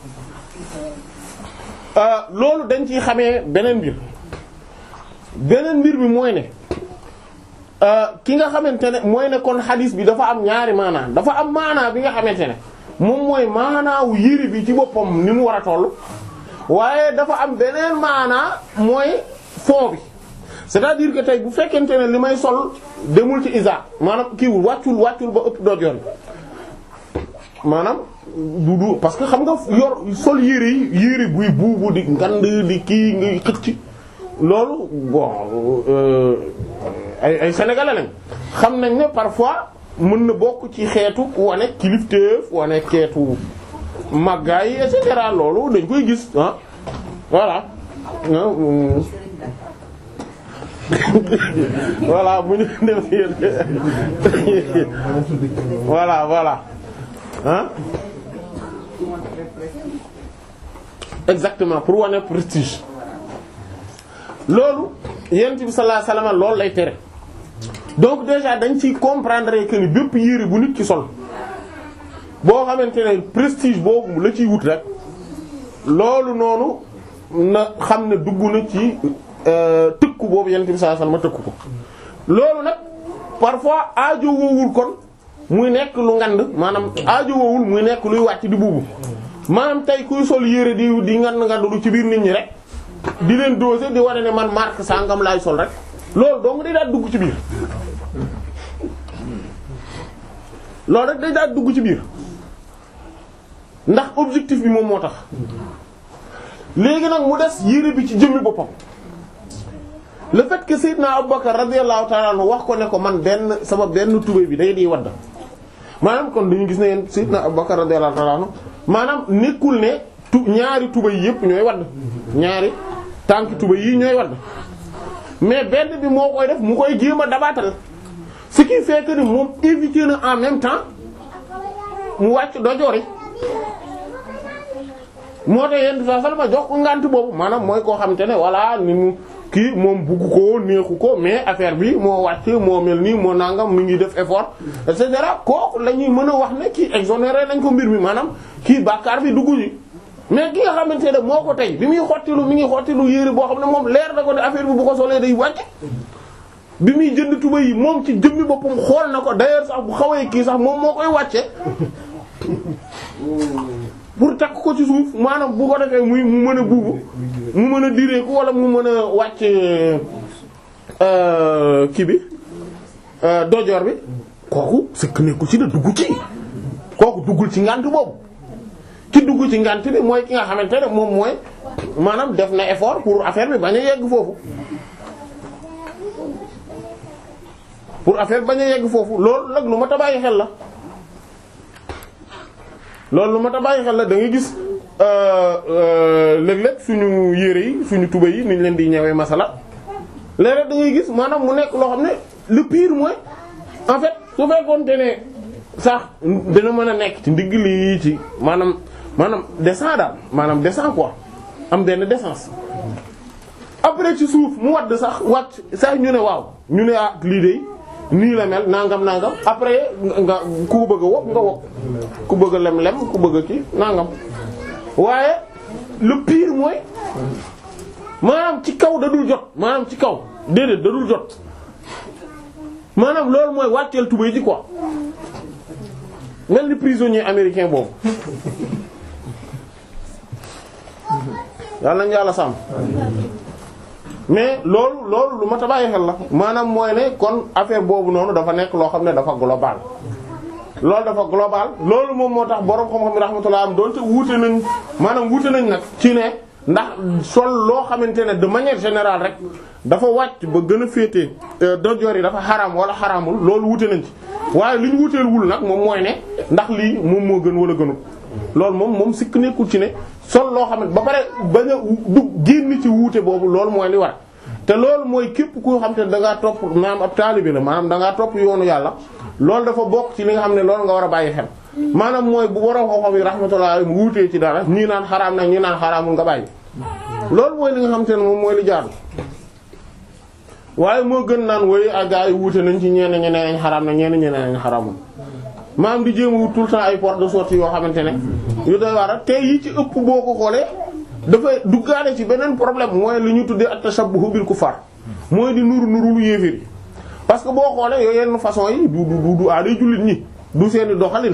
loolu dañ ciy xamee beneen mbir beneen mbir bi mooy ne ki nga xamante ne mooy ne kon xadiis bi dafa am ñaari maanaa dafa am maanaa bi nga xamante ne moom mooy maanaawu yëri bi ci boppam ni mu war a toll waaye dafa am beneen maanaa mooy fond bi c'est-à-dire que tey bu fekkente ne li may sol demul ci isa maanaam kiiwul wàccul wàccul ba ëpp doot yoon maanaam du du parce que xam nga yor sol yére yi yére buy buubu di ngand di kii ngay xëcc loolu bon ay ay sénégalais lañ xam nañ ne parfois mën na bokk ci xeetu wane kilifteef wane xeetu màggaay et cetera loolu dañ koy gis ah voilà voilà bu ñu def voilà voilà ah exactement pour wane prestige loolu yonent bi sallallahu alayhi wasallam loolu lay tere donc déjà dañ ciy comprendre que ni bépp yére bu nit ki sol boo xamante ne prestige boobu la ciy wut rek loolu noonu na xam ne dugg na ci tëkk tëkku boobu yonent bi sallallahu alayhi wasallam tëkku ko loolu nag parfois aajo woowul kon muy nekk lu ngand maanaam aajo woowul muy nekk luy wàcc di buubu maanaam tey kuy sol yére di di ngand ngandulu ci biir nit ñi rek di leen doser di wane ne man marque sangam laay sol rek loolu dong day daal dugg ci biir loolu rek day daal dugg ci biir ndax objectif bi moom moo tax léegi nag mu des yére bi ci jëmmi boppam le fait que Seydina Abubakar radiyallahu ta'ala anhu wax ko ne ko man benn sama benn tubéy bi day di wadd maanaam kon dañu gis ne yéen Seydina Abubakar radiyallahu ta'ala anhu maanaam nekkul ne tu ñaari tubéy yépp ñooy wadd ñaari tànk tubéy yi ñooy wadd mais benn bi moo koy def mu koy jéem a dabaatal ce qui fait que ni moom éviter na en même temps mu wàcc dojoori moo tax yenn saa salma jox ko ngànt boobu maanaam mooy koo xamante ne voilà ni mu kii moom bugg ko neexu ko mais affaire bi moo wàcc moo mel nii moo nangam mi ngi def effort et cetera kooku la ñuy mën a wax ne kii exonéré nañ ko mbir mi maanaam kii bàkkaar bi dugg ji mais ki nga xamante ne moo ko tey bi muy xottilu mi ngi xottilu yére boo xam ne moom leer na ko ne affaire bi bu ko solee day wàcc bi muy jënd tuba yi moom ci jëmmi boppam xool na ko d'ailleurs sax bu xawee kii sax moom moo koy wàcce pour takk ko ci suuf maanaam bu ko defee muy mu mën a buubu mu mën a direeku wala mu mën a wàcc kii bi dojoor bi kooku sëkk nekkul ci da dugg ci kooku duggul ci ngànt boobu ki dugg ci ngànt bi mooy ki nga xamante ne moom mooy maanaam def na effort pour affaire bi bañ a yegg foofu pour affaire bañ a yegg foofu loolu nag lu ma ta bàyyi xel la loolu lu ma ta bàyyi xel la da ngay gis léeg-léeg suñu yére yi suñu tuba yi niñ leen di ñëwee masala léeg-léeg da ngay gis maanaam mu nekk loo xam ne le pire mooy en fait su fekkoonte ne sax dana mën a nekk ci ndigg lii ci maanaam maanaam descend daal maanaam descend quoi am benn décence après ci suuf mu wadd sax wàcc sax ñu ne waaw ñu ne ah lii de nii la mel nangam nangam après nga ku bëgg a wokk nga wokk ku bëgg a lem lem ku bëgg a kii nangam waaye le pire mooy maanaam ci kaw da dul jot maanaam ci kaw déedéet da dul jot maanaam loolu mooy wàcceel tubéy ji quoi mel ni prisonnier américain boobu yàlla nañu yàlla sàmm mais loolu loolu lu ma ta bàyyi xel la maanaam mooy ne kon affaire boobu noonu dafa nekk loo xam ne dafa global loolu dafa global loolu moom moo tax borom xam-xam yi rahmatullah am doonte wuute nañ maanaam wuute nañ nag ci ne ndax sol loo xamante ne de manière générale rek dafa wàcc ba gën a féete dojoor yi dafa xaraam wala xaraamul loolu wuute nañ ci waaye li ñu wuuteel wul nag moom mooy ne ndax lii moom moo gën wala gënul loolu moom moom sikk nekkul ci ne sol loo xam ne ba pare bañ a du génn ci wuute boobu loolu mooy li war te loolu mooy képp koo xam te ne da ngaa topp maanaam ab taalibe la maanaam da ngaa topp yoonu yàlla loolu dafa bokk ci li nga xam ne loolu nga war a bàyyi xel maanaam mooy bu borom xam-xam yi rahmatullah mu wuutee ci dara ñii naan xaraam na ñii naan xaraamul nga bàyyi loolu mooy li nga xam te ne moom mooy li jaadu waaye moo gën naan woy ak gaa yi wuute nañ ci ñenn ñeneen nañ xaraam na ñenn ñeneen nañ xaraamul maanaam di jéem a wut tout le temps ay porte de sortie yoo xamante ne yu doy waar te yi ci ëpp boo ko xoolee dafay duggaale ci beneen problème mooy li ñu tuddee at-tashabbuh bil kuffar mooy di nuru nuru lu yéeféer yi parce que boo xoolee yooyu yenn façon yi du du du aaday jullit ñi du seeni doxalin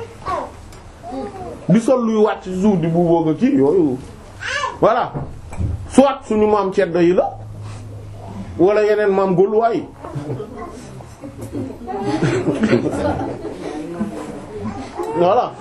di sol luy wàcc ci suuf di bu boog a kii yooyu voilà soit suñu maam ceddo yi la wala yeneen maam gólluwaay yi voilà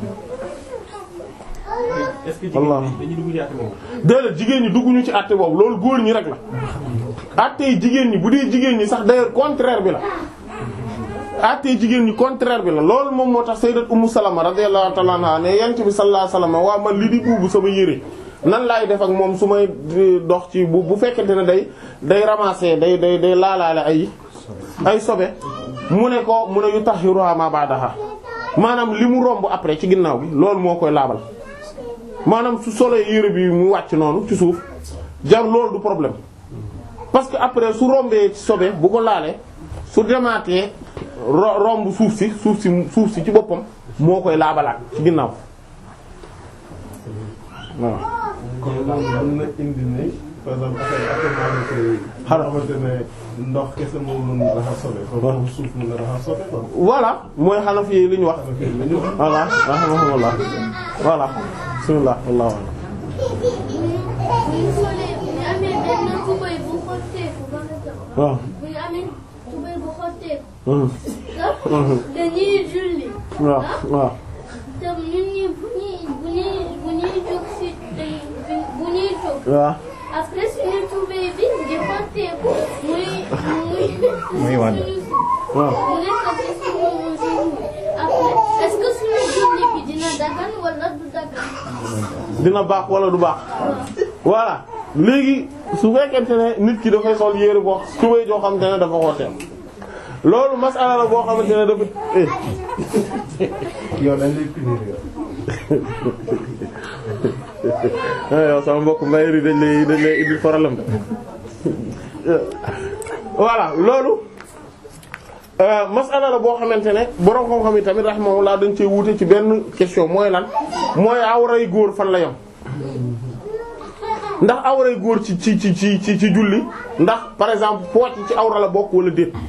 est-ce que jigéen ñi dañuy dugg ci àtte boobu. déedéet jigéen ñi dugguñu ci àtte boobu loolu góor ñi rek la àtte yi jigéen ñi bu dee jigéen ñi sax d'ailleurs contraire bi la àtte yi jigéen ñi contraire bi la loolu moom moo tax sayyidat Ummu Salama radiyallahu ta'ala anha ne yent bi sallallahu alayhi wasallam waa man li di buubu sama yére nan laay def ak moom su may dox ci bu bu fekkente ne day day ramasser day day day laalaale ay ay sobe mu ne ko mu ne yu tahhiruha ma ba'daha maanaam li mu romb après ci ginnaaw bi loolu moo koy laabal maanaam su solee yére bi mu wàcc noonu ci suuf jar loolu du problème parce que après su rombee ci sobe bu ko laalee su demaatee ro- romb suuf si suuf si suuf si ci boppam moo koy laabalaat ci ginnaaw waaw kon loolu mën na indi ne par exemple affaire actuellement yi. Xanaa. xamante ne ndox kese moo mun a raxas sobe. comme suuf mun a raxas sobe quoi. voilà mooy Hanafi yi li ñu wax voilà rahimahumullah voilà bismillah wallahu a'lam bu ñu solee bu ñu amee benn tubéy bu xotteeku ba nga tax. waaw bu ñu amee tubéy bu xotteeku. Mhm. ah dañuy julli. waaw waaw te ñun ñi bu ñuy bu ñuy bu ñuy jóg si dañ bu ñuy jóg. waaw après suñu tubéy bi di xotteeku muy muy. Muy wàdd. waaw mu nekk ci suñu suñu après est-ce que suñu julli bi dina dagan wala du dagan. dina baax wala du baax voilà léegi su fekkente ne nit ki dafay sol yére boo tubéy joo xamante ne dafa xooteel loolu masala la boo xamante ne dafa eh. yow dañ lay punir yow. ah yow sama mbokk mbay yi dañ lay dañ lay indi problème de voilà loolu euh, masala la boo xamante ne borom xam-xam yi tamit rahimahullah dañ cee wuute ci benn question mooy lan mooy awray góor fan la yam ndax awray góor ci ci ci ci ci ci julli ndax par exemple pooj yi ci awra la bokk wala déet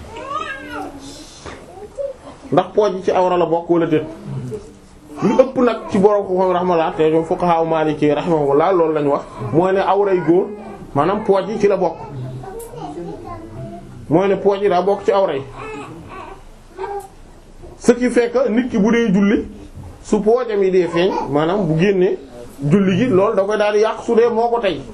ndax pooj yi ci awra la bokk wala déet lu ëpp nag ci borom xam-xam rahmatullah te ñoom fuqaha maliki rahimahullah loolu lañu wax mooy ne awray góor maanaam pooj yi ci la bokk mooy ne pooj yi daa bokk ci awra yi ce qui fait que nit ki bu dee julli su poojam yi dee feeñ maanaam bu génnee julli gi loolu da koy daal di yàq su dee moo ko tey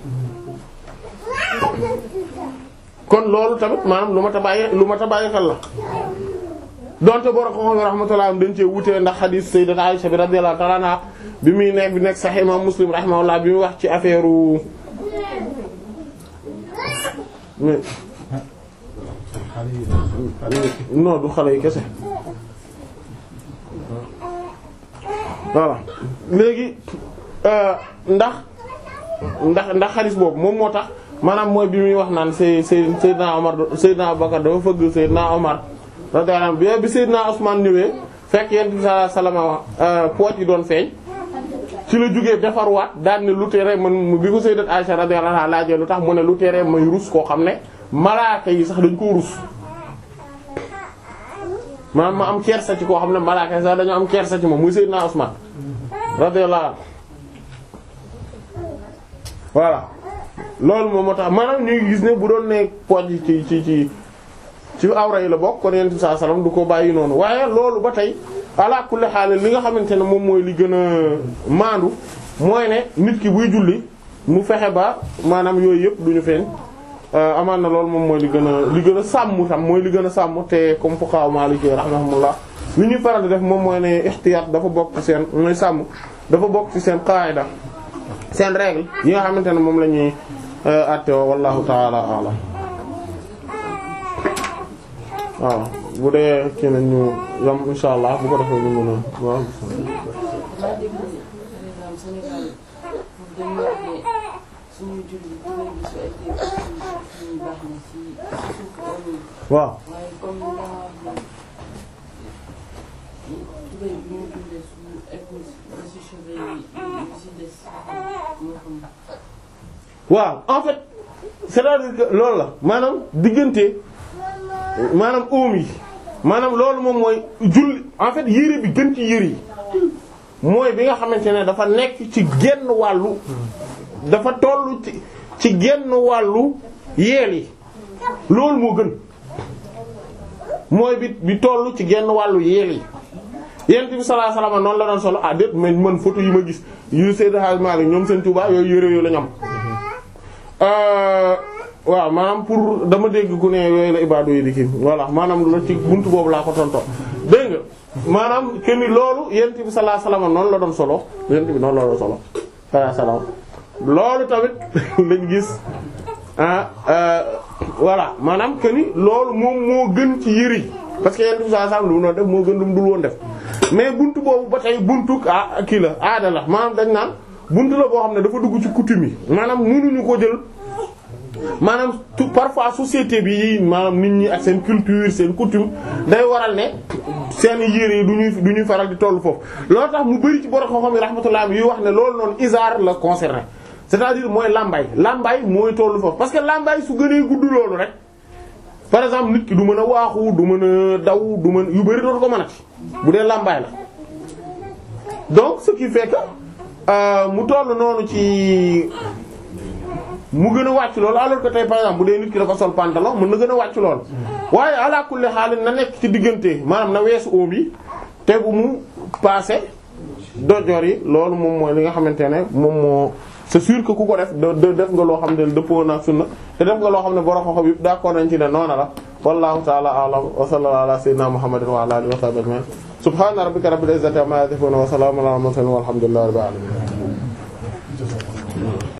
kon loolu tamit maanaam lu ma ta bàyyi lu ma ta bàyyi xel la donte borom xam-xam rahmatullah dañ cee wutee ndax hadith sayyidat Aisha bi radiyallahu ta'ala anha bi muy nekk bi nekk sahih imam Muslim rahimahullah bi muy wax ci affaire non du xale yi kese voilà léegi euh, ndax ndax ndax xadis boobu moom moo tax maanaam mooy bi muy wax naan say say Seydina Omar Seydina Abubakar dafa fëgg Seydina Omar radiyallahu anhu bi bi Seydina Usman ñëwee fekk yent bi sallallahu alayhi wasallam poot yi doon feeñ ci la jógee defarwaat daal ne lu tere man bi ko Sayyidat Aisha radiyallahu anha laajee lu tax mu ne lu tere may rus koo xam ne malaaka yi sax dañ koo rus maanaam ma am kersa ci koo xam ne malaaka yi sax dañoo am kersa ci moom muy Seydina Usman radiyallahu anhu voilà loolu moom moo tax maanaam ñu ngi gis ne bu doon ne pooj yi ci ci ci ci awra yi la bokk kon yonent bi sallallahu alayhi wasallam du ko bàyyi noonu waaye loolu ba tey ala kulli xaal li nga xamante ne moom mooy li gën a maandu mooy ne nit ki buy julli mu fexe ba maanaam yooyu yëpp du ñu feeñ amaan na loolu moom mooy li gën a li gën a sàmm tam mooy li gën a sàmm te comme fuqaha maliki rahimahumullah li ñuy faral di def moom mooy ne ihtiyat dafa bokk ci seen mooy sàmm dafa bokk ci seen qaida seen règle yi nga xamante ne moom la ñuy àtte wallahu ta'ala a'lam waaw bu dee kii nañ ñu yam insha allah bu ko defee ñu mën a waaw maa dégg par exemple Sénégal pour dañu wax ne suñu julli bu leen gisu ay dégg suñu baax na ci suuf amul waaw waaye comme li nga wax ne tubéy bi ñu jullee suñu eggul ba si cheveux yi yi si des moo xam waaw en fait c'est-à-dire que loolu la maanaam diggante maanaam oom yi maanaam loolu moom mooy julli en fait yére bi gën ci yére yi mooy bi nga xamante ne dafa nekk ci genn wàllu dafa tollu ci ci genn wàllu yeel yi loolu moo gën mooy bi bi tollu ci genn wàllu yeel yi yent bi sallallahu alayhi wasallam noonu la doon solo ah déet mais man photo yi ma gis yu Seydou Hadj Malick ñoom seen Touba yooyu yére yooyu la ñu am waaw maanaam pour dama dégg ku ne yooyu la ibaadu yi di kii voilà maanaam la ci buntu boobu laa ko tontoo dégg nga maanaam que ni loolu yent bi sallallahu alayhi wasallam noonu la doon solo yent bi noonu la doon solo sallallahu alayhi wasallam loolu tamit lañ gis ah voilà maanaam que ni loolu moom moo gën ci yëri yi parce que yent bi sallallahu alayhi wasallam lu mu doon def moo gën lu mu dul woon def mais buntu boobu ba tey buntu ah kii la aada la maanaam dañ naan buntu la boo xam ne dafa dugg ci coutume yi maanaam mënuñu ko jël maanaam tout parfois société bi maanaam nit ñi ak seen culture seen coutume day waral ne seen yére yi du ñuy du ñuy faral di tollu foofu loolu tax mu bari ci borom xam-xam yi rahmatullah yi wax ne loolu noonu isaar la concerné c'est-à-dire mooy làmbaay làmbaay mooy tollu foofu parce que làmbaay su gënee gudd loolu rek par exemple nit ki du mën a waaxu du mën a daw du mën yu bari dootu ko mënati bu dee làmbaay la donc ce qui fait que euh, mu toll noonu ci mu gën a wàcc loolu alors que tey par exemple bu dee nit ki dafa sol pantalon mën na gën a wàcc loolu waaye ala kulli xaalis na nekk ci diggante maanaam na weesu oom yi te bu mu passé dojor yi loolu moom mooy li nga xamante ne moom moo c'est sûr que ku ko def de de def nga loo xam ne dëppoo na sunna te def nga loo xam ne borom xam-xam yëpp d'accord nañ ci ne noona la wallahu ta'ala a'lam wa sallallahu ala sayyidina muhammadin wa ala alihi wa sahbihi ajma'in subhana rabbika rabbil izzati amma yasifun wa salamun ala al mursalin walhamdulillahi rabbil alamin